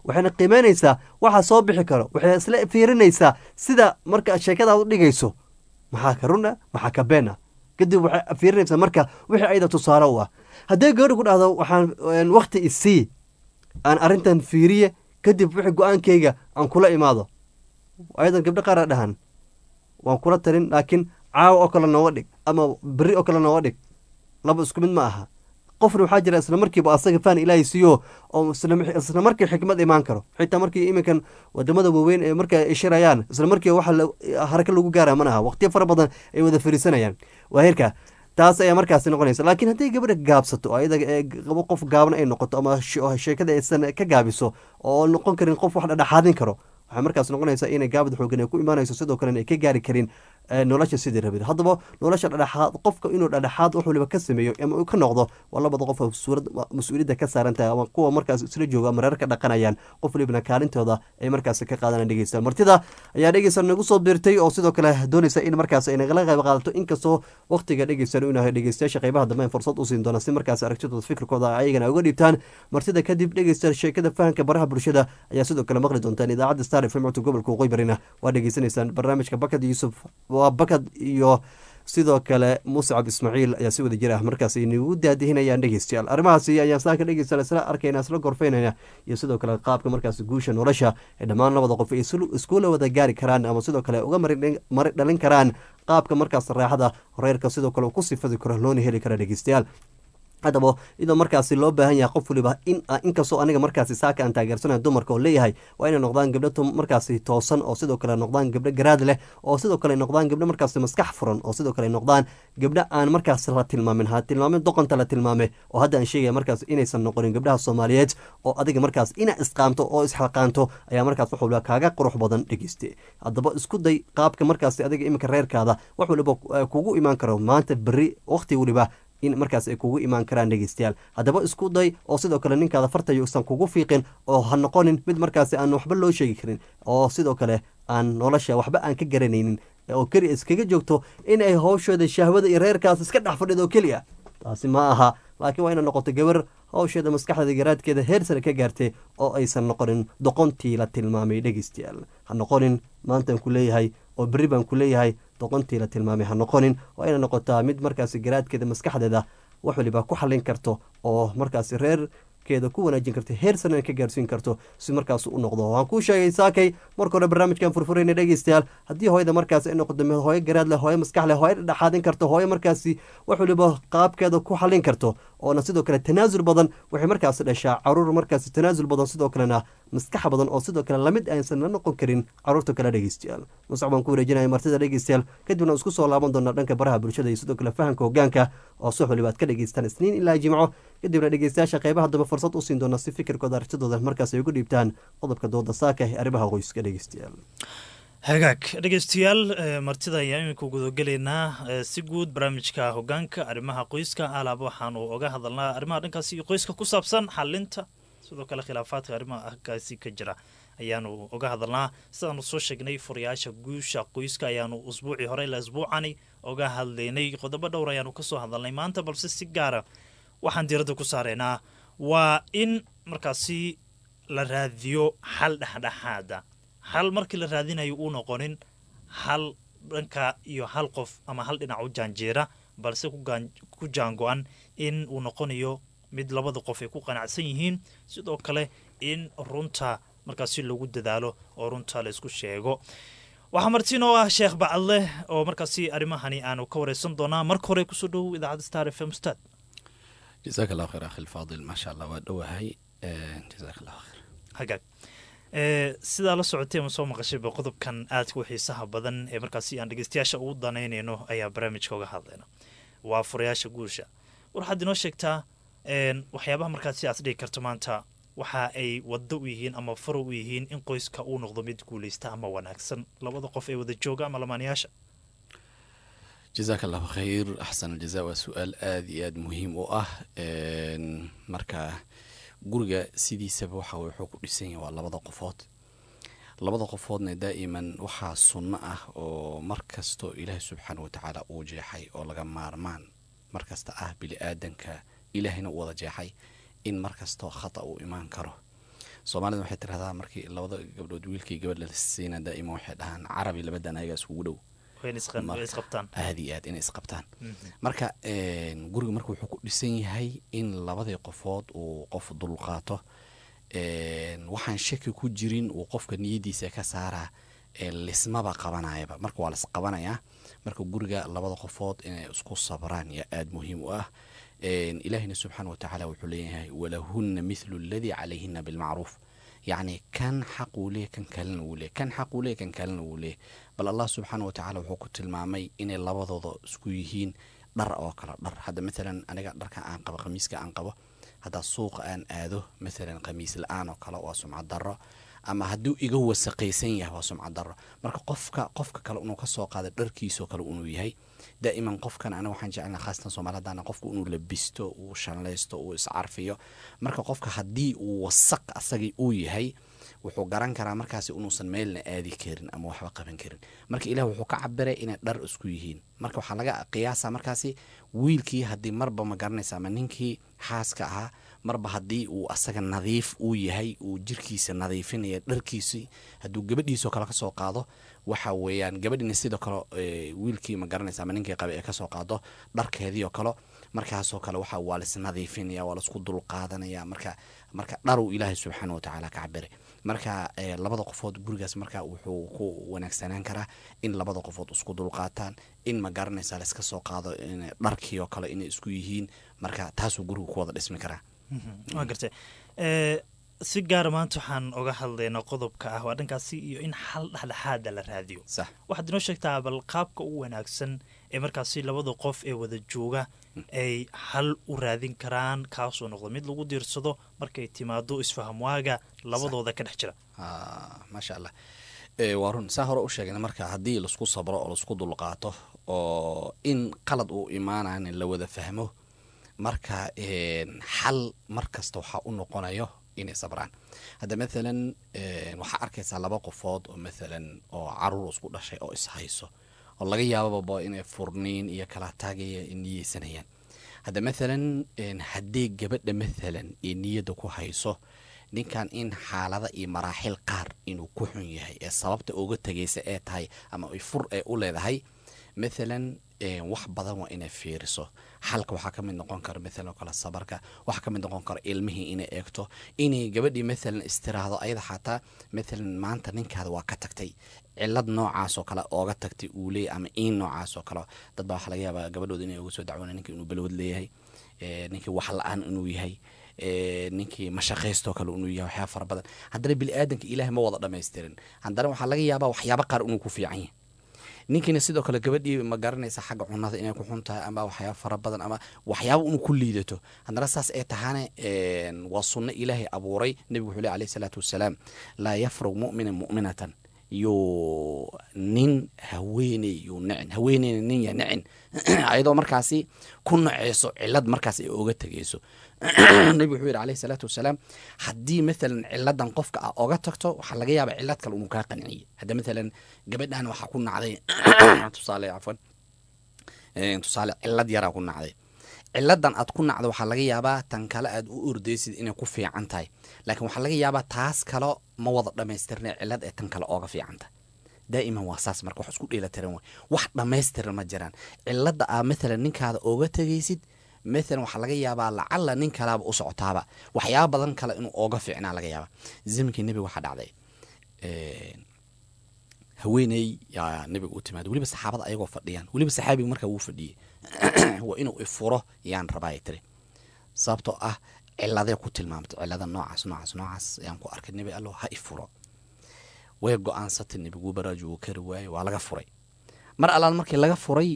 Speaker 1: waxayna qiimeynaysaa waxa soo bixi karo waxay isla fiirinaysaa sida marka sheekada u dhigayso maxaa ka run ah maxaa ka been ah kadib waxay fiirinaysaa marka wixii ayada tusaale u ah haddii gabadha ku dhahdo waxaan wakti isii aan arrintan fiiriye kadib wixii go-aankayga aan kula imaado ayadan gabdho qaara dhahan waan kula talin laakiin caawa oo kale nooga dhig ama beri oo kale nooga dhig laba isku mid ma aha qofna waxaa jira isla markiiba asaga faan ilaahay siiyo oo isla markii xikmad imaan karo xitaa markii iminkan wadamada waaweyn ee marka ay shirayaan isla markiiba waxa haraka lagu gaara mana aha waqtiyo fara badan ay wada fariisanayaan waa heerka taas ayaa markaasi noqonaysa laakiin hadday gabadha gaabsato oo ayada qof gaaban ay noqoto ama sheekada aysan ka gaabiso oo noqon karin qof wax dhadhaxaadin karo waxay markaas noqonaysaa inay gaabad xoogan ay ku imaanayso sidoo kalena ay ka gaari karin nolosha sidii rabid haddaba nolosha dhadhaxaad qofka inuu dhadhaxaad wax waliba ka sameeyo ama uu ka noqdo waa labada qof mas-uuliyadda ka saaran tahay ama kuwa markaas isla jooga ama reer ka dhaqanayaan qof walibana kaalintooda ay markaas ka qaadanaan dhegeysta martida ayaa dhegeysta nagu soo biirtay oo sidoo kale doonaysa in markaas ay nagala qayb qaadato inkastoo waqtiga dhegeysan uu yahay dhegeystayaasha qaybaha dambe fursad u siin doona si markaas aragtidooda fikirkooda ayagana uga dhiibtaan martida kadib dhegeysta sheekada fahanka baraha bulshada ayaa sidoo kale maqli doontaan idaacadda star fm codka gobolka waqooyi barina waa dhegeysanaysaan barnaamijka bakad yuusuf waa bakad iyo sidoo kale muscab ismaaciil ayaa si wada jir ah markaas inagu daadihinayaan dhegeystayaal arrimahaasi ayaan saaka dhegeysta isla arkayna isla gorfeynayna iyo sidoo kale qaabka markaas guusha nolosha ee dhammaan labada qof ay iskula wada gaari karaan ama sidoo kale uga mari dhalin karaan qaabka markaas raaxada reerka sidoo kale ku sifadi karo loona heli kara dhegeystayaal haddaba iyadoo markaasi loo baahan yahay qof waliba in inkastoo aniga markaasi saaka aan taageersanayo dumarka oo leeyahay waa inay noqdaan gabdho markaasi toosan oo sidoo kale noqdaan gabdho garaad leh oo sidoo kale noqdaan gabdho markaasi maskax furan oo sidoo kale noqdaan gabdho aan markaas la tilmaamin ha tilmaamin doqonta la tilmaame oo hadda aan sheegaya markaas inaysan noqonin gabdhaha soomaaliyeed oo adiga markaas ina isqaamto oo isxalqaanto ayaa markaas wax waliba kaaga qurux badan dhegeyste haddaba isku day qaabka markaasi adiga iminka reerkaada wax waliba kugu imaan karo maanta beri waqti waliba in markaas ay kugu imaan karaan dhegeystayaal haddaba isku day oo sidoo kale ninkaada fartayo usan kugu fiiqin oo ha noqonin mid markaasi aan waxba loo sheegi karin oo sidoo kale aan nolosha waxba aan ka garanaynin oo keli iskaga joogto in ay howshooda shahwada iyo reerkaas iska dhex fadhido oo keliya taasi ma aha laakiin waa ina noqoto gabar howsheeda maskaxdeeda garaadkeeda heer sare ka gaartay oo aysan noqonin doqontii la tilmaamay dhegeystayaal ha noqonin maantaan ku leeyahay oo berri baan ku leeyahay doqontii la tilmaamay ha noqonin waa ina noqotaa mid markaasi garaadkeeda maskaxdeeda wax waliba ku xallin karto oo markaasi reerkeeda ku wanaajin karto heer sarena ka gaarsiin karto si markaas u noqdo waan kuu sheegay saakay marka hore barnaamijkan furfurayna dhegeystayaal haddii hooyada markaas ay noqoto mid hooyo garaad leh hooyo maskax leh hooyo dhexaadin karto hooyo markaasi wax waliba qaabkeeda ku xallin karto oona sidoo kale tanaasul badan waxay markaasi dhashaa caruur markaasi tanaasul badan sidoo kalena maskax badan oo sidoo kale lamid aysan la noqon karin caruurta kale dhegeystayaal muscab baan ku wareejinaya martida dhegeystayaal kadibna isku soo laaban doonaa dhanka baraha bulshada iyo sidoo kale fahamka hogaanka oo suux waliba aad ka dhegeystaan isniin ilaa jimco kadibna dhegeystayaasha qeybaha dambe fursad u siin doona si fikirkooda aragtidooda markaas ay ugu dhiibtaan qodobka dooda saaka ee arrimaha qoyska dhegeystayaal
Speaker 2: hagaag dhegeystayaal martida ayaa imika gudagelaynaa si guud barnaamijka hogaanka arrimaha qoyska alaaba waxaanu oga hadalnaa arrimaha dhankaasi iyo qoyska ku saabsan xalinta sidoo kale khilaafaadka arrimaha halkaasi ka jira ayaanu oga hadalnaa sidaanu soo sheegnay furayaasha guusha qoyska ayaanu usbuucii hore ilaa isbuucani oga hadlaynay qodobo dhowr ayaanu kasoo hadalnay maanta balse si gaara waxaan diiradda ku saareynaa waa in markaasi la raadiyo xal dhexdhexaada hal markii la raadinayo uu noqonin hal dhanka iyo hal qof ama hal dhinac u jaanjeera balse ku jaango-an in uu noqonayo mid labada qof ay ku qanacsan yihiin sidoo kale in runta markaasi lagu dadaalo oo runta la isku sheego waxaa martiin oo ah sheekh bacadle oo markaasi arrimahani aanu ka wareysan doonaa marka hore kusoo dhowow idaacadda star f m stad
Speaker 8: jazaak allah khayr akhi lfaadil maasha allah waa dhowahay jazaak allah khayr
Speaker 2: hagaag sidaa la socotay ama soo maqashayba qodobkan aadka u xiisaha badan ee markaasi aan dhegeystayaasha ugu danaynayno ayaa barnaamijka uga hadlayna waa furayaasha guusha war waxaad inoo sheegtaa waxyaabaha markaasi aad dhigi karto maanta waxa ay wado u yihiin ama faro u yihiin in qoyska uu noqdo mid guuleysta ama wanaagsan labada qof ee wada jooga ama lamaanayaasha
Speaker 8: jazaak allahu khayr axsan aljaza waa su-aal aada iyo aada muhiim u ah marka guriga sidiisaba waxa wuxuu ku dhisan yahay waa labada qofood labada qofoodna daa'iman waxaa sunno ah oo mar kastoo ilaahay subxaana wa tacaala uu jeexay oo laga maarmaan mar kasta ah bili aadanka ilaahayna u wada jeexay in mar kastoo khata uu imaan karo soomaalida waxay tirahdaa markii labada gabdhood wiilkii gabadh la siina daa'ima waxay dhahaan carabi labadan ayaga iskugu dhow
Speaker 2: way isqan- way isqabtaan
Speaker 8: aada iyo aad inay isqabtaan marka een, guriga marka wuxuu ku dhisan yahay in labadii qofood uu qof dulqaato een, waxaan shaki ku jirin uu qofka niyadiisa ka saaraa ee lismaba qabanayaba marka waa lis qabanayaa marka guriga labada qofood inay isku sabraan yaa aada muhiim u ah een, ilaahina subxaana wa tacaala wuxuu leeyahay walahunna mithlu aladii calayhina bilmacruuf yacni kan xaq uu leeyahy kan kalena wuu leeyahy kan xaq uu leeyahy kan kalena wuu leeyahy bal allah subxaana wa tacaala wuxuu ku tilmaamay inay labadooda isku yihiin dhar oo kale dhar hadda maalan aniga dharka aan qabo khamiiska aan qabo haddaa suuqa aan aado maalan khamiis la-aan oo kale waa sumcad darro ama hadduu iga wasaqaysan yahay waa sumcad darro marka qofka qofka kale inuu kasoo qaado dharkiisoo kale inuu yahay daa'iman qofkan aniga waxaan jecelnaa khaasatan soomaali haddana qofku inuu labisto uu shanlaysto uu iscarfiyo marka qofka haddii uu wasaq asagii uu yahay wuxuu garan karaa markaasi inuusan meelna aadi karin ama waxba qaban karin marka ilaah wuxuu ka cabiray inay dhar isku yihiin marka waxaa laga qiyaasa markaasi wiilkii haddii marba ma garanaysa ama ninkii xaaska ahaa marba haddii uu asaga nadiif uu yahay uu jirkiisa nadiifinaya dharkiisii hadduu gabadhiisoo kale kasoo qaado waxa weeyaan gabadhina sidoo kale ee, wiilkii ma garanaysa ama ninkii qabe ee kasoo qaado dharkeedii oo kale markaasoo kale waxa waa lis nadiifinaya waa laisku dulqaadanaya marka marka dharuu ilaahay subxaana wa tacaala ka cabiray marka ee, labada qofood gurigaas marka wuxuu ku wanaagsanaan karaa in labada qofood isku dulqaataan in ma garanaysa laiska soo qaado in dharkii oo kale inay isku yihiin marka taasuu gurigu ku wada dhismi karaa
Speaker 2: waa gartay Eh, si gaara maanta waxaan oga hadlaynaa qodobka ah waa dhankaasi iyo in xal dhexdhexaada la raadiyo
Speaker 8: sax
Speaker 2: waxaad inoo sheegtaa bal qaabka ugu wanaagsan ee markaasi labada qof ee wada jooga ay xal u raadin karaan kaasoo noqdo mid lagu diirsado markay timaado isfahamwaaga labadooda ka dhex jira
Speaker 8: Ah, maasha allah Eh, waa run saa hore u sheegna marka haddii laisku sabro oo laisku dulqaato oo in qalad uu imaanayan la wada fahmo marka een, xal mar kasta waxaa u noqonayo inay sabraan hadda maalan een, waxaa arkaysaa laba qofood oo maalan oo caruur isku dhashay oo ishayso oo laga yaababa inay furniin iyo kala taagaya niyeysanayaan hadda maalan een, haddii gabadha maalan ee niyadda ku hayso ninkan in xaalada iyo maraaxil qaar inuu ku xun yahay ee sababta uga tegaysa ee tahay ama ay fur ee u leedahay maalan een, wax badan waa inay fiiriso xalka waxaa ka mid noqon kara maalan oo kale sabarka waxaa ka mid noqon kara ilmihii inay eegto inay gabadhii maalan istiraahdo ayada xataa maalan maanta ninkaada waa ka tagtay cilad noocaas oo kale ooga tagtay uu leeyahy ama in noocaas oo kale dad baa waxaa laga yaabaa gabadhooda inay uga soo dacwoona ninka inuu balwad leeyahay ee, ninkii wax la-aan inuu yahay ee, ninkii mashaqaystoo kale inuu yahay waxyaaba fara badan haddana bili-aadanka ilaahay ma wada dhamaystirin haddana waxaa laga yaabaa waxyaaba qaar inuu ku fiican yahay ninkiina sidoo kale gabadhii ma garanaysa xagga cunada inay ku xun tahay ama waxyaaba fara badan ama waxyaaba inuu ku liidato haddana saas ay tahaane een, waa sunno ilaahay abuuray nebigu wuxuu leh alayhi salaatu wasalaam laa yafrug mu'mina mu'minatan yuu nin haweeney yuu nicin haweeneyna nin ya nicin ayadoo markaasi ku naceyso cilad markaas ay oga tegeyso nebigu wuxuu yidhi alayhi salaatu wasalaam haddii maalan ciladan qofka ah oga tagto waxaa laga yaabaa cilad kale inuu kaa qanciyo hadda maalan gabadhan waxaa ku nacday tusaale cafwan Een, tusaale cilad yaraa ku nacday ciladan aad ku nacdo waxaa laga yaabaa tan kale aad u ordaysid inay ku fiican tahay laakiin waxaa laga yaabaa taas kale ma wada dhammaystirna cilad ee tan kale ooga fiican tahay daa'iman waa saas marka wax isku dheelatiran way wax dhammaystiran ma jiraan cilada aa maalan ninkaada ooga tegaysid maalan waxaa laga yaabaa lacala nin kalaaba u socotaaba waxyaaba badan kale inuu ooga fiicnaa laga yaaba zamankii nebiga waxaa dhacday een, haweeney yaa nebiga u timaada weliba saxaabada ayagoo fadhiyaan weliba saxaabiga markaa wuu fadhiyey waa inuu ifuro yaan rabaa tiri sababtoo ah ciladee ku tilmaamtay cilada noocaas noocaas noocaas ayaan ku arkay nebi allo ha ifuro way go-aansatay nebigu baraajo uu kari waayey waa laga furay mar allaal markii laga furay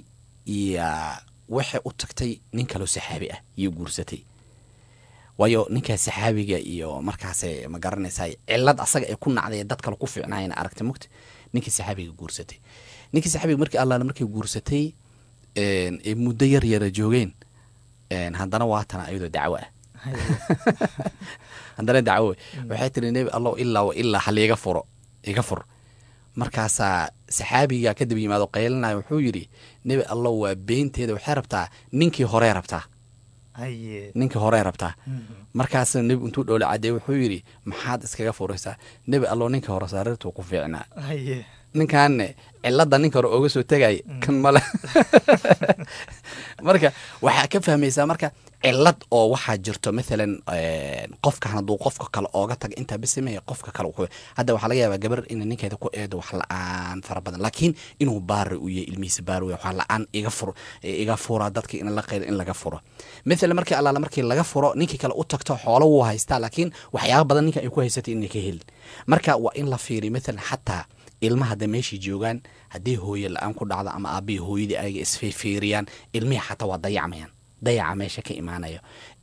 Speaker 8: yaa waxay u tagtay nin kaloo saxaabi ah iyo guursatay waayo ninkaa saxaabiga iyo markaas ma garanaysaa cilad asaga ay ku nacday ee dad kale ku fiicnaayana aragtay mugta ninkii saxaabiga guursatay ninkii saxaabiga markii allaale markay guursatay een, ee muddo yar yara joogeen een, haddana waatana ayadoo dacwo ah haddana dacwo waxay tiri nebi allow ilaa wa ilaa hal iga furo iga fur markaasaa saxaabiga kadib yimaado qaylinayo wuxuu yidhi nebi allow waa beenteeda waxay rabtaa ninkii horey rabtaa
Speaker 2: haye
Speaker 8: ninka horey rabtaa markaasna nebi intuu dhowle caddeey wuxuu yidhi maxaad iskaga furaysaa nebi alloo ninka hore sariirtuu ku fiicnaa
Speaker 2: haye
Speaker 8: ninkaanne cilada ninka hore ooga soo tegay kan male marka waxaa ka fahmaysaa marka cilad oo waxaa jirto maalan qofkan hadduu qofka kale ooga taga intaa bisameeya qofka kale wuxuu- hadda waxaa laga yaabaa gabar inay ninkeeda ku eedo wax la-aan fara badan laakiin inuu baari u yahay ilmihiisa baari u yahay wax la-aan iga fur iga fura dadka in la qeyda in laga furo maalan markii allaala markii laga furo ninkii kale u tagto xoolo wuu haystaa laakiin waxyaaba badan ninka ay ku haysatay inay ka helin marka waa in la fiiriyo maalan xataa ilmaha hadda meeshai joogaan haddii hooye la-aan ku dhacdo ama aabihii hooyadii ayaga isfiirfiiriyaan ilmihii xataa waa dayacmayaan dayaca meesha ka imaanayo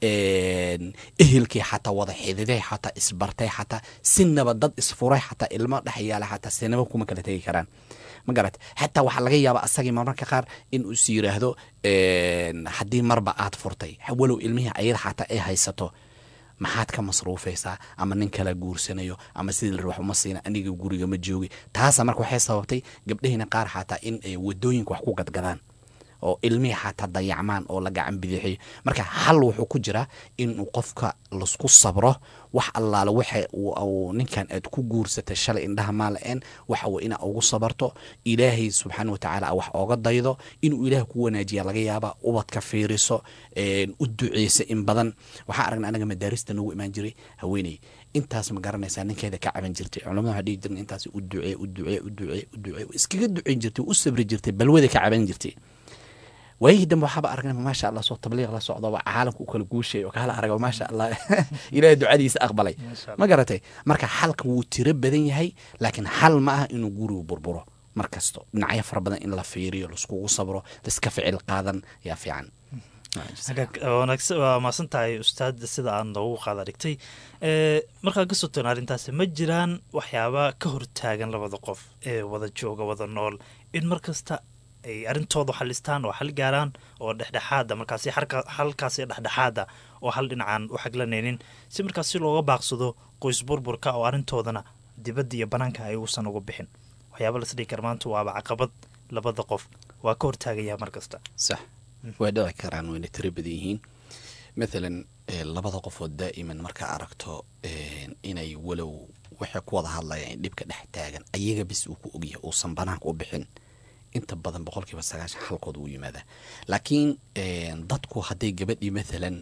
Speaker 8: Een, ehelkii xataa wada xididay xataa isbartay xataa sinaba dad isfuray xataa ilmo dhex yaala xataa sinaba kuma kala tegi karaan ma garat xataa waxaa laga yaabaa asagii marmarka qaar in uu is yiraahdo een, haddii marba aad furtay walow ilmihii ayada xataa ay haysato maxaad ka masruufaysaa ama nin kala guursanayo ama sidii la wax uma siina aniga guriga ma joogi taasa marka waxay sababtay gabdhahiina qaar xataa in ay wadooyinka wax ku gadgadaan oo ilmihii xataa dayacmaan oo la gacan bidixiyo marka hal wuxuu ku jiraa inuu qofka lasku sabro wax allaale waxa uu- uu ninkan aad ku guursatay shalay indhaha maala-een waxa uu inaa ugu sabarto ilaahay subxaana watacaala wax ooga daydo inuu ilaah ku wanaajiya laga yaaba ubadka fiiriso een, u duceysa in badan waxaa aragna anaga madaarista noogu imaan jiray haweeney intaas ma garanaysaa ninkeeda ka caban jirtay culamada waxaa dhihi jirna intaas u ducee u ducee u ducee u ducee iskaga duceyn jirtay u sabri jirtay balwada ka caban jirtay waayihii dambe waxaaba aragnay maasha allah soo tabliiq la socdoba caalamka u kala guushay oo kala arago maasha allah ilaahay ducadiisa aqbalay ma garatay marka xalka wuu tiro badan yahay laakiin xal ma aha inuu gurigu burburo mar kasto dhinacyo fara badan in la fiiriyo laiskugu sabro laiska ficil qaadan yaa fiican
Speaker 2: hagaag wanaagsan waa mahadsan tahay ustaad sida aad noogu qaada dhigtay ee markaan kasoo tagno arrintaasi ma jiraan waxyaaba ka hortaagan labada qof ee wada jooga wada nool in mar kasta ay arrintooda xalistaan oo xal gaaraan oo dhexdhexaada markaasi xalka- xalkaasi dhexdhexaada oo hal dhinacaan u xaglanaynin si markaas si looga baaqsado qoys burburka oo arrintoodana dibadda iyo banaanka ay uusan uga bixin waxyaaba lasdhigi kara maanta waaba caqabad labada qof waa ka hortaagaya mar kasta
Speaker 8: sax way dhici karaan wayna tiro badan yihiin mathalan eh, labada qofood daa'iman markaa aragto eh, inay walow waxay ku wada hadlayaan in dhibka dhex taagan ayaga bis uu ku ogyahay uusan banaanka u bixin inta badan boqolkiiba sagaashan halkooda uu yimaadaa laakiin eh, dadku hadday gabadhii mathalan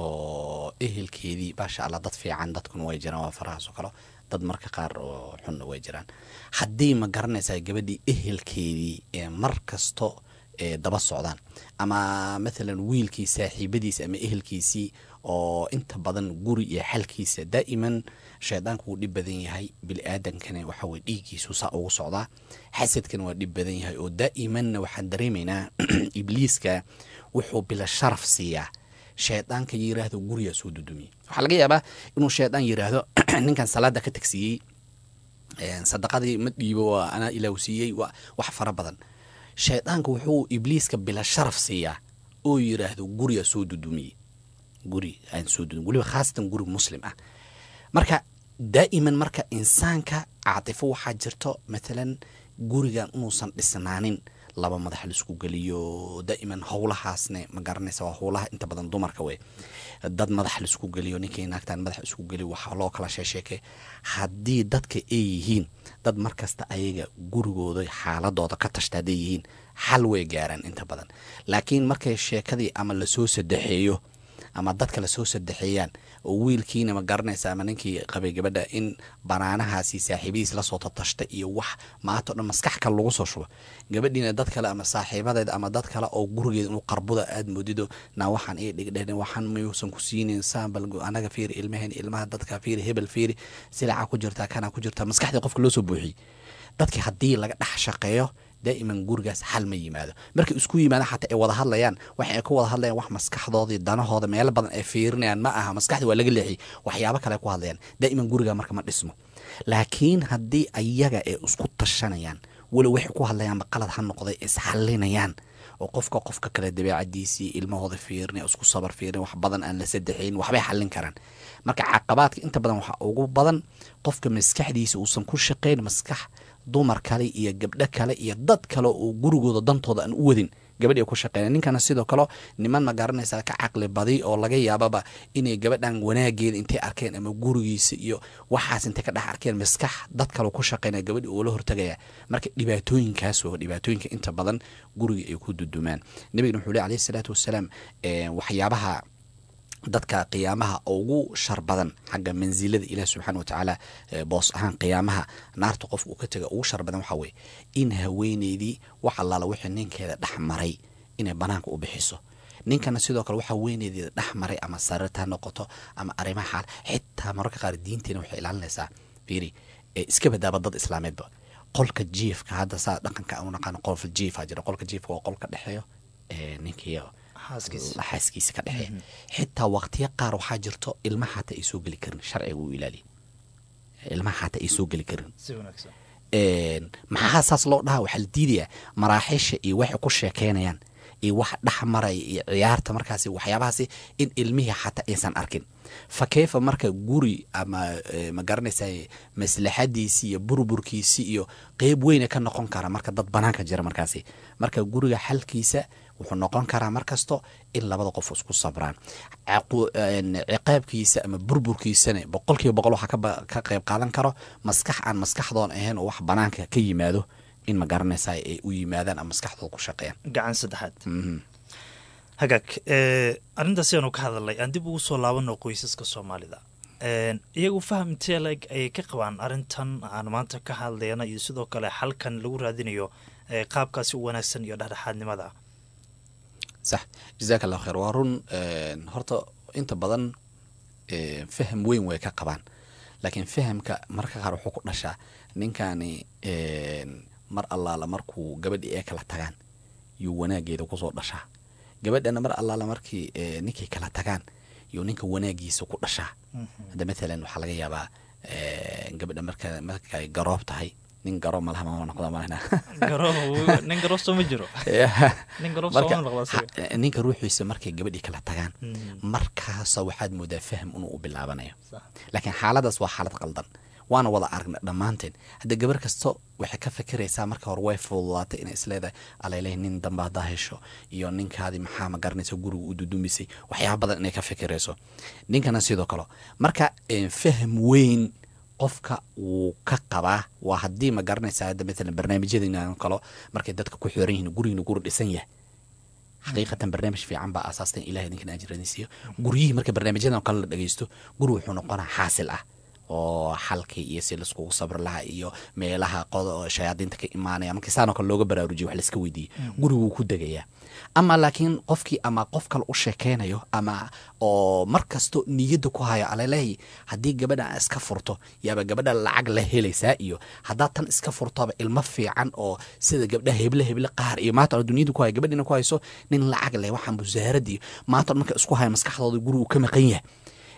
Speaker 8: oo ehelkeedii maasha allah dad fiican dadkuna way jiraan waa farahaas oo kale dad marka qaar oo xunna way jiraan haddii ma garanaysaa gabadhii ehelkeedii ee mar kasto ee daba socdaan ama mathalan wiilkii saaxiibadiisa ama ehelkiisii oo inta badan guri iyo xalkiisa daa'iman shaydaanku wuu dhib badan yahay bili-aadankana waxa weye dhiiggiisu saa ugu socdaa xasadkana waa dhib badan yahay oo daa'imanna waxaan dareemaynaa ibliiska wuxuu bila sharaf siiyaa shaydaanka yiraahdo gurigaa soo dudumiye waxaa laga yaabaa inuu shaydaan yiraahdo ninkan salaada ka tagsiiyey een, sadaqadii ma dhiibo waa anaa ilaahu siiyey waa wax fara badan shaydaanka wuxuu ibliiska bila sharaf siiyaa oo yiraahdo gurigaa soo dudumiye guri aan soo dudum weliba khaasatan guri muslim ah marka daa'iman marka insaanka caatifo waxaa jirto mathalan gurigan inuusan dhisnaanin laba madax laisku geliyo daa'iman howlahaasne ma garanaysa waa howlaha inta badan dumarka wey dad madax laisku geliyo ninkii naagtan madax isku geliyo waxaa loo kala sheesheekay haddii dadka ay yihiin dad markasta ayaga gurigooda xaaladooda ka tashta hadday yihiin xal way gaaraan inta badan laakiin markay sheekadii ama lasoo sadexeeyo ama dadka lasoo sadexeeyaan oo wiilkiina ma garanaysa ama ninkii qabay gabadha in banaanahaasi saaxiibadiis lasoo tatashta iyo wax maanta o dhan maskax kale lagu soo shubo gabadhiina dad kale ama saaxiibadeed ama dad kale oo gurigeeda inuu qarbuda aad moodido na waxaan ii dhigdhehn waxaan mayuusan ku siinin saambal anaga fiiri ilmaheen ilmaha dadka fiiri hebel fiiri silaca ku jirtaa kana ku jirtaa maskaxdii qofka loo soo buuxiyey dadki haddii laga dhex shaqeeyo daa'iman gurigaas xal ma yimaado markay isku yimaadaan xataa ay wada hadlayaan waxa ay ka wada hadlayaan wax maskaxdoodii danahooda meelo badan ay fiirinayaan ma aha maskaxdii waa laga leexiyey waxyaabo kale ay ku hadlayaan daa'iman guriga marka ma dhismo laakiin haddii ayaga ay isku tashanayaan walow waxay ku hadlayaanba qalad ha noqday isxalinayaan oo qofka qofka kale dabeecadiisii ilmahooda fiirinaya isku sabar fiirin wax badan aan la sadexayn waxbay xallin karaan marka caqabaadka inta badan waxaa ugu badan qofka maskaxdiisa uusan ku shaqayn maskax dumar kale iyo gabdho kale iyo dad kale oo gurigooda dantooda aan u wadin gabadhi ay ku shaqeynaya ninkana sidoo kale niman ma garanaysaa ka caqli badi oo laga yaababa inay gabadhan wanaageeda intay arkeen ama gurigiisa iyo waxaas intay ka dhex arkeen maskax dad kale ku shaqeynaya gabadhi uu la hortagaya marka dhibaatooyinkaas oo dhibaatooyinka inta badan guriga ay ku dudumaan nabigana wuxuu leh alayhi salaatu wasalaam waxyaabaha dadka qiyaamaha ugu shar badan xagga mansilada ilaah subxaana watacaala boos ahaan qiyaamaha naarta qofka uu ka tega ugu shar badan waxaa weye in haweeneydii wax allaala wixii ninkeeda dhex maray inay banaanka u bixiso ninkana sidoo kale waxaa weyneedeeda dhex maray ama sariirta ha noqoto ama arrimaha xaal xitaa mararka qaar diinteena waxay ilaalinaysaa fiiri iska badaaba dad islaameedba qolka jiifka hadda saa dhaqanka u naqaano qolka jiifa jira qolka jiifka waa qolka dhexeeyo ninkiyo xaaskiisa ka dhexeeya xitaa waqtiyo qaar waxaa jirto ilmaha xataa ay soo geli karin sharciga uu ilaaliya ilmaha xataa ay soo geli karin maxaa saas loo dhahaa waxaa la diidayaa maraaxiisha iyo waxay ku sheekeynayaan iyo wax dhex maraya iyo ciyaarta markaasi waxyaabahaasi in ilmihii xataa aysan arkin fa keyfa marka guri ama ma garanaysa maslaxadiisii iyo burburkiisii iyo qeyb weyna ka noqon kara marka dad banaanka jira markaasi marka guriga xalkiisa wuxuu noqon karaa markasto in labada qof isku sabraan ciqaabkiisa ama burburkiisana boqol kiiba boqol waxaa ka qeyb qaadan karo maskax aan maskaxdoon ahayn oo wax banaanka ka yimaado in ma garanaysa ay u yimaadaan ama maskaxdooda ku shaqeeyaan
Speaker 2: gacan saddexaad hagaag arrintaas ayaanu ka hadalnay aan dib ugu soo laabano qoysaska soomaalida iyagu faham intee leg ayay ka qabaan arrintan aan maanta ka hadlayna iyo sidoo kale xalkan lagu raadinayo qaabkaasi u wanaagsan iyo dhexdhexaadnimada
Speaker 8: sax jazaak allahu kheer waa run horta inta badan faham weyn way ka qabaan laakiin fahamka marka qaar wuxuu ku dhashaa ninkani mar allaala markuu gabadhii ee kala tagaan yuu wanaageeda kusoo dhashaa gabadhana mar allaala markii ninkay kala tagaan yuu ninka wanaagiisa ku dhashaa hadda matalan waxaa laga yaabaa gabadha marka markay garoob tahay nin garoob malaha mama noqda malena
Speaker 2: nin garoob soo ma jiro nin garoob
Speaker 8: marka
Speaker 2: soo noqda
Speaker 8: ha- ninka ruuxiisa markay gabadhii kala tagaan markaasa waxaad moodaa faham inuu u bilaabanayo laakiin xaaladaas waa xaalad qaldan waana wada aragna dhammaanteen hadda gabar kasto waxay ka fikiraysaa marka hore way fududaatay inay isleedahay alalehi nin dambe haddaa hesho iyo ninkaadii maxaa ma garanaysa guriga u dudumisay waxyaaba badan inay ka fikirayso ninkana sidoo kale marka eh, faham weyn qofka wuu ka qabaa waa haddii ma garanaysa hadda matalan barnaamijyadina kalo markay dadka ku xiran yihiin gurigina guri dhisan yahay xaqiiqatan barnaamij fiican baa asaastan ilahay ninkan ajiradiisiyo guryihii marka barnaamijyadan oo kale la dhegeysto guri wuxuu noqonaa xaasil ah oo xalkii iyo si laiskugu sabri lahaa iyo meelaha qod shayaadiinta ka imaanaya markii saanoo kale looga baraarujiyo wax laiska weydiiyey guri wuu ku degayaa ama laakiin qofkii ama qof kale u sheekeynayo ama oo mar kasto niyadda ku hayo alalehi haddii gabadha aan iska furto yaaba gabadha lacag la helaysaa iyo haddaad tan iska furtoba ilmo fiican oo sida gabdhaha heble heble qaar iyo maanta dunyada ku hayo gabadhina ku hayso nin lacag leh waxaan busaarad iyo maanta marka isku haya maskaxdooda guri uu ka maqan yahay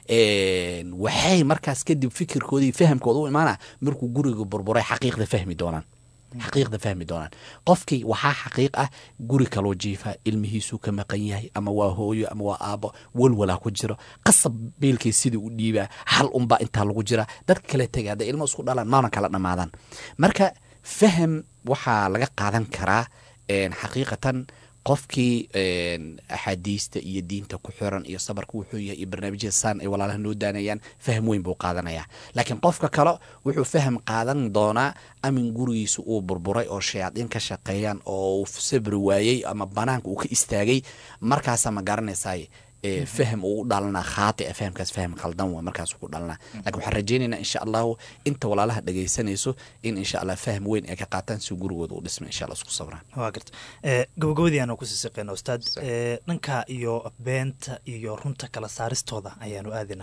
Speaker 8: Een, waxay markaas kadib fikirkooda iyo fahamkooda u imaana markuu guriga burburay xaqiiqda fahmi doonaan xaqiiqda fahmi doonaan qofkii waxaa xaqiiq ah guri kaloo jiifa ilmihiisuu ka maqan yahay ama waa hooyo ama waa aabo walwalaa ku jiro qasab beelkii sidii u dhiibaa hal unbaa intaa lagu jira dadka kale tega hadday ilmo isku dhalaan maana kala dhammaadaan marka faham waxaa laga qaadan karaa een, xaqiiqatan qofkii een, axaadiista iyo diinta ku xiran iyo sabarka wuxuu yahay iyo barnaamijyada saan ay walaalaha noo daanayaan faham weyn buu qaadanayaa laakiin qofka kale wuxuu faham qaadan doonaa amin gurigiisa uu burburay oo shayaadiin ka shaqeeyaan oo uu sabri waayey ama banaanka uu ka istaagay markaasa ma garanaysaay ee, faham uu u dhalanaa khaati a fahamkaas faham qaldan waa markaas ku dhalanaa lakin waxaan rajaynaynaa insha allahu inta walaalaha dhegaysanayso in insha allah faham weyn ay ka qaataan si gurigooda u dhisma insha allah isku sabraan
Speaker 2: waa garta gabagabadii aanu kusii siqeyna ustaad Eh, dhanka iyo beenta iyo runta kala saaristooda ayaanu aadina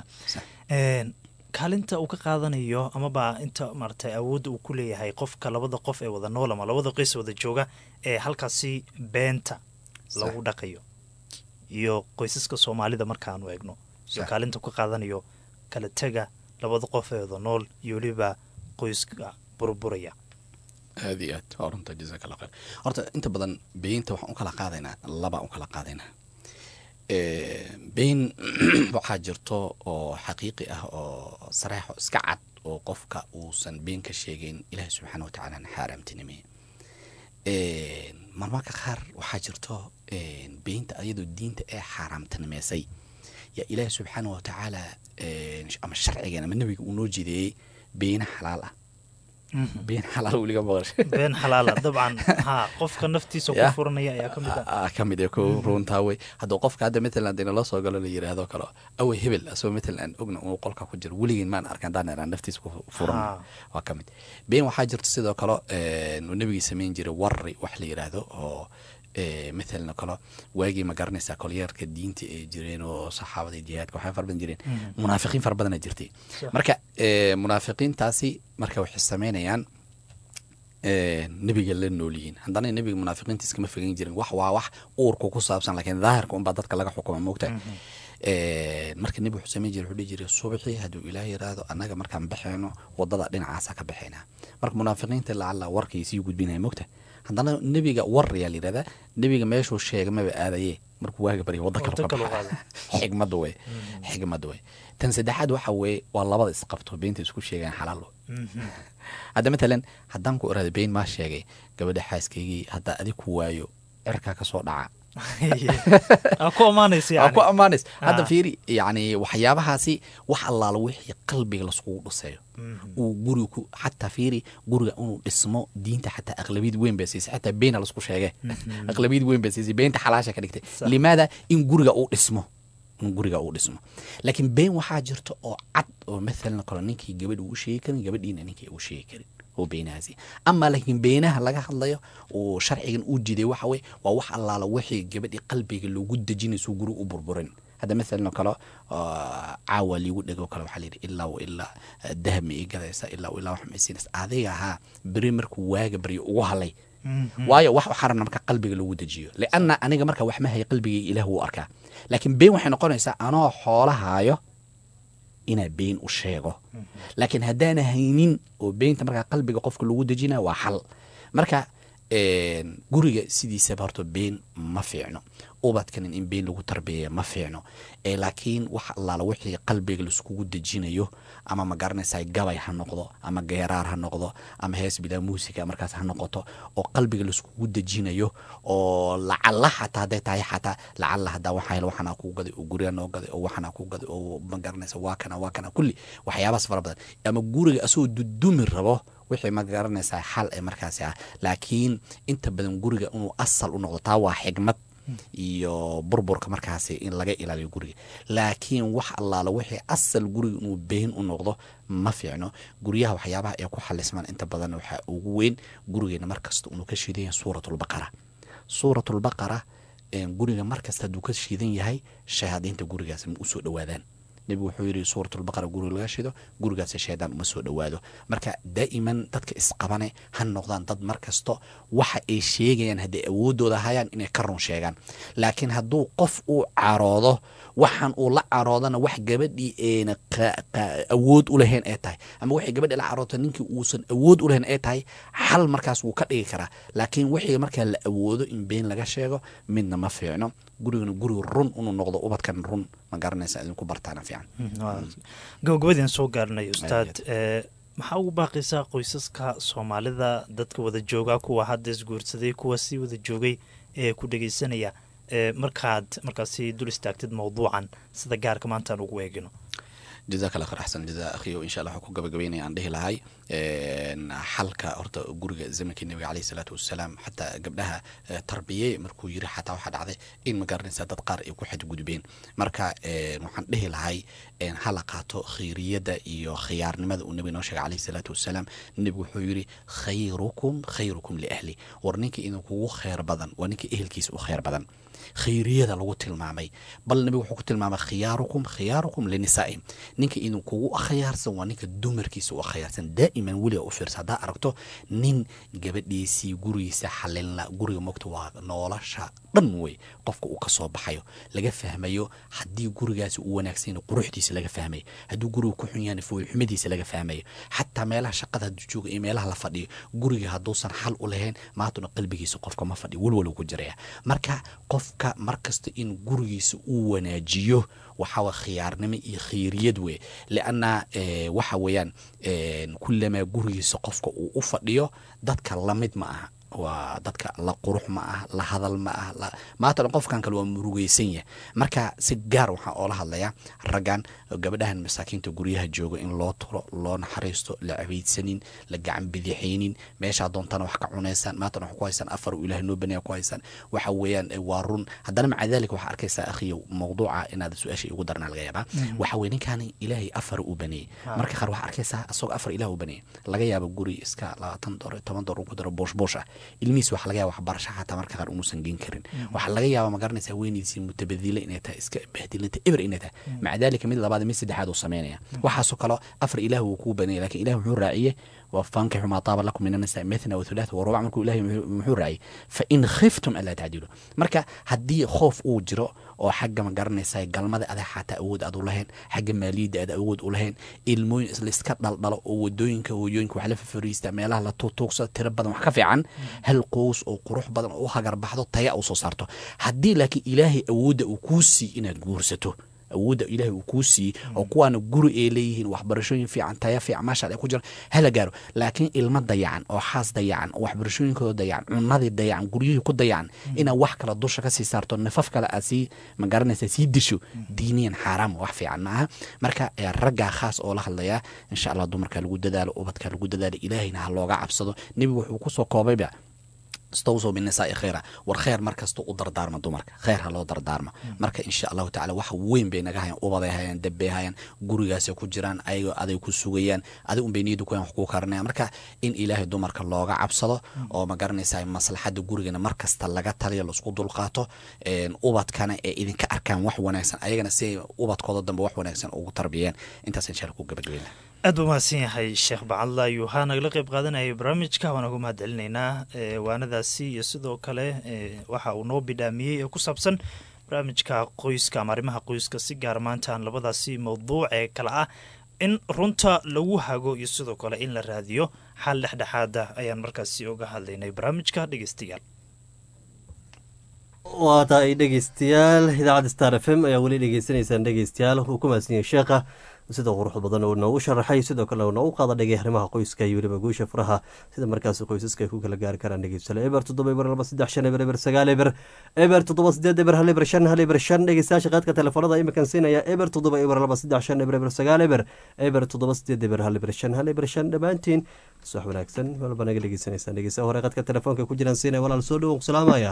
Speaker 2: kaalinta uu ka qaadanayo amaba inta maaragtay awoodda uu ku leeyahay qofka labada qof ee wada nool ama labada qoys wada jooga ee halkaasi beenta lagu dhaqayo iyo qoysaska soomaalida markaanu eegno iyo
Speaker 8: Sax.
Speaker 2: kaalinta uu ka qaadanayo kala tega labada qof ee wada nool iyo weliba qoyska burburaya
Speaker 8: aad iyo aad waa runta jazaak allah khayr horta inta badan beynta waxaan u kala qaadaynaa laba u kala qaadaynaa Eh, beyn waxaa jirto oo xaqiiqi ah oo sareexo iska cad oo qofka uusan been ka sheegeyn ilaahi subxaana watacaalana xaaraamtinimeye marmarka qaar waxaa jirto beynta ayadoo diinta ee xaaraamtanimeysay yaa ilaahi subxaana wa tacaala ama sharcigan ama nebiga uu noo jideeyey beyna xalaal ah been xalaal weliga maqashay
Speaker 2: been xalaala dabcan ha qofka naftiisa ku
Speaker 8: Ya.
Speaker 2: furanaya ayaa ka mid ah
Speaker 8: ah ka mid ah ko runtaa wey hadduu qofka hadda matalan hadii nala soo galo la yiraahdo kale awey hebel asagoo matalan aan ogna uu qolka ku jiro weligeen maan arkan daan inaan naftiisa ku furan
Speaker 2: Ha.
Speaker 8: waa ka mid been waxaa jirta sidoo kale een, uu nebigii samayn jiray warri wax la yiraahdo oo ee, matalan oo kale waagii ma garanaysaa kolyeerka diinta ay jireen oo saxaabada iyo jihaadka waxay fara badan jireen munaafiqiin fara badana jirtay
Speaker 2: Sax.
Speaker 8: marka ee, munaafiqiintaasi marka waxay sameynayaan ee, nebiga la nool yihiin haddana nebiga munaafiqiinta iskama fogeyn jirin wax waa wax uurka ku saabsan laakiin daahirka unbaa dadka laga xukuma moogtahay Ee, marka nebiga wuxuu samayn jiray wuxuu dhihi jiray subaxii hadduu ilaah yiraahdo annaga markaan baxayno wadada dhinacaasa ka baxaynaa marka munaafiqiinta lacala warkay sii gudbinaya moogtahay haddana nebiga war ayaa la yidhahdaa nebiga meeshuu sheega maba aadaye markuu waaga barya wadda kale
Speaker 2: Waddo
Speaker 8: ka
Speaker 2: kale u
Speaker 8: baxa xigmada wey xigmada wey tan saddexaad waxa weeye waa labada isqabto beenta isku sheegaan xalaal wey hadda matalan haddaan ku irahdo been maa sheegay gabadha xaaskaygii haddaa adig ku waayo cirkaa kasoo dhaca
Speaker 2: aa ku ammaanaysa
Speaker 8: aa ku
Speaker 2: yani
Speaker 8: ammaanays hadda
Speaker 2: Ah.
Speaker 8: fiiri yacni waxyaabahaasi wax allaala wixii qalbiga laskugu dhiseeyo uu guriga ku xataa fiiri guriga inuu dhismo diinta xataa aqlabiyad weyn baa siisay xataa beena lasku sheege aqlabiyad weyn baa siisay beenta xalaasha ka dhigtay
Speaker 2: Sax.
Speaker 8: limaada in guriga uu dhismo in guriga uu dhismo laakiin been waxaa jirta oo cad oo mathalan kale ninkii gabadh uu u sheegi karin gabadhiina ninkii u sheegi karin oo beenahaasi ama laakiin beenaha laga hadlayo oo sharcigan uu jiday waxa weye waa wax allaala wixii gabadhii qalbiga loogu dejinayso guri u burburin hadda mathalan oo kale oo caawa liigu dhego kale waxaa layidhi ilaa wa ilaa eh, dahab ma ii gadaysa ilaa wa ilaa wax ma isiinaysa adiga ahaa beri markuu waaga baryo ugu halay waayo wax waxaa rabna marka qalbiga lagu dejiyo lianna aniga marka wax ma haya qalbigayga ilaah wuu arkaa laakiin been waxay noqonaysaa anoo xoolahaayo inaa been u sheego laakiin haddaana haynin oo beenta markaa qalbiga qofka lagu dejinaya waa xal marka een, guriga sidiisaba horta been ma fiicno ubadkan in been lagu tarbiyeeya ma fiicno ee laakiin wax allaala wixii qalbiga laiskugu dejinayo ama ma garanaysaa gabay ha noqdo ama geeraar ha noqdo ama hees bilaa muusika markaas ha noqoto oo qalbiga laiskugu dejinayo oo lacalla xataa hadday tahay xataa lacalla hadaa waxaa hel waxanaa kuu gaday oo guriga noo gaday oo waxanaa kuu gaday oo ma garanaysa waa kana waa kana kulli waxyaabahaas fara badan ama guriga asagoo dudumi rabo wixii ma garanaysaa xal ee markaasi ah laakiin inta badan guriga inuu asal u noqdo taa waa xigmad iyo burburka markaasi in laga ilaaliyo guriga laakiin wax allaala wixii asal guriga inuu been u noqdo ma fiicno guryaha waxyaabaha ay ku xalismaan inta badan waxaa ugu weyn gurigeena markasta inuu ka shiidan yahay suuratulbaqara suuratulbaqara een, guriga markasta hadduu ka shiidan yahay shayaadiinta gurigaas ma usoo dhowaadaan nebigu wuxuu yidhi suuratulbaqara guriga laga shido gurigaasi shaydaan uma soo dhowaado marka daa'iman dadka isqabane ha noqdaan dad markasto waxa ay sheegayaan hadday awoodooda hayaan inay ka run sheegaan laakiin hadduu qof uu caroodo waxaan uu la caroodana wax gabadhii eena qa- qa- awood u lahayn ay tahay ama waxay gabadhii la caroodta ninkii uusan awood u lahayn ay tahay xal markaas wuu ka dhigi karaa laakiin wixii markaa la awoodo in been laga sheego midna ma fiicno gurigana guri run inuu noqdo ubadkan run ma garanaysa idinku bartaana fiican
Speaker 2: gabagabadiin soo gaarnay ustaad ee, maxaa ugu baaqaysaa qoysaska soomaalida dadka wada jooga kuwa hadda isguursaday kuwa sii wada joogay ee ku dhegeysanaya ee markaad markaasi dul istaagtid mawduucan sida gaarka maantaan ugu eegino
Speaker 8: jazaak allah khayr axsan jazaa akhiyo insha allah waxaan ku gabagabeynaya aan dhihi lahay een, xalka horta guriga zamankii nabiga caleyhi salaatu wasalaam xataa gabdhaha eh, tarbiyey markuu yiri xataa waxaa dhacday in ma garanaysa dad qaar ay ku xadgudbeen marka een, waxaan dhihi lahay een, ha la qaato khayriyadda iyo khiyaarnimada uu nabiga noo sheegay caleyhi salaatu wasalaam nabigu wuxuu yiri khayrukum khayrukum liahli war ninka idinkugu khayr badan waa ninka ehelkiisa u khayr badan khayriyada lagu tilmaamay bal nabigu wuxuu ku tilmaamay khiyaarukum khiyaarukum linisaa'im ninka idinkugu akhyaarsan waa ninka dumarkiisa u akhyaarsan daa'iman weliga u fiirsa haddaa aragto nin gabadhiisii gurigiisa xalinla guriga mogta waa nolosha dhan wey qofka uu kasoo baxayo laga fahmayo haddii gurigaasi uu wanaagsan yahay quruxdiisa laga fahmayo hadduu guriga ku xun yahay foolxumadiisa laga fahmayo xataa meelaha shaqada hadduu jooga iyo meelaha la fadhiyo guriga hadduusan xal u lahayn maantuna qalbigiisa qofka ma fadhiyo walwal uu ku jiraya marka qofka markasta in gurigiisa uu wanaajiyo waxaa khiyaarnimo iyo khayriyad wey lianna waxa weeyaan kulamaa gurigiisa qofka uu u fadhiyo dadka lamid ma aha waa dadka la qurux ma ah la hadal ma ah la maatan qofkan kale waa murugeysan yahay marka si gaar waxaa oola hadlayaa raggan gabadhahan masaakiinta guryaha jooga in loo turo loo naxariisto la cabeydsanin la gacan bidixaynin meeshaa doontana wax ka cunaysaan maatan wax ku haysaan afar uu ilahay noo banaya ku haysaan waxa weeyaan eh, waa run haddana maca dalika waxaa arkaysaa akhiyo mawduuca inaad su-aasha igu darnaa laga yaabaa waxa weye ninkaani ilaahay afar u baneeyey marka qaar waxaa arkaysaa isagoo afar ilaah u baneeyey laga yaabo guri iska labaatan dolar toban dolar ku daro boosh boosh ah ilmihiis waxa laga yaaba waxbarasha xataa marka qaar umuusan geen karin waxaa laga yaaba ma garanaysaa weyniisii mutabadile inay tahay iska bahdilanta eber inay tahay maca dalika mid labaad mid saddexaad uu sameynaya waxaasoo kale afar ilaah wuu kuu baneeyey lakin ilah muxuu raaciyey وفانكحوا ما طاب لكم من النساء مثنى وثلاث ورباع markuu ilahay muxuu raaciyey fain khiftum anlaa tacdilu marka haddii khoof uu jiro oo xagga ma garanaysa galmada adaa xataa awood aad u lahayn xagga maaliyadda aad awood u lahayn ilmooyin islaiska dhaldhalo oo wadooyinka hooyooyinka wax la fafariista meelaha la tuugtuugsado tiro badan wax ka fiican hal qows oo qurux badan oo u hagar baxdo taya uu soo saarto haddii laakiin ilaahay awoodda uu kuu sii inaad guursato awoodda ilaahay uu kuu siiyey oo kuwaana guri ay leeyihiin waxbarashooyin fiican taya fiican maasha ay ku jiraan hala gaaro laakiin ilmo dayacan oo xaas dayacan oo waxbarashooyinkooda dayacan cunadii dayacan guryihii ku dayacan inaad wax kale dusha ka sii saarto nafaf kale aad sii ma garanaysa sii disho diiniyan xaaraam wax fiican ma aha marka eh, raggaa khaas oo la hadlayaa insha allah dumarka lagu dadaalo ubadka lagu dadaalo ilaahayna ha looga cabsado nebigu wuxuu kusoo koobayba stawsow binisaai khayra war kheyr mar kasta u dardaarma dumarka kheyr ha loo dardaarmo marka insha allahu tacala wax weyn bay naga hayaan ubaday hayaan dabbay hayaan gurigaasay ku jiraan ayagoo aday ku sugayaan adig unbay niyadda ku hayan wax kuu karanayaan marka in ilaahay dumarka looga cabsado oo ma garanaysa maslaxadda gurigana mar kasta laga taliyo laisku dulqaato een, ubadkana ee idinka arkaan wax wanaagsan ayagana si ay ubadkooda dambe wax wanaagsan ugu tarbiyeen intaas insha alla ku gabagabayna
Speaker 2: aad buu mahadsan yahay sheekh bacadla ayuu haa nagala qayb qaadanayay barnaamijka waan ugu mahad celinaynaa ee, waanadaasi iyo sidoo kale ee, waxa uu noo bidhaamiyey ee ku saabsan barnaamijka qoyska ama arrimaha qoyska si gaar maantaan labadaasi mawduuc ee kale ah in runta lagu hago iyo sidoo kale in la raadiyo xal dhexdhexaada ayaan markaasi uga hadlaynay barnaamijka dhegeystayaal
Speaker 1: waa tahay dhegeystayaal idaacadda star f m ayaa weli dhegeysanaysaan dhegeystayaal uu ku mahadsan yahay sheekha sida qurux badan uu noogu sharaxay sidoo kale uu noogu qaada dhigay arrimaha qoyska iyo weliba guusha furaha sida markaas qoysaska ay ku kala gaari karaan dhegeystayaal eber toddoba eber laba saddex shan eber eber sagaal eber eber toddoba sideed eber hal eber shan hal eber shan dhegeystayaasha qaadka telefoonada imikan siinaya eber toddoba eber laba saddex shan eber eber sagaal eber eber toddoba sideed eber hal eber shan hal eber shan dhammaantiin subax wanaagsan walba naga dhegeysanaysaan dhegeystaha hore qaadka telefoonka ku jiraan siinaya walaal soo dhowow salaamaya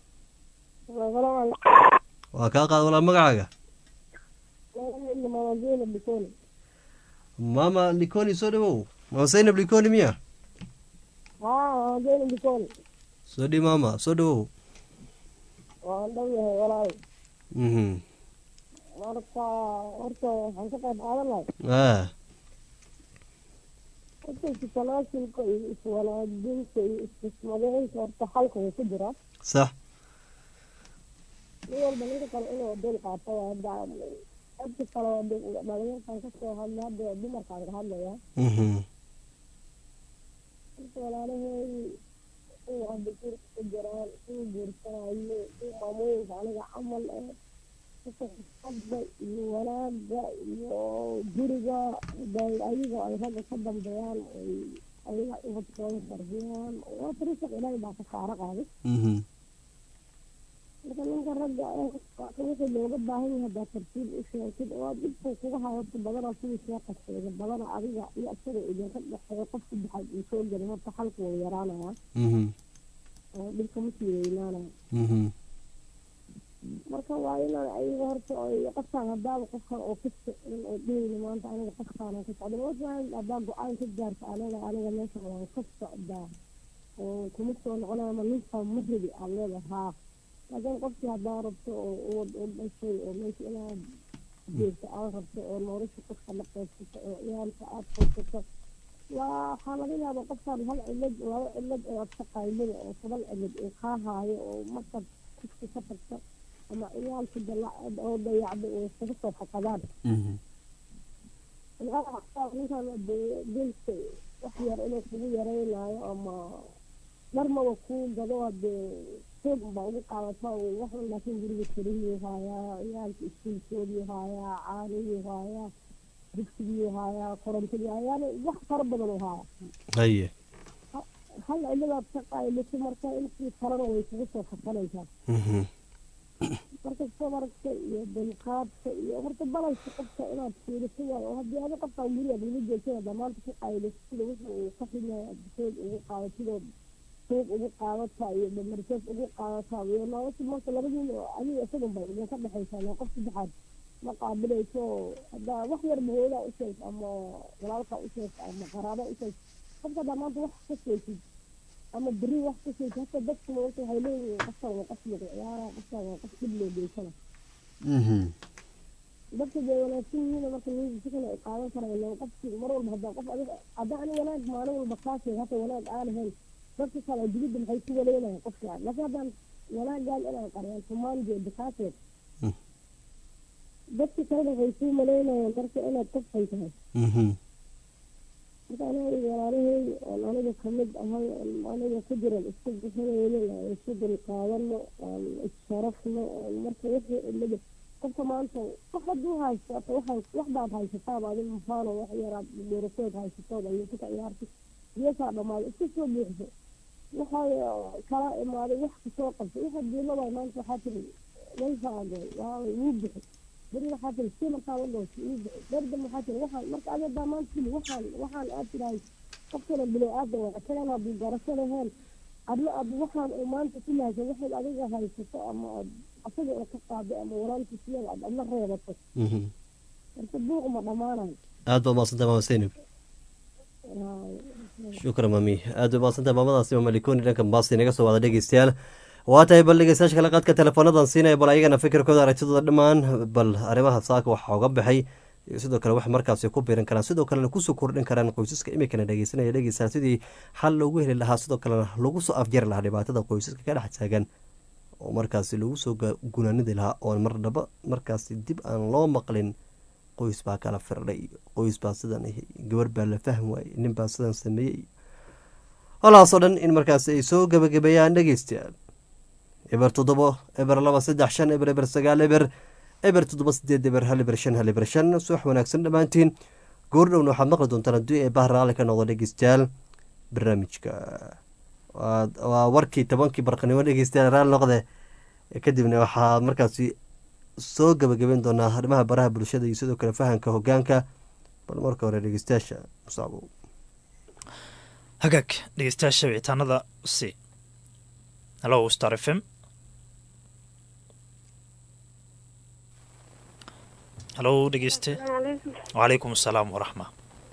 Speaker 1: waa kaa qaad walaal magacaaga mama likoni soo dhawow mama zaynab likoni miya soo dhi mama soo dhawow
Speaker 9: waan dhow yahay walaal
Speaker 1: mhm
Speaker 9: marka horta waxaan ka qayb qaadan lahay
Speaker 1: ah
Speaker 9: horta istalaasilka iyo iswanaajinta iyo istismadeynta horta xalka wuu ku jiraa
Speaker 1: sax
Speaker 9: nin walba ninka kale inuu dul qaato waa hadda dadka kale waa dhalinyarkan kasoo hadla hadda dumarkaan ka hadlayaa
Speaker 1: mhm
Speaker 9: horta walaalaheedii kuwa hadda gurka ku jiraan kuwa guursanayo kuwa maamooyinka aniga camal eh dadka xisabda iyo wanaaga iyo guriga bay ayaga ay ragga ka dambeeyaan ay ayaga ubadkooda tarbiyaan waa tariiq ilaahay baa ka saaro qaaday
Speaker 1: mhm
Speaker 9: marka ninka ragga eh wixii looga baahan yahay haddaa tartiib u sheegtid oo aad dhibkuu kuga hayato badana sidii sheeka sheegay badana adiga iyo isaga idinka dhexeeya qof saddexaad uu soo gelin horta xalka wuu yaraanayaa
Speaker 1: mhm
Speaker 9: oo dhibka ma sii weynaanaya
Speaker 1: mhm
Speaker 9: marka waa inaan ayaga horta ay qofkaan haddaaba qofkan oo ka socon oo dhehayni maanta aniga qofkaanan ka socda waaan haddaa go-aan ka gaarta aniga aniga meesha waan ka socdaa oo kuma soo noqonaya ma ninkaan ma rabi aad leedahay haa laakiin qofkii haddaa rabto oo uwad u dhashay oo meesha inaad jeegto aad rabto oo nolosha qofka la qaybsato oo ciyaalka aad qaysato waa waxaa laga yaabaa qofkaan hal cilad laba cilad oo aad ka qaylida oo toban cilad uu kaa haayo oo markaad kufka ka tagto ama ciyaalka dala- oo dayacda oo iskaga soo fakadaan
Speaker 1: mhm
Speaker 9: ninkaan dilka wax yar inuu kugu yaraynayo ama dharmaba kuu gado hadee xoog baa ugu qaadata wax laakiin guriga karihiyuu haayaa ciyaalka iskuulkoodii haayaa caanihii haayaa dugsigii haayaa korontadii haayaa yani wax fara badan u haayaa
Speaker 1: haye
Speaker 9: hal ciladaad ka qaylito marka intii kalena way kugu soo fasanaysaa marka sabarka iyo dulqaadka iyo horta balayska qofka inaad fiiriso waayo oo haddii adi qofkaan guriga lagu joogtada damaanta ka qayliso sida wixii uu ka xidnaya adsood ugu qaadatidood suuq ugu qaadata iyo damarsees ugu qaadata iyo nolosha marka labadiin oo adiga isagun bay idinka dhexaysaa loo qof saddexaad ma qaabilayso haddaa wax yarba hoodaa u sheeg ama walaalka u sheeg ama qaraaba u sheeg qofka haddaa maanta wax ka sheegtid ama beri wax ka sheegtid hata dadka maanta waxay leeyihiin qofkan waa qof lagu ciyaara qofkan waa qof dhib loo geysana dadka dee wanaagsan yihiin marka niyada si kale ay qaadan karaan loo qofki mar walba haddaa qof adig haddaa ani wanaag maalin walba kaa sheeg hata wanaag aan ahayn dadka kale digidda maxay ku waleynayan qofkaan laakiin haddaan wanaagaan inaan qariyaan tumaan jeeda kaa sheeg dadka kalena waxay kuu malaynayaan marka inaad qofxay tahay marka aniga walaalahey oon aniga kamid ahay oon aniga ku jiran isku bixinayno aan isku dulqaadano aan issharafno oon marka wixii ilada qofka maanta wax hadduu haysto ata waxaan wax baad haysataab adi mafaano wax yaraad dheerasood haysatood ayuuka ka ciyaartay geesaa dhamaaday iska soo buuxso waxay kala imaaday wax kasoo qabtay waxa diilada maanta waxaa tiri walfaago waa wuu bixi beri waxaa tiri si markaa wadhoos wuu bixi berdan waxaa tiri waxaan marka adi hadaa maanta tiri waxaan waxaan aad tirahay qofkana bilo aadan waa isagan hadduu garasho lahayn adna ad waxaan uu maanta ku lahaysa waxaad adiga haysato ama aad asaga oo ka qaaday ama walaalkiisiyada aad adna reebato marka buuq ma dhammaanayo
Speaker 1: aad baad maadsantaha maama seynab shukran mami aad bay maadsantaha maamadaasi mamalikoni dhanka baasi inaga soo wada dhegeystayaal waa tahay bal dhegeystayaasha kale qaadka teleefoonadan siinaya bal ayagana fikirkooda aragtidooda dhammaan bal arrimaha saaka waxaa uga baxay sidoo kale wax markaasi ku biiran karaan sidoo kalena kusoo kordhin karaan qoysaska imikana dhegeysanaya dhegeystaan sidii xal loogu heli lahaa sidoo kalena lagu soo afjari lahaa dhibaatada qoysaska ka dhex taagan oo markaasi lagu soo gunaanidi lahaa oo mardhaba markaasi dib aan loo maqlin qoys baa kala firdhay qoys baa sidan gabar baa la fahm waayey nin baa sidan sameeyey holaasoo dhan in markaasi ay soo gebagabeeyaan dhegeystayaal eber toddobo eber laba saddex shan eber eber sagaal eber eber toddoba sideed eber hal eber shan hal eber shan subax wanaagsan dhammaantiin goordhowna waxaad maqli doontaan haddii ee bahar raali ka noqdo dhegeystayaal barnaamijka waa warkii tobankii barqanimo dhegeystayaal raali noqde kadibna waxaad markaasi soo gebagabeyn doonaa arrimaha baraha bulshada iyo sidoo kale fahamka hogaanka bal marka hore dhegeystayaasha musacbow
Speaker 2: hagaag dhegeystayaasha wicitaanada c hallo star f m hallo dhegeyste wacalaykum asalaam waraxma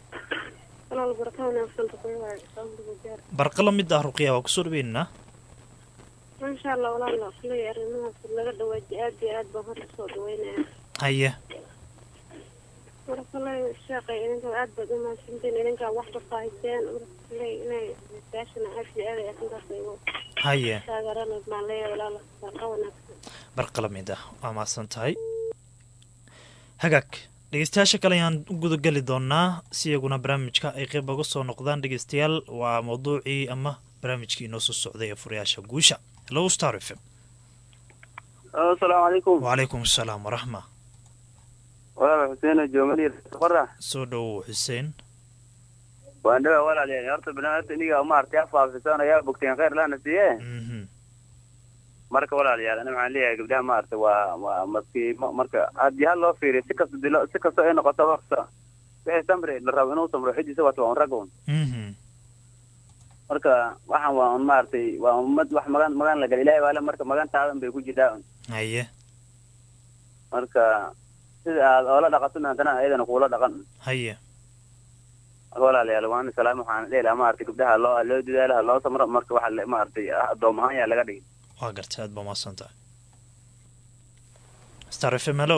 Speaker 2: barqa la mid ah ruqya waa kusoo dhaweynaa
Speaker 5: maasha allah walaal kuley arrimahaas laga dhawaaji aad iyo aad baan horta soo dhaweynaya
Speaker 2: haye
Speaker 5: marka kuley sheekay idinka aad baad u mahadsantiin idinkaa wax ka faahiseen marka kuley inay daashana aad iyo aad ay arrintaas igu
Speaker 2: haye
Speaker 5: taageerana baan leeyahay walaal barqa wanaagsan
Speaker 2: barqa la mid ah waa mahadsan tahay hagaag dhegeystayaasha kale ayaan u gudageli doonaa si iyaguna barnaamijka ay qeyb uga soo noqdaan dhegeystayaal waa mawduucii ama barnaamijkii inoo soo socday ee furayaasha guusha hello star f m
Speaker 10: asalaamu calaykum
Speaker 2: wacalaykum asalaam waraxma
Speaker 10: walaal xuseen joomali qora
Speaker 2: soo dhowow xuseen
Speaker 10: waan dhawa walaal horta banaadamta iniga maartay afaafisan ayaa bogteen khayr laana siiye marka walaalayaal ana waxaan leeyahay gabdhaha maarata waa waa maskiimo marka haddii hal loo fiiriyo si kasta dilo si kasta ay noqoto wakta wixii samri la rabo inuu samro xidiisa waata waa un rag un marka waxaan waa un maaragtay waa ummad wax magan magan la gala ilahay waale marka magantaadan bay ku jirtaa un
Speaker 2: haye
Speaker 10: marka sida aad oola dhaqatona haddana ayadana kuula dhaqan
Speaker 2: haye
Speaker 10: marka walaalayaal waan salaam waxaan dhihi lahaa maaragtay gabdhaha loo loo dadaalo ha loo samro marka waxa maaragtay addoom ahaan yaa laga dhigay
Speaker 2: waa gartay aad baa mahadsan tahay star f m hello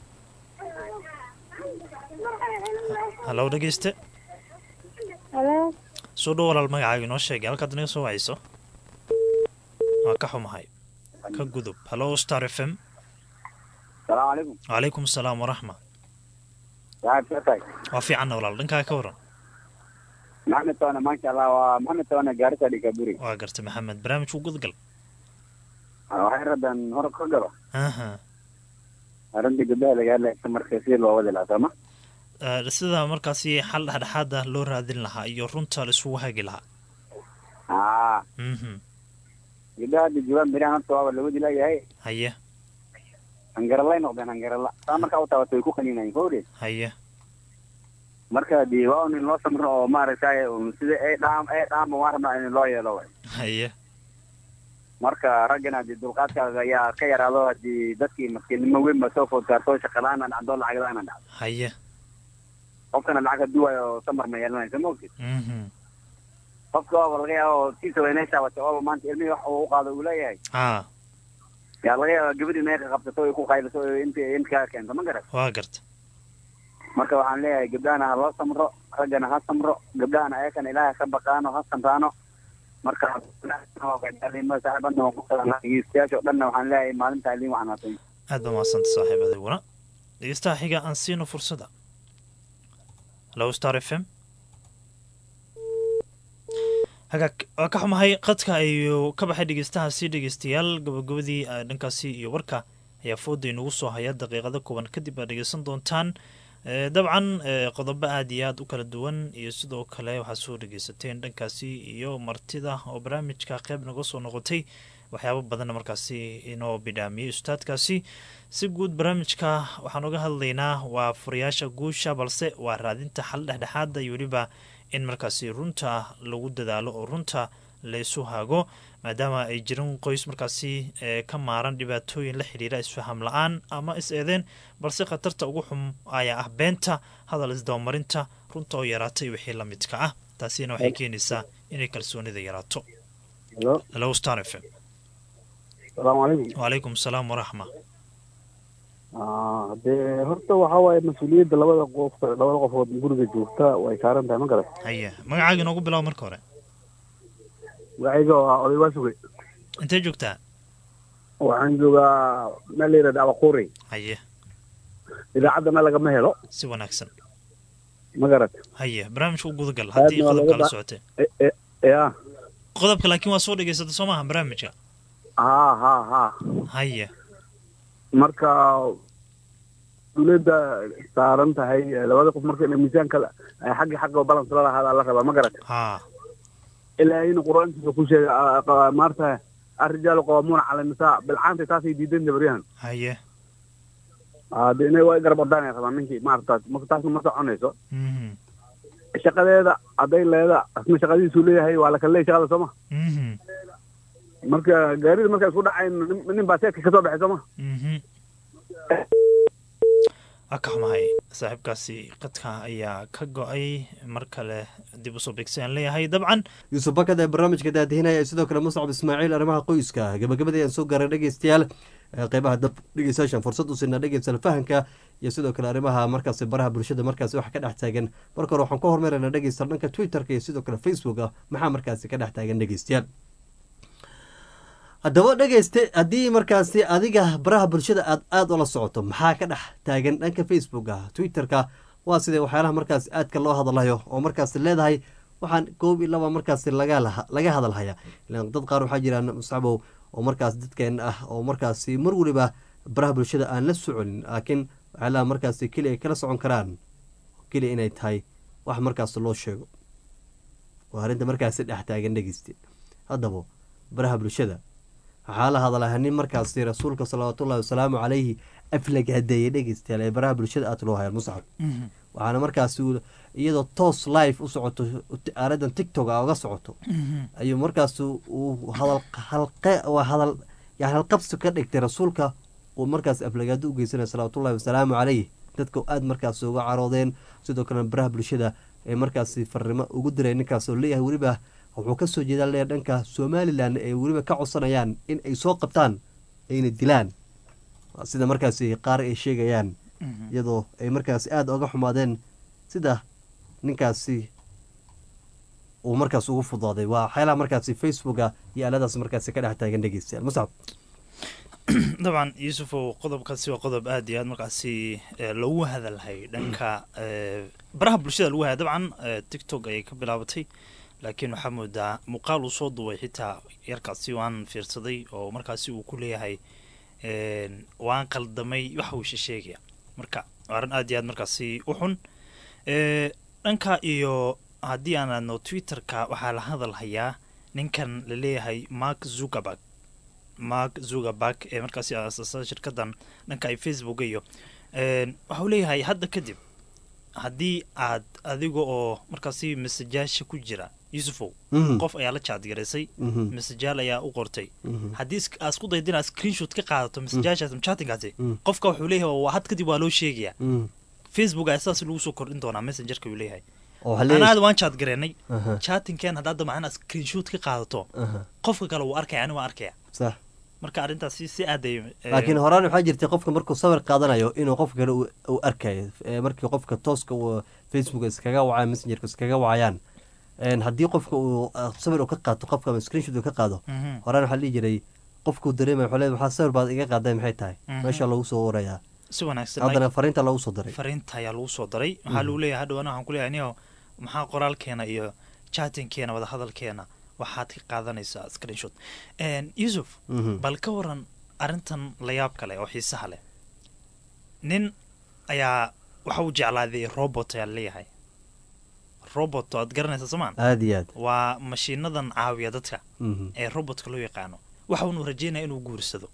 Speaker 2: hallow dhegeyste
Speaker 5: halo
Speaker 2: soo dhow walaal magacaaga inoo sheegay halkaad inaga soo wacayso waa ka xumahay ka gudub hallo star f m
Speaker 11: salaamu calaykum
Speaker 2: wacalaykum asalaam waraxma
Speaker 11: waxaad ka tahay
Speaker 2: waa fiicanna walaal dhankaa ka waran
Speaker 11: maxamed toona maasha allah waa maxamed toona gaarisa dhikaburi
Speaker 2: waa gartay maxamed barnaamijku gudgal
Speaker 11: waxay radan hor ka galo
Speaker 2: aha
Speaker 11: arrinta gabdhaha laga hadlaysa marka si loo wadi lahaa sooma
Speaker 2: sida markaasi xal dhexdhexaad ah loo raadin lahaa iyo runta la isugu hagi lahaa
Speaker 11: haa
Speaker 2: mhm
Speaker 11: gabdhaha hadda joogaan berihan horta waaba lagu dilayahay
Speaker 2: haye
Speaker 11: hangaralay noqdeen hangarala saa markaa u taabato way ku qaniinayeen kowdhe
Speaker 2: haye
Speaker 11: marka dee waa un in loo samro oo maaragtay un sida ay dhaam ay dhaamba waan rabnaa in loo yeelo way
Speaker 2: haye
Speaker 11: marka raggana dee dulqaadkaaga ayaa ka yaraado haddii dadkii maskiinnimo weyn ba soo food gaarto shaqalaana dhacdo lacag la-aana dhacdo
Speaker 2: haye
Speaker 11: qofkana lacag hadduu waayo samar ma yeelanaysa ma ogtid
Speaker 2: mhm
Speaker 11: qofka waaba laga yaaba oo tiisa waynay taabatay ooba maanta ilmihii wax uu u qaado uu leeyahay
Speaker 2: haa
Speaker 11: yaa laga yaaba gabadhii inay ka qabsato ay ku qayliso oo inta inta kaa keento ma garat
Speaker 2: waa garta
Speaker 11: marka waxaan leeyahay gabdhahana ha loo samro raggana ha samro gabdhahana ayakana ilaahay ka baqaano ha samraano marka saaxiibadnageystayaasha o dhanna waxaan leeyahay maalintaa idin wacnaatay
Speaker 2: aad baa mahadsanta saaxiib adiguna dhegeystaha xiga aan siino fursada hello star f m hagaag waa ka xumahay qadka ayuu ka baxay dhegeystahaasi dhegeystayaal gabagabadii ah, dhankaasi iyo warka ayaa fooda inagu soo haya daqiiqado kooban kadib aad dhegeysan doontaan Eh, dabcan eh, qodobo aada iyo aada u kala duwan iyo sidoo kale waxaad soo dhegeysateen dhankaasi iyo martida oo barnaamijka qeyb naga soo noqotay waxyaabo badanna markaasi inoo bidhaamiyey ustaadkaasi si guud barnaamijka waxaan uga hadlaynaa waa furayaasha guusha balse waa raadinta xal dhexdhexaada iyo weliba in markaasi runta lagu dadaalo oo runta laysu hago maadaama ay jirin qoys markaasi ee ka maaran dhibaatooyin la xidhiira isfaham la-aan ama is-eedeen balse khatarta ugu xum ayaa ah beenta hadal isdabamarinta runta oo yaraatay wixii la midka ah taasina waxay keenaysaa inay kalsoonida yaraato
Speaker 11: helo
Speaker 2: hello star f m
Speaker 11: salaamu calaykum
Speaker 2: wacalaykum salaam waraxma
Speaker 11: dee horta waxaa waaye mas-uuliyadda labada qof labada qofood guriga joogta way saaran tahay ma garat
Speaker 2: haye magacaaga inoogu bilaabo marka hore
Speaker 11: magacayga waa oday waa sugay
Speaker 2: intee joogtaa
Speaker 11: waxaan joogaa meel la yidhahda abaquri
Speaker 2: haye
Speaker 11: idaacaddana lagama helo
Speaker 2: si wanaagsan
Speaker 11: ma garat
Speaker 2: haye barnaamijka u gudagal haddii
Speaker 11: Aadna waa
Speaker 2: qodobka
Speaker 11: laga
Speaker 2: la
Speaker 11: ba-
Speaker 2: socotee
Speaker 11: E- e- ya
Speaker 2: qodobka laakiin waa soo dhegeysata soo maaha barnaamijka
Speaker 11: ha ha ha
Speaker 2: haye
Speaker 11: marka dawladda saaran tahay labada qof marka inay miisaanka la- ay xagga xagga balance la lahaada la rabaa ma garat
Speaker 2: haa
Speaker 11: ilaahayna qur-aankiisa ku sheegay a- a- maarta arrijaalu qawaamuuna cala nisaa bilcaanta taasay diidan dabaryahan
Speaker 2: haye
Speaker 11: hade inay waa garab ordaanay rabaan ninkii maarata marka taasna ma soconayso
Speaker 2: mhm
Speaker 11: shaqadeeda hadday leeda asna shaqadiisuu leeyahay waa la kala leeyahay shaqada sooma
Speaker 2: mhm
Speaker 11: marka gaarida markay isku dhacayn nin- nin baa seedka kasoo baxay sooma
Speaker 2: mhm waa ka xumahay saaxiibkaasi qadka ayaa ka go-ay mar kale dib usoo beegsayaan leeyahay dabcan
Speaker 1: yuusuf bakad ee barnaamijka daadihinaya sidoo kale muscab ismaaciil arrimaha qoyska gabagabadii aan soo gaaray dhegeystayaal ee qeybaha dab dhegeystayaashan fursad u siinaa dhegeystayaal fahanka iyo sidoo kale arrimaha markaasi baraha bulshada markaasi waxa ka dhex taagan marka hore waxaan ku hormarinaa dhegeystayaal dhanka twitterka iyo sidoo kale facebooka maxaa markaasi ka dhex taagan dhegeystayaal haddaba dhegeyste haddii markaasi adiga baraha bulshada aad aada ula socoto maxaa ka dhex taagan dhanka facebooka twitterka waa sidee waxyaalaha markaasi aadka loo hadalhayo oo markaasi leedahay waxaan koob iyo laba markaasi laga laha- laga hadalhaya ilaan dad qaar waxaa jiraan muscabow oo markaas dadkeen ah oo markaasi mar weliba baraha bulshada aan la soconin laakiin waxyaalaha markaasi keliya ay kala socon karaan keliya inay tahay wax markaas loo sheego waa arrinta markaasi dhex taagan dhegeyste haddaba baraha bulshada waxaa la hadalaha nin markaasi rasuulka salawaatullahi wasalaamu calayhi aflagaadeeyay dhegeystayaal ee baraha bulshada aad loo hayaan muscab waxaana markaasi uu- iyadoo toos live u socoto aaladan tiktok a uga socoto ayuu markaas uu hadal halqe waa hadal yani halqabsi ka dhigtay rasuulka uu markaas aflagaado u geysanaya salawaatullahi wasalaamu calayh dadka aada markaas uga caroodeen sidoo kalena baraha bulshada ee markaasi farrimo ugu diray ninkaas oo leeyahay weliba wuxuu kasoo jeedaa leeyahay dhanka somalilan ee weliba ka codsanayaan in ay soo qabtaan ayna dilaan sida markaasi qaar ay sheegayaan iyadoo ay markaasi aada oga xumaadeen sida ninkaasi uu markaas ugu fudaaday waa waxyaalaha markaasi facebooka iyo aaladaas markaasi ka dhex taagan dhegeystayaal muscab
Speaker 2: dabcan yuusufow qodobkaasi waa qodob aada iyo aad markaasi eh, lagu hadalhay dhanka eh, baraha bulshada lagu hadlay dabcan eh, tiktok ayay ka bilaabatay laakiin waxaa moodaa muuqaal uu soo duway xitaa yarkaasi waan fiirsaday oo markaasi uu ku leeyahay een, waan qaldamay waxa uu shisheegaya marka waa arrin aada iyo aad markaasi u xun Eh, dhanka iyo haddii aan aadno twitterka waxaa la hadalhayaa ninkan la leeyahay mark zuckerberg mark zuckerberg ee markaasi aasasa shirkadan dhanka ay facebook iyo waxa uu leeyahay hadda kadib haddii aad adiga oo markaasi masajaasha ku jira yusufow
Speaker 1: Mhm.
Speaker 2: qof ayaa la jaadgaraysay
Speaker 1: Mhm.
Speaker 2: masajaal ayaa u qortay
Speaker 1: Mhm.
Speaker 2: haddii is- aad isku dayda inaad screenshot ka qaadato masajaashaas chattingaasi
Speaker 1: Mhm.
Speaker 2: qofka wuxuu leeyahay waa had kadib waa loo sheegayaa
Speaker 1: Mhm.
Speaker 2: facebook ayaa sidaas lagu soo kordhin doonaa messengerka uu leeyahay
Speaker 1: oo waxaa leeyahay-
Speaker 2: anaada waan chat gareennay
Speaker 1: Aha.
Speaker 2: chattingkeen haddaad damacaan inaad screenshot ka qaadato
Speaker 1: Aha.
Speaker 2: qofka kale wuu arkaya ani waa arkaya
Speaker 1: sax
Speaker 2: marka arrintaasi si aaday
Speaker 1: laakiin horaan waxaa jirtay qofka markuu sawir qaadanayo inuu qof kale uu- uu arkayo Ee, markii qofka tooska uu facebook iskaga wacaya messengerka iskaga wacayaan Een, haddii qofka uu ah, sawir uu ka qaato qofka ama screenshot uu ka qaado
Speaker 2: Mhm.
Speaker 1: horaan waxaa la dhihi jiray qofkuu dareemaya wuxuu leeyahay maxaa sawir baad iga qaaday maxay tahay
Speaker 2: Mhm.
Speaker 1: meesha lagu soo warayaa
Speaker 2: si wanaagsan
Speaker 1: haddana fariinta lagu soo diray
Speaker 2: fariinta ayaa lagu soo daray waxaa lagu leeyahay hadhow ana waxaan ku leeyahay niyo maxaa qoraalkeena iyo chattingkeena wada hadalkeena waxaad ka qaadanaysaa screenshot Een, yusuf
Speaker 1: Mhm.
Speaker 2: bal ka waran arrintan layaab kale oo xiisaha leh nin ayaa waxa uu jeclaaday robot ayaa leeyahay robot aad garanaysa somaan
Speaker 1: aada iyo aad
Speaker 2: waa mashiinadan caawiya dadka
Speaker 1: Mhm.
Speaker 2: ee robotka loo yaqaano waxa uunu rajeynaya inuu guursado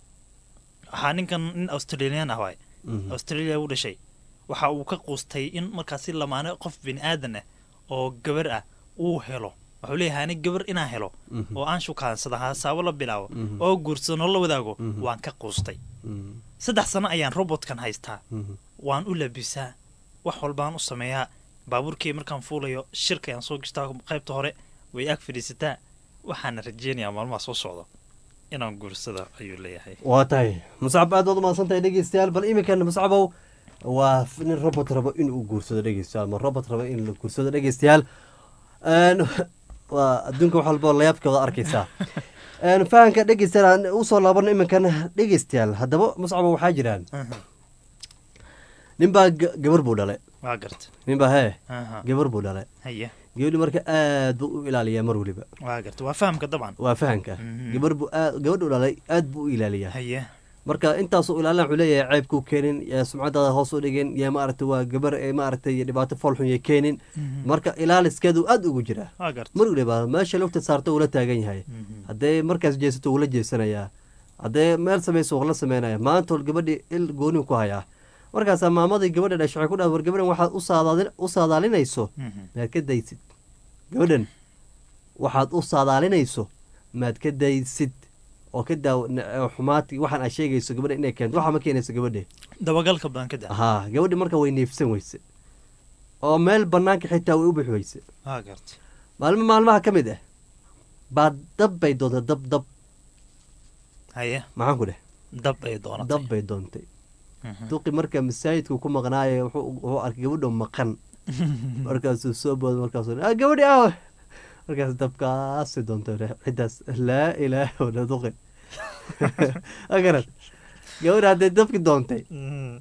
Speaker 2: waxaa ninkan nin australian ah waay
Speaker 1: Mhm.
Speaker 2: australia u dhashay waxa uu ka quustay in markaasi lamaane qof bini aadan ah oo gabar ah uu helo wuxuu leeyahay ani gabar inaan helo
Speaker 1: Mhm.
Speaker 2: oo aan shukaansada hasaabo la bilaabo
Speaker 1: Mhm.
Speaker 2: oo guursado noo la wadaago
Speaker 1: Mhm.
Speaker 2: waan ka quustay
Speaker 1: Mhm.
Speaker 2: saddex sano ayaan robotkan haystaa
Speaker 1: Mhm.
Speaker 2: waan u labisaa wax walbaan u sameeyaa baabuurkii markaan fuulayo shirka ayaan soo gishtaa qaybta hore way ag fadhiisataa waxaana rajeynayaa maalmaha soo socda inaan guursada ayuu leeyahay
Speaker 1: waa tahay muscab aad baad u mahadsan tahay dhegeystayaal bal iminkan muscabow waa f- nin robot rabo inuu guursado dhegeystayaal ma robot rabo in la guursado dhegeystayaal Een, waa adduunka wax walba oo layaabkooda arkaysaa Een, fahanka dhegeystayaal aan usoo laabano iminkan dhegeystayaal haddaba muscabo waxaa jiraan ninbaa ga- gabar buu dhalay
Speaker 2: waa garta
Speaker 1: ninbaa hee
Speaker 2: Aha.
Speaker 1: gabar buu dhalay
Speaker 2: haya
Speaker 1: gabadhi marka aad buu u ilaaliyaa mar weliba
Speaker 2: waa garta waa fahamka dabcan
Speaker 1: waa fahanka
Speaker 2: Mhm.
Speaker 1: gabar buu aad gabadhu dhalay aad buu u ilaaliyaa
Speaker 2: haya
Speaker 1: marka intaasuu ilaalina wuxuu leeyahay ceebkuu keenin yaa sumcadaada hoos u dhigin yaa maaragtay waa gabar ee maaragtay dhibaato foolxun yay keenin
Speaker 2: Mhm.
Speaker 1: marka ilaaliskeedu aad ugu jira
Speaker 2: waa garta
Speaker 1: mar waliba meesha lugta saarta uu la taagan yahay
Speaker 2: Mhm.
Speaker 1: haddee markaas jeesato wuu la jeesanayaa haddee meel samayso wuu la sameynaya maanta hol gabadhii il gooniu ku hayaa markaasaa maamadii gabadha dhashay waxay ku dhaha war gabadhan waxaad u saadaali- u saadaalinayso
Speaker 2: Mhm.
Speaker 1: maad ka daysid gabadhan waxaad u saadaalinayso maad ka daysid oo ka daaw xumaati waxaan aad sheegayso gabadha inay keento waxa ma keenayso gabadhe
Speaker 2: dabagalka badan ka daa
Speaker 1: haa gabadhi marka way neefsan weyse oo meel banaanka xitaa way u bixi weyse
Speaker 2: waa garta
Speaker 1: maalmo maalmaha ka mid ah baa dab bay doontay dab dab
Speaker 2: haya
Speaker 1: maxaan ku dheh
Speaker 2: dab ay doonatay
Speaker 1: dab bay doontay
Speaker 2: Mhm.
Speaker 1: duqi marka masaajidku ku maqnaaya wuxuu wuxuu arkay gabadho maqan markaasuu soo booda markaasuu ah gabadhi ah markaas dabkaasi doontay ciddaas laa ilaaha wala duqi agarad gabadhi hadday dabki doontay
Speaker 2: Mhm.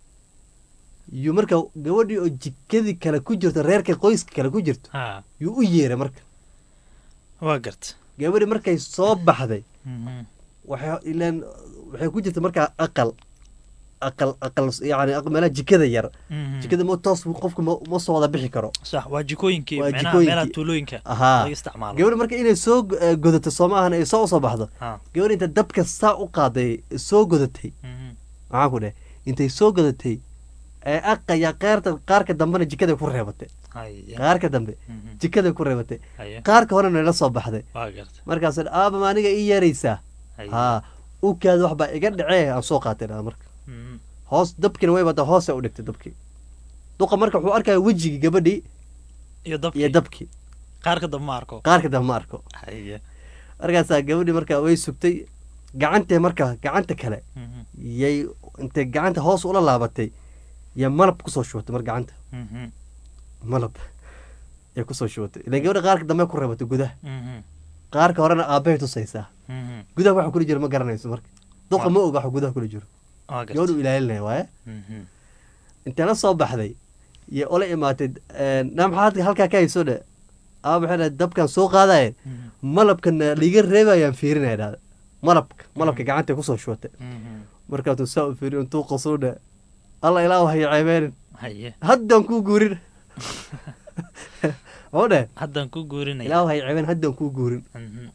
Speaker 1: yuu marka gabadhii oo jikadii kale ku jirto reerka qoyska kale ku jirto
Speaker 2: ha
Speaker 1: yuu u yeeray marka
Speaker 2: waa garta
Speaker 1: gabadhi markay soo baxday
Speaker 2: Mhm.
Speaker 1: waxay ilaan waxay ku jirta markaa aqal aqal aqal yani aq- meelaha jikada yar
Speaker 2: Mhm.
Speaker 1: jikada ma toos qofka ma ma soo wada bixi karo
Speaker 2: sax waa jikooyinkii
Speaker 1: Waa
Speaker 2: meelaha
Speaker 1: jikooyinkii.
Speaker 2: meelaha tuulooyinka
Speaker 1: ahaa
Speaker 2: laga isticmaalo
Speaker 1: gabadhi marka inay soo go- eh, godato soo ma ahan ay soo usoo baxdo
Speaker 2: ha
Speaker 1: gabadhi inta dabka saa u qaaday soo godatay
Speaker 2: Mhm.
Speaker 1: maxaan ku dheh intay soo godatay ee aqaya qaarta qaarka dambena jikaday ku reebatay
Speaker 2: haya
Speaker 1: qaarka dambe
Speaker 2: Mhm.
Speaker 1: jikaday ku reebatay
Speaker 2: haya
Speaker 1: qaarka horena la soo baxday
Speaker 2: waa garta
Speaker 1: markaas aaba ma aniga ii yeeraysaa
Speaker 2: haya
Speaker 1: haa ukaada wax baa iga dhacee aan soo qaatay dhaa marka
Speaker 2: Mhm.
Speaker 1: hoos dabkina way badaa hoose u dhigtay dabkii duqa marka wuxuu arkaya wejigii gabadhii
Speaker 2: iyo dabkii
Speaker 1: iyo dabkii
Speaker 2: qaarka dambe ma arko
Speaker 1: qaarka dambe ma arko
Speaker 2: haya
Speaker 1: markaasaa gabadhii marka way sugtay gacantee marka gacanta kale
Speaker 2: Mhm.
Speaker 1: yay intay gacanta hoos ula laabatay ya malab kusoo shubatay mar gacanta
Speaker 2: Mhm.
Speaker 1: malab yay kusoo shubatay ilan gabadha qaarka dambe ku reebatay gudaha
Speaker 2: Mhm.
Speaker 1: qaarka horena aabbahay tusaysaa
Speaker 2: Mhm.
Speaker 1: gudaha waxa kula jiro ma garanayso marka duqa ma oga waxa gudaha kula jiro
Speaker 2: waa garta
Speaker 1: gabadhu ilaalinaya waaye
Speaker 2: Mhm.
Speaker 1: intee la soo baxday iyo ola imaatay naa maxaad halkaa ka hayso dhe aa waxay dhahay dabkan soo qaadayeen
Speaker 2: Mhm.
Speaker 1: malabkana liiga reebayaan fiirinaya dhahda malabka malabka gacanta kusoo shubatay
Speaker 2: Mhm.
Speaker 1: markaasuu saa u fiiriyo intuu qasuu dhe alla ilaa hayo ceebeenin
Speaker 2: haya
Speaker 1: haddaan kuu guurin oo dheh
Speaker 2: haddaan ku guurinaya
Speaker 1: ilaahu hay ceebeen haddaan kuu guurin
Speaker 2: Mhm.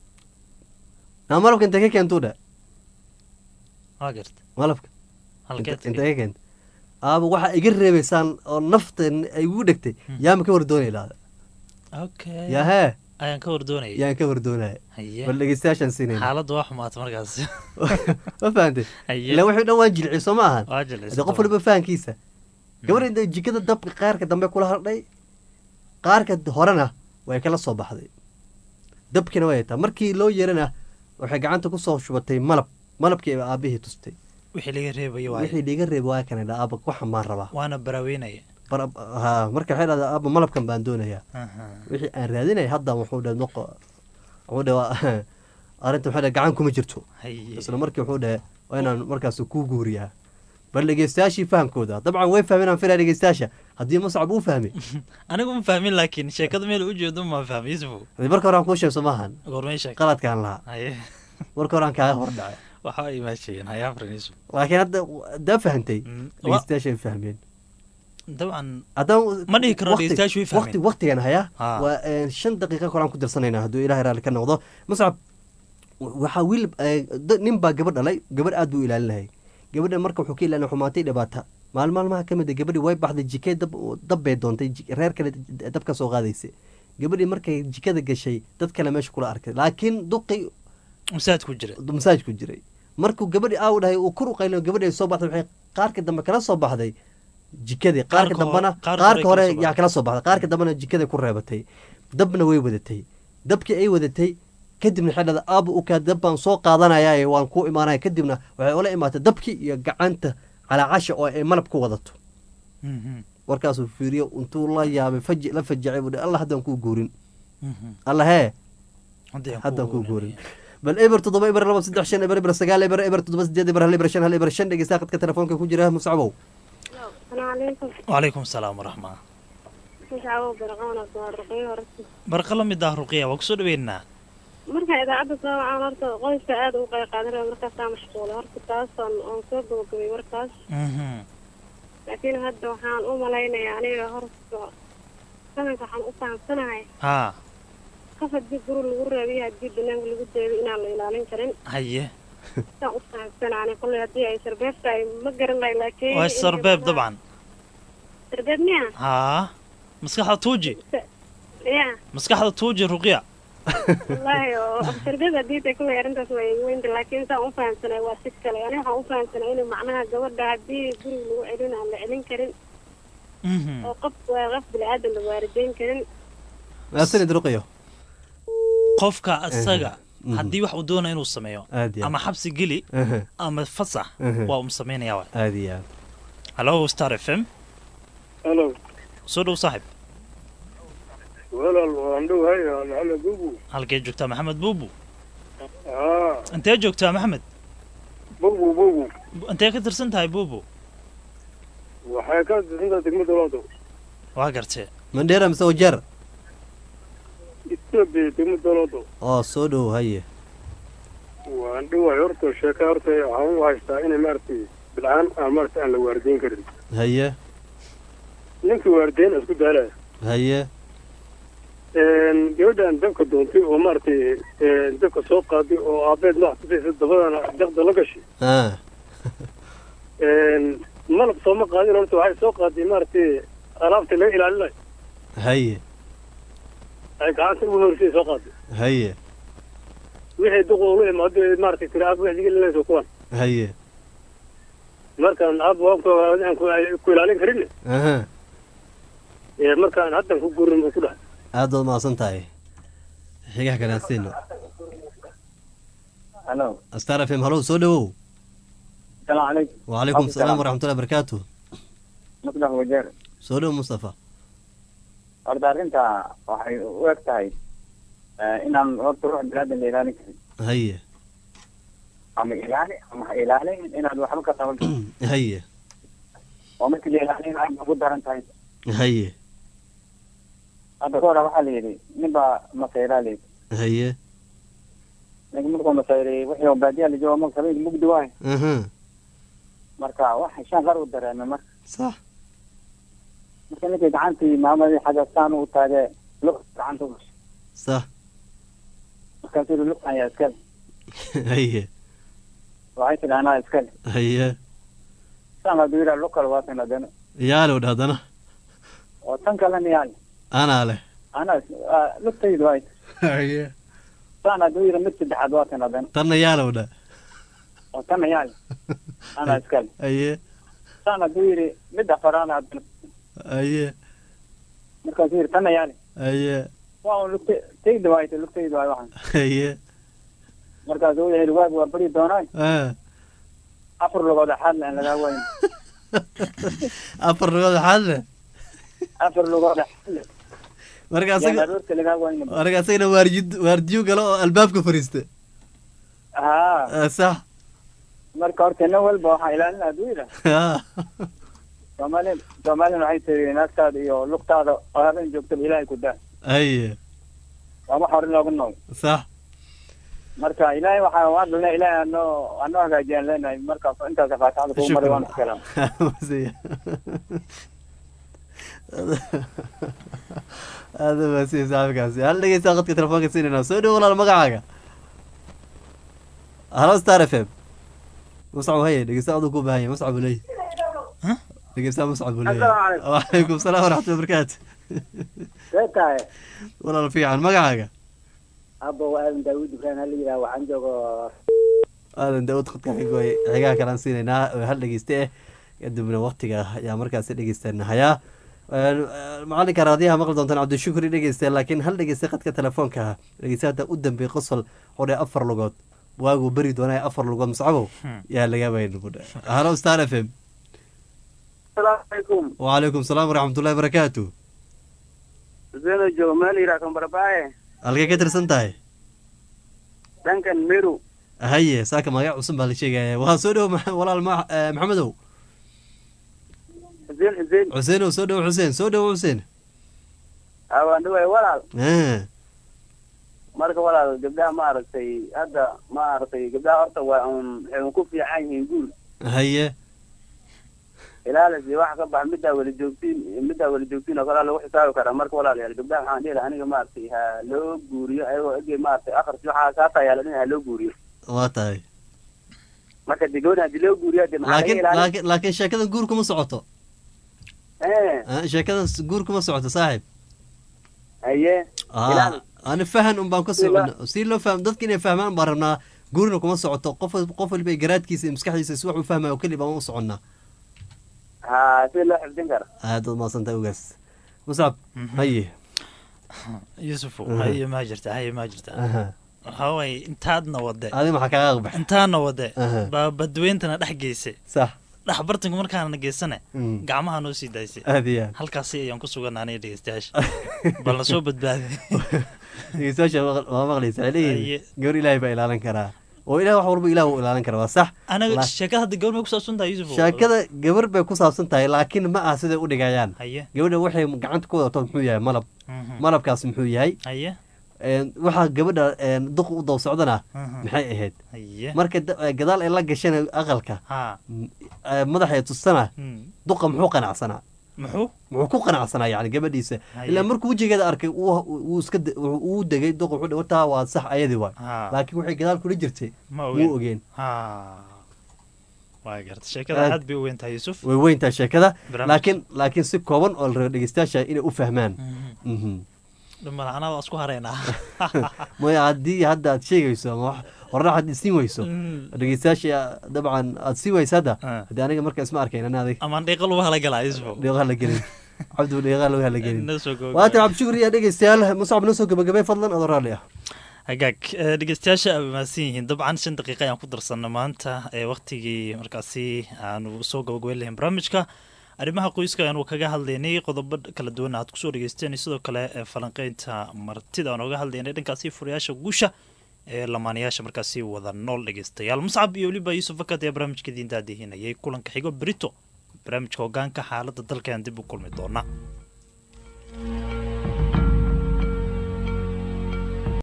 Speaker 1: naa malabka intee ka keentuu dheh
Speaker 2: waa garta
Speaker 1: malabka
Speaker 2: halkeed
Speaker 1: Inte- intee ka keenta aaba waxaa iga reebaysaan oo nafta ay igu dhegtay yaama ka wardoonaya ilaada
Speaker 2: okay
Speaker 1: yaa hee
Speaker 2: ayaan ka wardoonayay
Speaker 1: yaan ka wardoonaya
Speaker 2: Haye.
Speaker 1: bal dhegeystayaashaan siinayna
Speaker 2: xaaladda waa xumaata markaas
Speaker 1: ma fahantay
Speaker 2: Haye.
Speaker 1: ila wixii dhan waan jilciy soo ma ahan
Speaker 2: Waa jilcisay
Speaker 1: Hadee qof
Speaker 2: dabcan.
Speaker 1: waliba fahankiisa gabadha inta jikada dabka qaarka dambe kula hardhay qaarka horena way kala soo baxday dabkina way taa markii loo yeerana waxay gacanta kusoo shubatay malab malabkii ay aabihii tustay
Speaker 2: wixii laga reebayo waaye
Speaker 1: wixii dhiga reeba waa kana dha aaba waxan baan rabaa
Speaker 2: waana baraaweynaya
Speaker 1: Bar- ha marka waxay dhahdaa aaba malabkan baan doonayaa
Speaker 2: Aha.
Speaker 1: wixii aan raadinaya hadda wuxuu dhe noqo wuxuu dhe waa arrinta waxay dhe gacan kuma jirto
Speaker 2: Haye.
Speaker 1: isla markii wuxuu dhe waa inaan markaas kuu guuriyaa bal dhegeystayaashii fahamkooda dabcan way fahmeen aan filaya dhegeystayaasha haddii muscab uu fahmay
Speaker 2: anigu ma fahmin laakiin sheekada meel ujeedo ma fahmi yusufu
Speaker 1: hadii marka hore aan kuu sheegso maahan
Speaker 2: goormay sheeg
Speaker 1: qaladkaan lahaa
Speaker 2: haye
Speaker 1: marka hore aan kaaga hor dhacay
Speaker 2: waxa ay maashayeen haye afran yusuf
Speaker 1: laakiin hadda haddaa fahantay dhegeystayaasha ay fahmeen
Speaker 2: dabcan
Speaker 1: haddaan
Speaker 2: ma dhihi karo
Speaker 1: waqti-
Speaker 2: dhegeystayaashu way
Speaker 1: waqti
Speaker 2: fahmeen
Speaker 1: waqtigan hayaa
Speaker 2: Ha.
Speaker 1: waa eh, shan daqiiqa kolaan ku darsanaynaa hadduu ilaahay raalli ka noqdo muscab waxaa wiil eh, da- nin baa gabadh dhalay gabadh aad buu ilaalinayay gabadha marka wuxuu ka ilaalinay xumaatay dhibaata maalin maalmaha ka mid a gabadhii way baxday jikay dab dab bay doontay ji- reer kale dab ka soo qaadaysa gabadhii markay jikada gashay dad kale meesha kula arkay laakiin duqi
Speaker 2: masaajid ku jira
Speaker 1: masaaj ku jiray markuu gabadhii aaw dhahay uu kor u qaylin gabadhii ay soo baxday waxay qaarka dambe kala soo baxday jikadii qaarka
Speaker 2: Qaarka
Speaker 1: dambena
Speaker 2: hore- qaarka hore
Speaker 1: qaarka hore
Speaker 2: kala soo
Speaker 1: yaa kala soo baxday qaarka dambena jikada ku reebatay dabna way wadatay dabkii ay wadatay kadibna waxay dhahday aaba ukaa dab baan soo qaadanayaaye waan kuu imaanaya kadibna waxay ula imaatay dabkii iyo gacanta calaacasha oo ay malab ku wadato
Speaker 2: Mhm.
Speaker 1: warkaasuu fiiriyo intuu la yaabay faji la fajacay buu allah haddaan kuu guurin
Speaker 2: Mhm.
Speaker 1: alla hee
Speaker 2: Haddii aan
Speaker 1: haddaan
Speaker 2: kuu
Speaker 1: kuu guurin bal eber toddoba eber laba saddex shan eber eber sagaal eber eber toddoba sideed eber hal eber shan hal eber shan dhegeysta khadka telefoonka ku jira muscabow
Speaker 5: السلام عليكم
Speaker 2: wacalaykum asalaam waraxma
Speaker 5: magacaawo barqoona waa ruqyo horta
Speaker 2: barqa la mid ah ruqiya waa kusoo dhaweynaa
Speaker 5: marka idaacadda soo wacaan horta qoyska aad ugu qayb qaadanaya markaasaa mashquula horta taasaan oon soo gabagabay warkaas
Speaker 2: Mhm.
Speaker 5: laakiin hadda waxaan u malaynayaa aniga horta sananka waxaan u fahamsanahay
Speaker 2: haa
Speaker 5: qof haddii guri lagu raabiyo haddii banaanka lagu deebiyo inaan la ilaalin karin
Speaker 2: haye
Speaker 5: saan u fahamsanaani kolley haddii ay sarbeeb tahay ma garan lahay laakiin
Speaker 2: waa sarbeeb dabcan
Speaker 5: sarbeeb miya
Speaker 2: haa maskaxda tuuji
Speaker 5: ya
Speaker 2: maskaxda tuuji ruqiya
Speaker 5: wallaahi oo sarbeeb haddii tay kolley arrintaas waa igu weynta laakiin saan u fahamsanay waa si kale ani waxaan u fahamsanay in macnaha gabadha haddii guriga lagu celin aan la celin karin
Speaker 2: Mhm.
Speaker 5: oo qof waa qof bini-aadan la waarideyn karin
Speaker 1: maasanid ruqyo
Speaker 2: qofka isaga
Speaker 1: Mhm.
Speaker 2: haddii wax uu doonayo inuu sameeyo
Speaker 1: Aad iyo aad.
Speaker 2: ama xabsi geli
Speaker 1: Aha.
Speaker 2: ama fasax
Speaker 1: Aha.
Speaker 2: waa um samaynayaa waay
Speaker 1: aad iyo aad
Speaker 2: hallo star f m
Speaker 12: halo
Speaker 2: soo dhow saaxib
Speaker 12: walaal waan dhowahay maxamed bubu
Speaker 2: halkee joogtaa maxamed buubu
Speaker 12: haa
Speaker 2: intee joogtaa maxamed
Speaker 12: bubu bubu
Speaker 2: intee ka tirsan tahay buubu
Speaker 12: waxay ka tirsantahay degmada londo
Speaker 2: waa gartee
Speaker 1: mandheera mise wajeer
Speaker 12: ethiopia degmada londo
Speaker 1: oo soo dhow haye
Speaker 12: waan dhowahay horta sheeka horta waxaan u haystaa inay maaragtay bilcaan aan maaragtay aan la waarideyn karin
Speaker 1: haye
Speaker 12: ninkii waarideyn isku daalaya
Speaker 1: haye
Speaker 12: gabadhan dabka doontay oo maaragtay dabka soo qaaday oo aabeed nooc tusaysa dabadana daqda la gashay
Speaker 1: ah
Speaker 12: malab sooma qaadin horta waxay soo qaaday maaragtay alaabta laga ilaalinayo
Speaker 1: haye
Speaker 12: ay gacanta ugu horsay soo qaaday
Speaker 1: haye
Speaker 12: wixii duq ula imaado ee maaragtay tiri aab wixii gelinayso kuwan
Speaker 1: haye
Speaker 12: markaan aab waabka aan ku- ay ku ilaalin karin
Speaker 1: aha
Speaker 12: ee markaan haddan ku gurin buu ku dhahay
Speaker 1: aad baad mahadsan tahay xigaha kanaansiino
Speaker 13: halo
Speaker 1: star f m halow soo dhowow
Speaker 13: السلام عليكم
Speaker 1: وعليكم السلام ورحمة الله وبركاته
Speaker 13: مصلح wajeer
Speaker 1: soo dhow mustafa
Speaker 13: horta arrinta waxay u eg tahay eh, inaan horta ruux bilaadan la ilaalin karin
Speaker 1: haye
Speaker 13: ama ilaali ama ha ilaalin inaad waxba ka qaban karin
Speaker 1: haye
Speaker 13: oo markii la ilaalin aad ugu daran tahay
Speaker 1: haye
Speaker 13: hadda ka hore waxaa la yidhi nin baa masayraa la yidhi
Speaker 1: haye
Speaker 13: ninka markuu masayrayay wixii oo baadiyaa la jooga marka habeenkii mugdi waayo
Speaker 1: aha
Speaker 13: marka wax shan qar u dareemay marka
Speaker 1: sax
Speaker 13: marka ninkii gacantii maamadii xagastaan u taagee lug gacanta u gashay
Speaker 1: sax
Speaker 13: markaasuu yidhi lugtan yaa iskale
Speaker 1: haye
Speaker 13: waxay tidhi anaa iskale
Speaker 1: haye
Speaker 13: saan hadduu yidhaa lug kale waa tan haddana
Speaker 1: yaalow dha haddana
Speaker 13: oo tan kalena yaal
Speaker 1: anaa leh
Speaker 13: anaa lugtaydu waay
Speaker 1: haye
Speaker 13: saan hadduu yidhi mid saddexaad waa tan haddana
Speaker 1: tanna yaalow dha
Speaker 13: oo tanna yaal anaa iskale
Speaker 1: haye
Speaker 13: saan hadduu yidhi mid afaraad haddana
Speaker 1: haye
Speaker 13: markaasuu yidhi tanna yaali
Speaker 1: haye
Speaker 13: waa un lugta tayda waay ta lugtaydu waay waxan
Speaker 1: haye
Speaker 13: markaasuu wuxuu yidhi waag waa beri doonaay
Speaker 1: ah
Speaker 13: afar lugood axaad laan lagaa wayn
Speaker 1: afar lugood waxaad leh
Speaker 13: afar lugood axaad leh
Speaker 1: marka
Speaker 13: yaan
Speaker 1: asaga
Speaker 13: aroorta lagaa wayn
Speaker 1: marka asagana waarjid waardiyo galo oo albaabka fariista
Speaker 13: haa
Speaker 1: Ah, sax
Speaker 13: marka horta nin walba waxaa ilaalina hadduu yidhaa
Speaker 1: Ah.
Speaker 13: soomaali soomaalina waxay tiri naagtaada iyo lugtaada oo habeen joogtaba ilaahay ku daa
Speaker 1: haye
Speaker 13: waa wax hore looga nool
Speaker 1: sax
Speaker 13: marka ilaahay waxaa waan dhalnay ilaahay anoo anoo hagaajiyaan leenahay marka intaas faatixada kugu maray waan iskalam
Speaker 1: aada maasiya saaxiibkaasi hal dhegeysta qadka telefoonka siinayna soo dhow walaal magacaaga halo star f m muscab haye dhegeysta aduu ku baahanya muscab buu leeyahy dhegeysta muscab buu leeyahy
Speaker 13: Assalaamu calaykum.
Speaker 1: wacalaykum salaam waraxmatullahi barakaatu
Speaker 13: see tahay
Speaker 1: walaal fiican magacaaga
Speaker 13: abba waa aadan daawud ibrahim hala yidhaha waxaan joogo
Speaker 1: aadan daawud khadka xigooy xigaha kalaan siinaynaa oo hal dhegeyste eh kadibna waqtiga ayaa markaasi dhegeystaanahayaa macalinka raadiyaha maqli doontaan cabdishukri dhegeyste laakiin hal dhegeyste khadka telefoonka ah dhegeyste hadda u dambeey qosol xodhe afar lugood waaguu beri doonaya afar lugood muscabow yaa laga baynbudha halo star f m
Speaker 10: asalaamu calaykum
Speaker 1: wacalaykum salaam waraxmatullahi barakaatu
Speaker 10: zeno joogo meel yidhaha kambarabaaye
Speaker 1: halkay ka tirsan tahay
Speaker 10: dhankan meru
Speaker 1: haye saaka magac cusub baa la sheegaya waa soo dhowo ma- walaal ma- eh, maxamedow
Speaker 10: xuseen xuseen
Speaker 1: xuseenow soo dhowo xuseen soo dhowo xuseen
Speaker 10: aa waan dhawaay walaal
Speaker 1: Ah,
Speaker 10: marka walaal gabdhaha maaragtay hadda maaragtay gabdhaha horta waa un waxay un ku fiican yihiin guul
Speaker 1: haye
Speaker 10: ilaalis iyo wax ka bax middaa weli joogtiin middaa weli joogtiin oo kalea lagu xisaabi karaa marka walaalayaal gabdhaha waxaan dhihi lahaa aniga maaragtay ha loo guuriyo ayagoo ege maaragtay akhris waxaa kaataa yaala in ha loo guuriyo
Speaker 1: waa tahay
Speaker 10: marka de gabadha hadii loo guuriyo de maxaa laga
Speaker 1: laakiin
Speaker 10: ilaalin
Speaker 1: laakiin laakiin sheekadan guur kuma socoto
Speaker 10: Eh,
Speaker 1: Ah, sheekadan guur kuma socoto saaxiib
Speaker 10: haye
Speaker 1: Ah,
Speaker 10: ilaali
Speaker 1: ani fahan un baan ka
Speaker 10: Si la-
Speaker 1: socona si loo fahmo dadka inay fahmaan baan rabnaa guurina kuma socoto qof qof waliba garaadkiisa iyo maskaxdiisa si wax u fahmayo oo keli baan u soconnaa
Speaker 10: ha si loo xifdin kara
Speaker 1: aad waad mahadsantahay ogaas muscab haye
Speaker 2: yuusuf
Speaker 1: Aha.
Speaker 2: haye maa jirta haye maa jirta
Speaker 1: Aha.
Speaker 2: waxaa waaye intaadna wade
Speaker 1: adi maxaa kaaga aqbax
Speaker 2: intaadna wade
Speaker 1: Aha.
Speaker 2: baa badweyntana dhex geysay
Speaker 1: sax
Speaker 2: dhex bartanka markaana geysane
Speaker 1: Mm.
Speaker 2: gacmaha noo sii daysay
Speaker 1: aad iyo aad
Speaker 2: halkaasi ayaan ku sugan aniga dhegeystayaasha bal na soo badbaaday
Speaker 1: dhegeystayaasha waa- waa maqlaysa waxay
Speaker 2: Haye.
Speaker 1: leeyihiin gabar ilaahay baa ilaalin karaa oo ilaah wax walba ilaah uu ilaalin karaa waa sax
Speaker 2: anaga
Speaker 1: La-
Speaker 2: sheekada hadda gabadh may ku saabsan tahay yuusuf
Speaker 1: sheekada gabar bay ku saabsan tahay laakiin ma aha siday u dhigayaan
Speaker 2: haye
Speaker 1: gabadha waxay gacanta ku wadato muxuu yahay malab
Speaker 2: Mhm.
Speaker 1: malabkaas muxuu yahay
Speaker 2: haye
Speaker 1: Een, waxaa gabadha een, duq u daw socdana
Speaker 2: Mhm.
Speaker 1: maxay ahayd
Speaker 2: haye
Speaker 1: marka da- eh, gadaal ay la gashana aqalka
Speaker 2: ha
Speaker 1: m- eh, madaxa ay tustana
Speaker 2: Mm.
Speaker 1: duqa muxuu qanacsanaa
Speaker 2: muxuu
Speaker 1: muxuu ku qanacsanaa yani gabadhiisa
Speaker 2: Haye.
Speaker 1: ilaa markuu wejigeeda arkay uu uu iska de- uu uu degay duqa wuxuu dhi, wartaa waa sax ayadii waay
Speaker 2: ha
Speaker 1: laakiin waxay gadaal kula jirtay
Speaker 2: ma
Speaker 1: muu
Speaker 2: ogeyn
Speaker 1: ogeen
Speaker 2: ha waa garta sheekada
Speaker 1: Aad-
Speaker 2: aad bay u weyn tahay yuusuf
Speaker 1: way weyntaa sheekada
Speaker 2: Barnaamij.
Speaker 1: laakiin laakiin si kooban oo la rabo dhegeystayaasha inay u fahmaan
Speaker 2: Mhm.
Speaker 1: Mhm.
Speaker 2: dhumala anaa waa isku haraynaa
Speaker 1: maya haddii hadda aad sheegayso ama wax horena aad isiin weyso
Speaker 2: Mm.
Speaker 1: dhegeystayaasha dabcan aad sii weyso hadda
Speaker 2: Ah.
Speaker 1: haddii aniga marka isma arkayn ana adig
Speaker 2: amaan dhiiqa lagu hala galaa yuusuf
Speaker 1: dheeqaha la gelin cabdi dheeqaha lagu hala gelin
Speaker 2: Noo soo gabagabay.
Speaker 1: waatan cabdishukri iyo dhegeystayaal muscab noo soo gabagabay fadlan adoo raalli ah
Speaker 2: hagaag eh, dhegeystayaasha ay mahadsan yihiin dabcan shan daqiiqa ayaan ku darsanna maanta ee waktigii markaasi aanu soo gabagabeyn lahayn barnaamijka arrimaha qoyska ayaanu kaga hadlaynay qodobo kala duwan aad kusoo dhegeysteen iyo sidoo kale ee falanqeynta martida aan oga hadlaynay dhankaasi furayaasha guusha ee lamaanayaasha markaasi wada nool dhegeystayaal muscab iyo weliba yuusuf fakat ee barnaamijka diinta adeehinayay kulanka xigo berito barnaamijka hogaanka xaaladda dalka ayaan dib u kulmi doonaa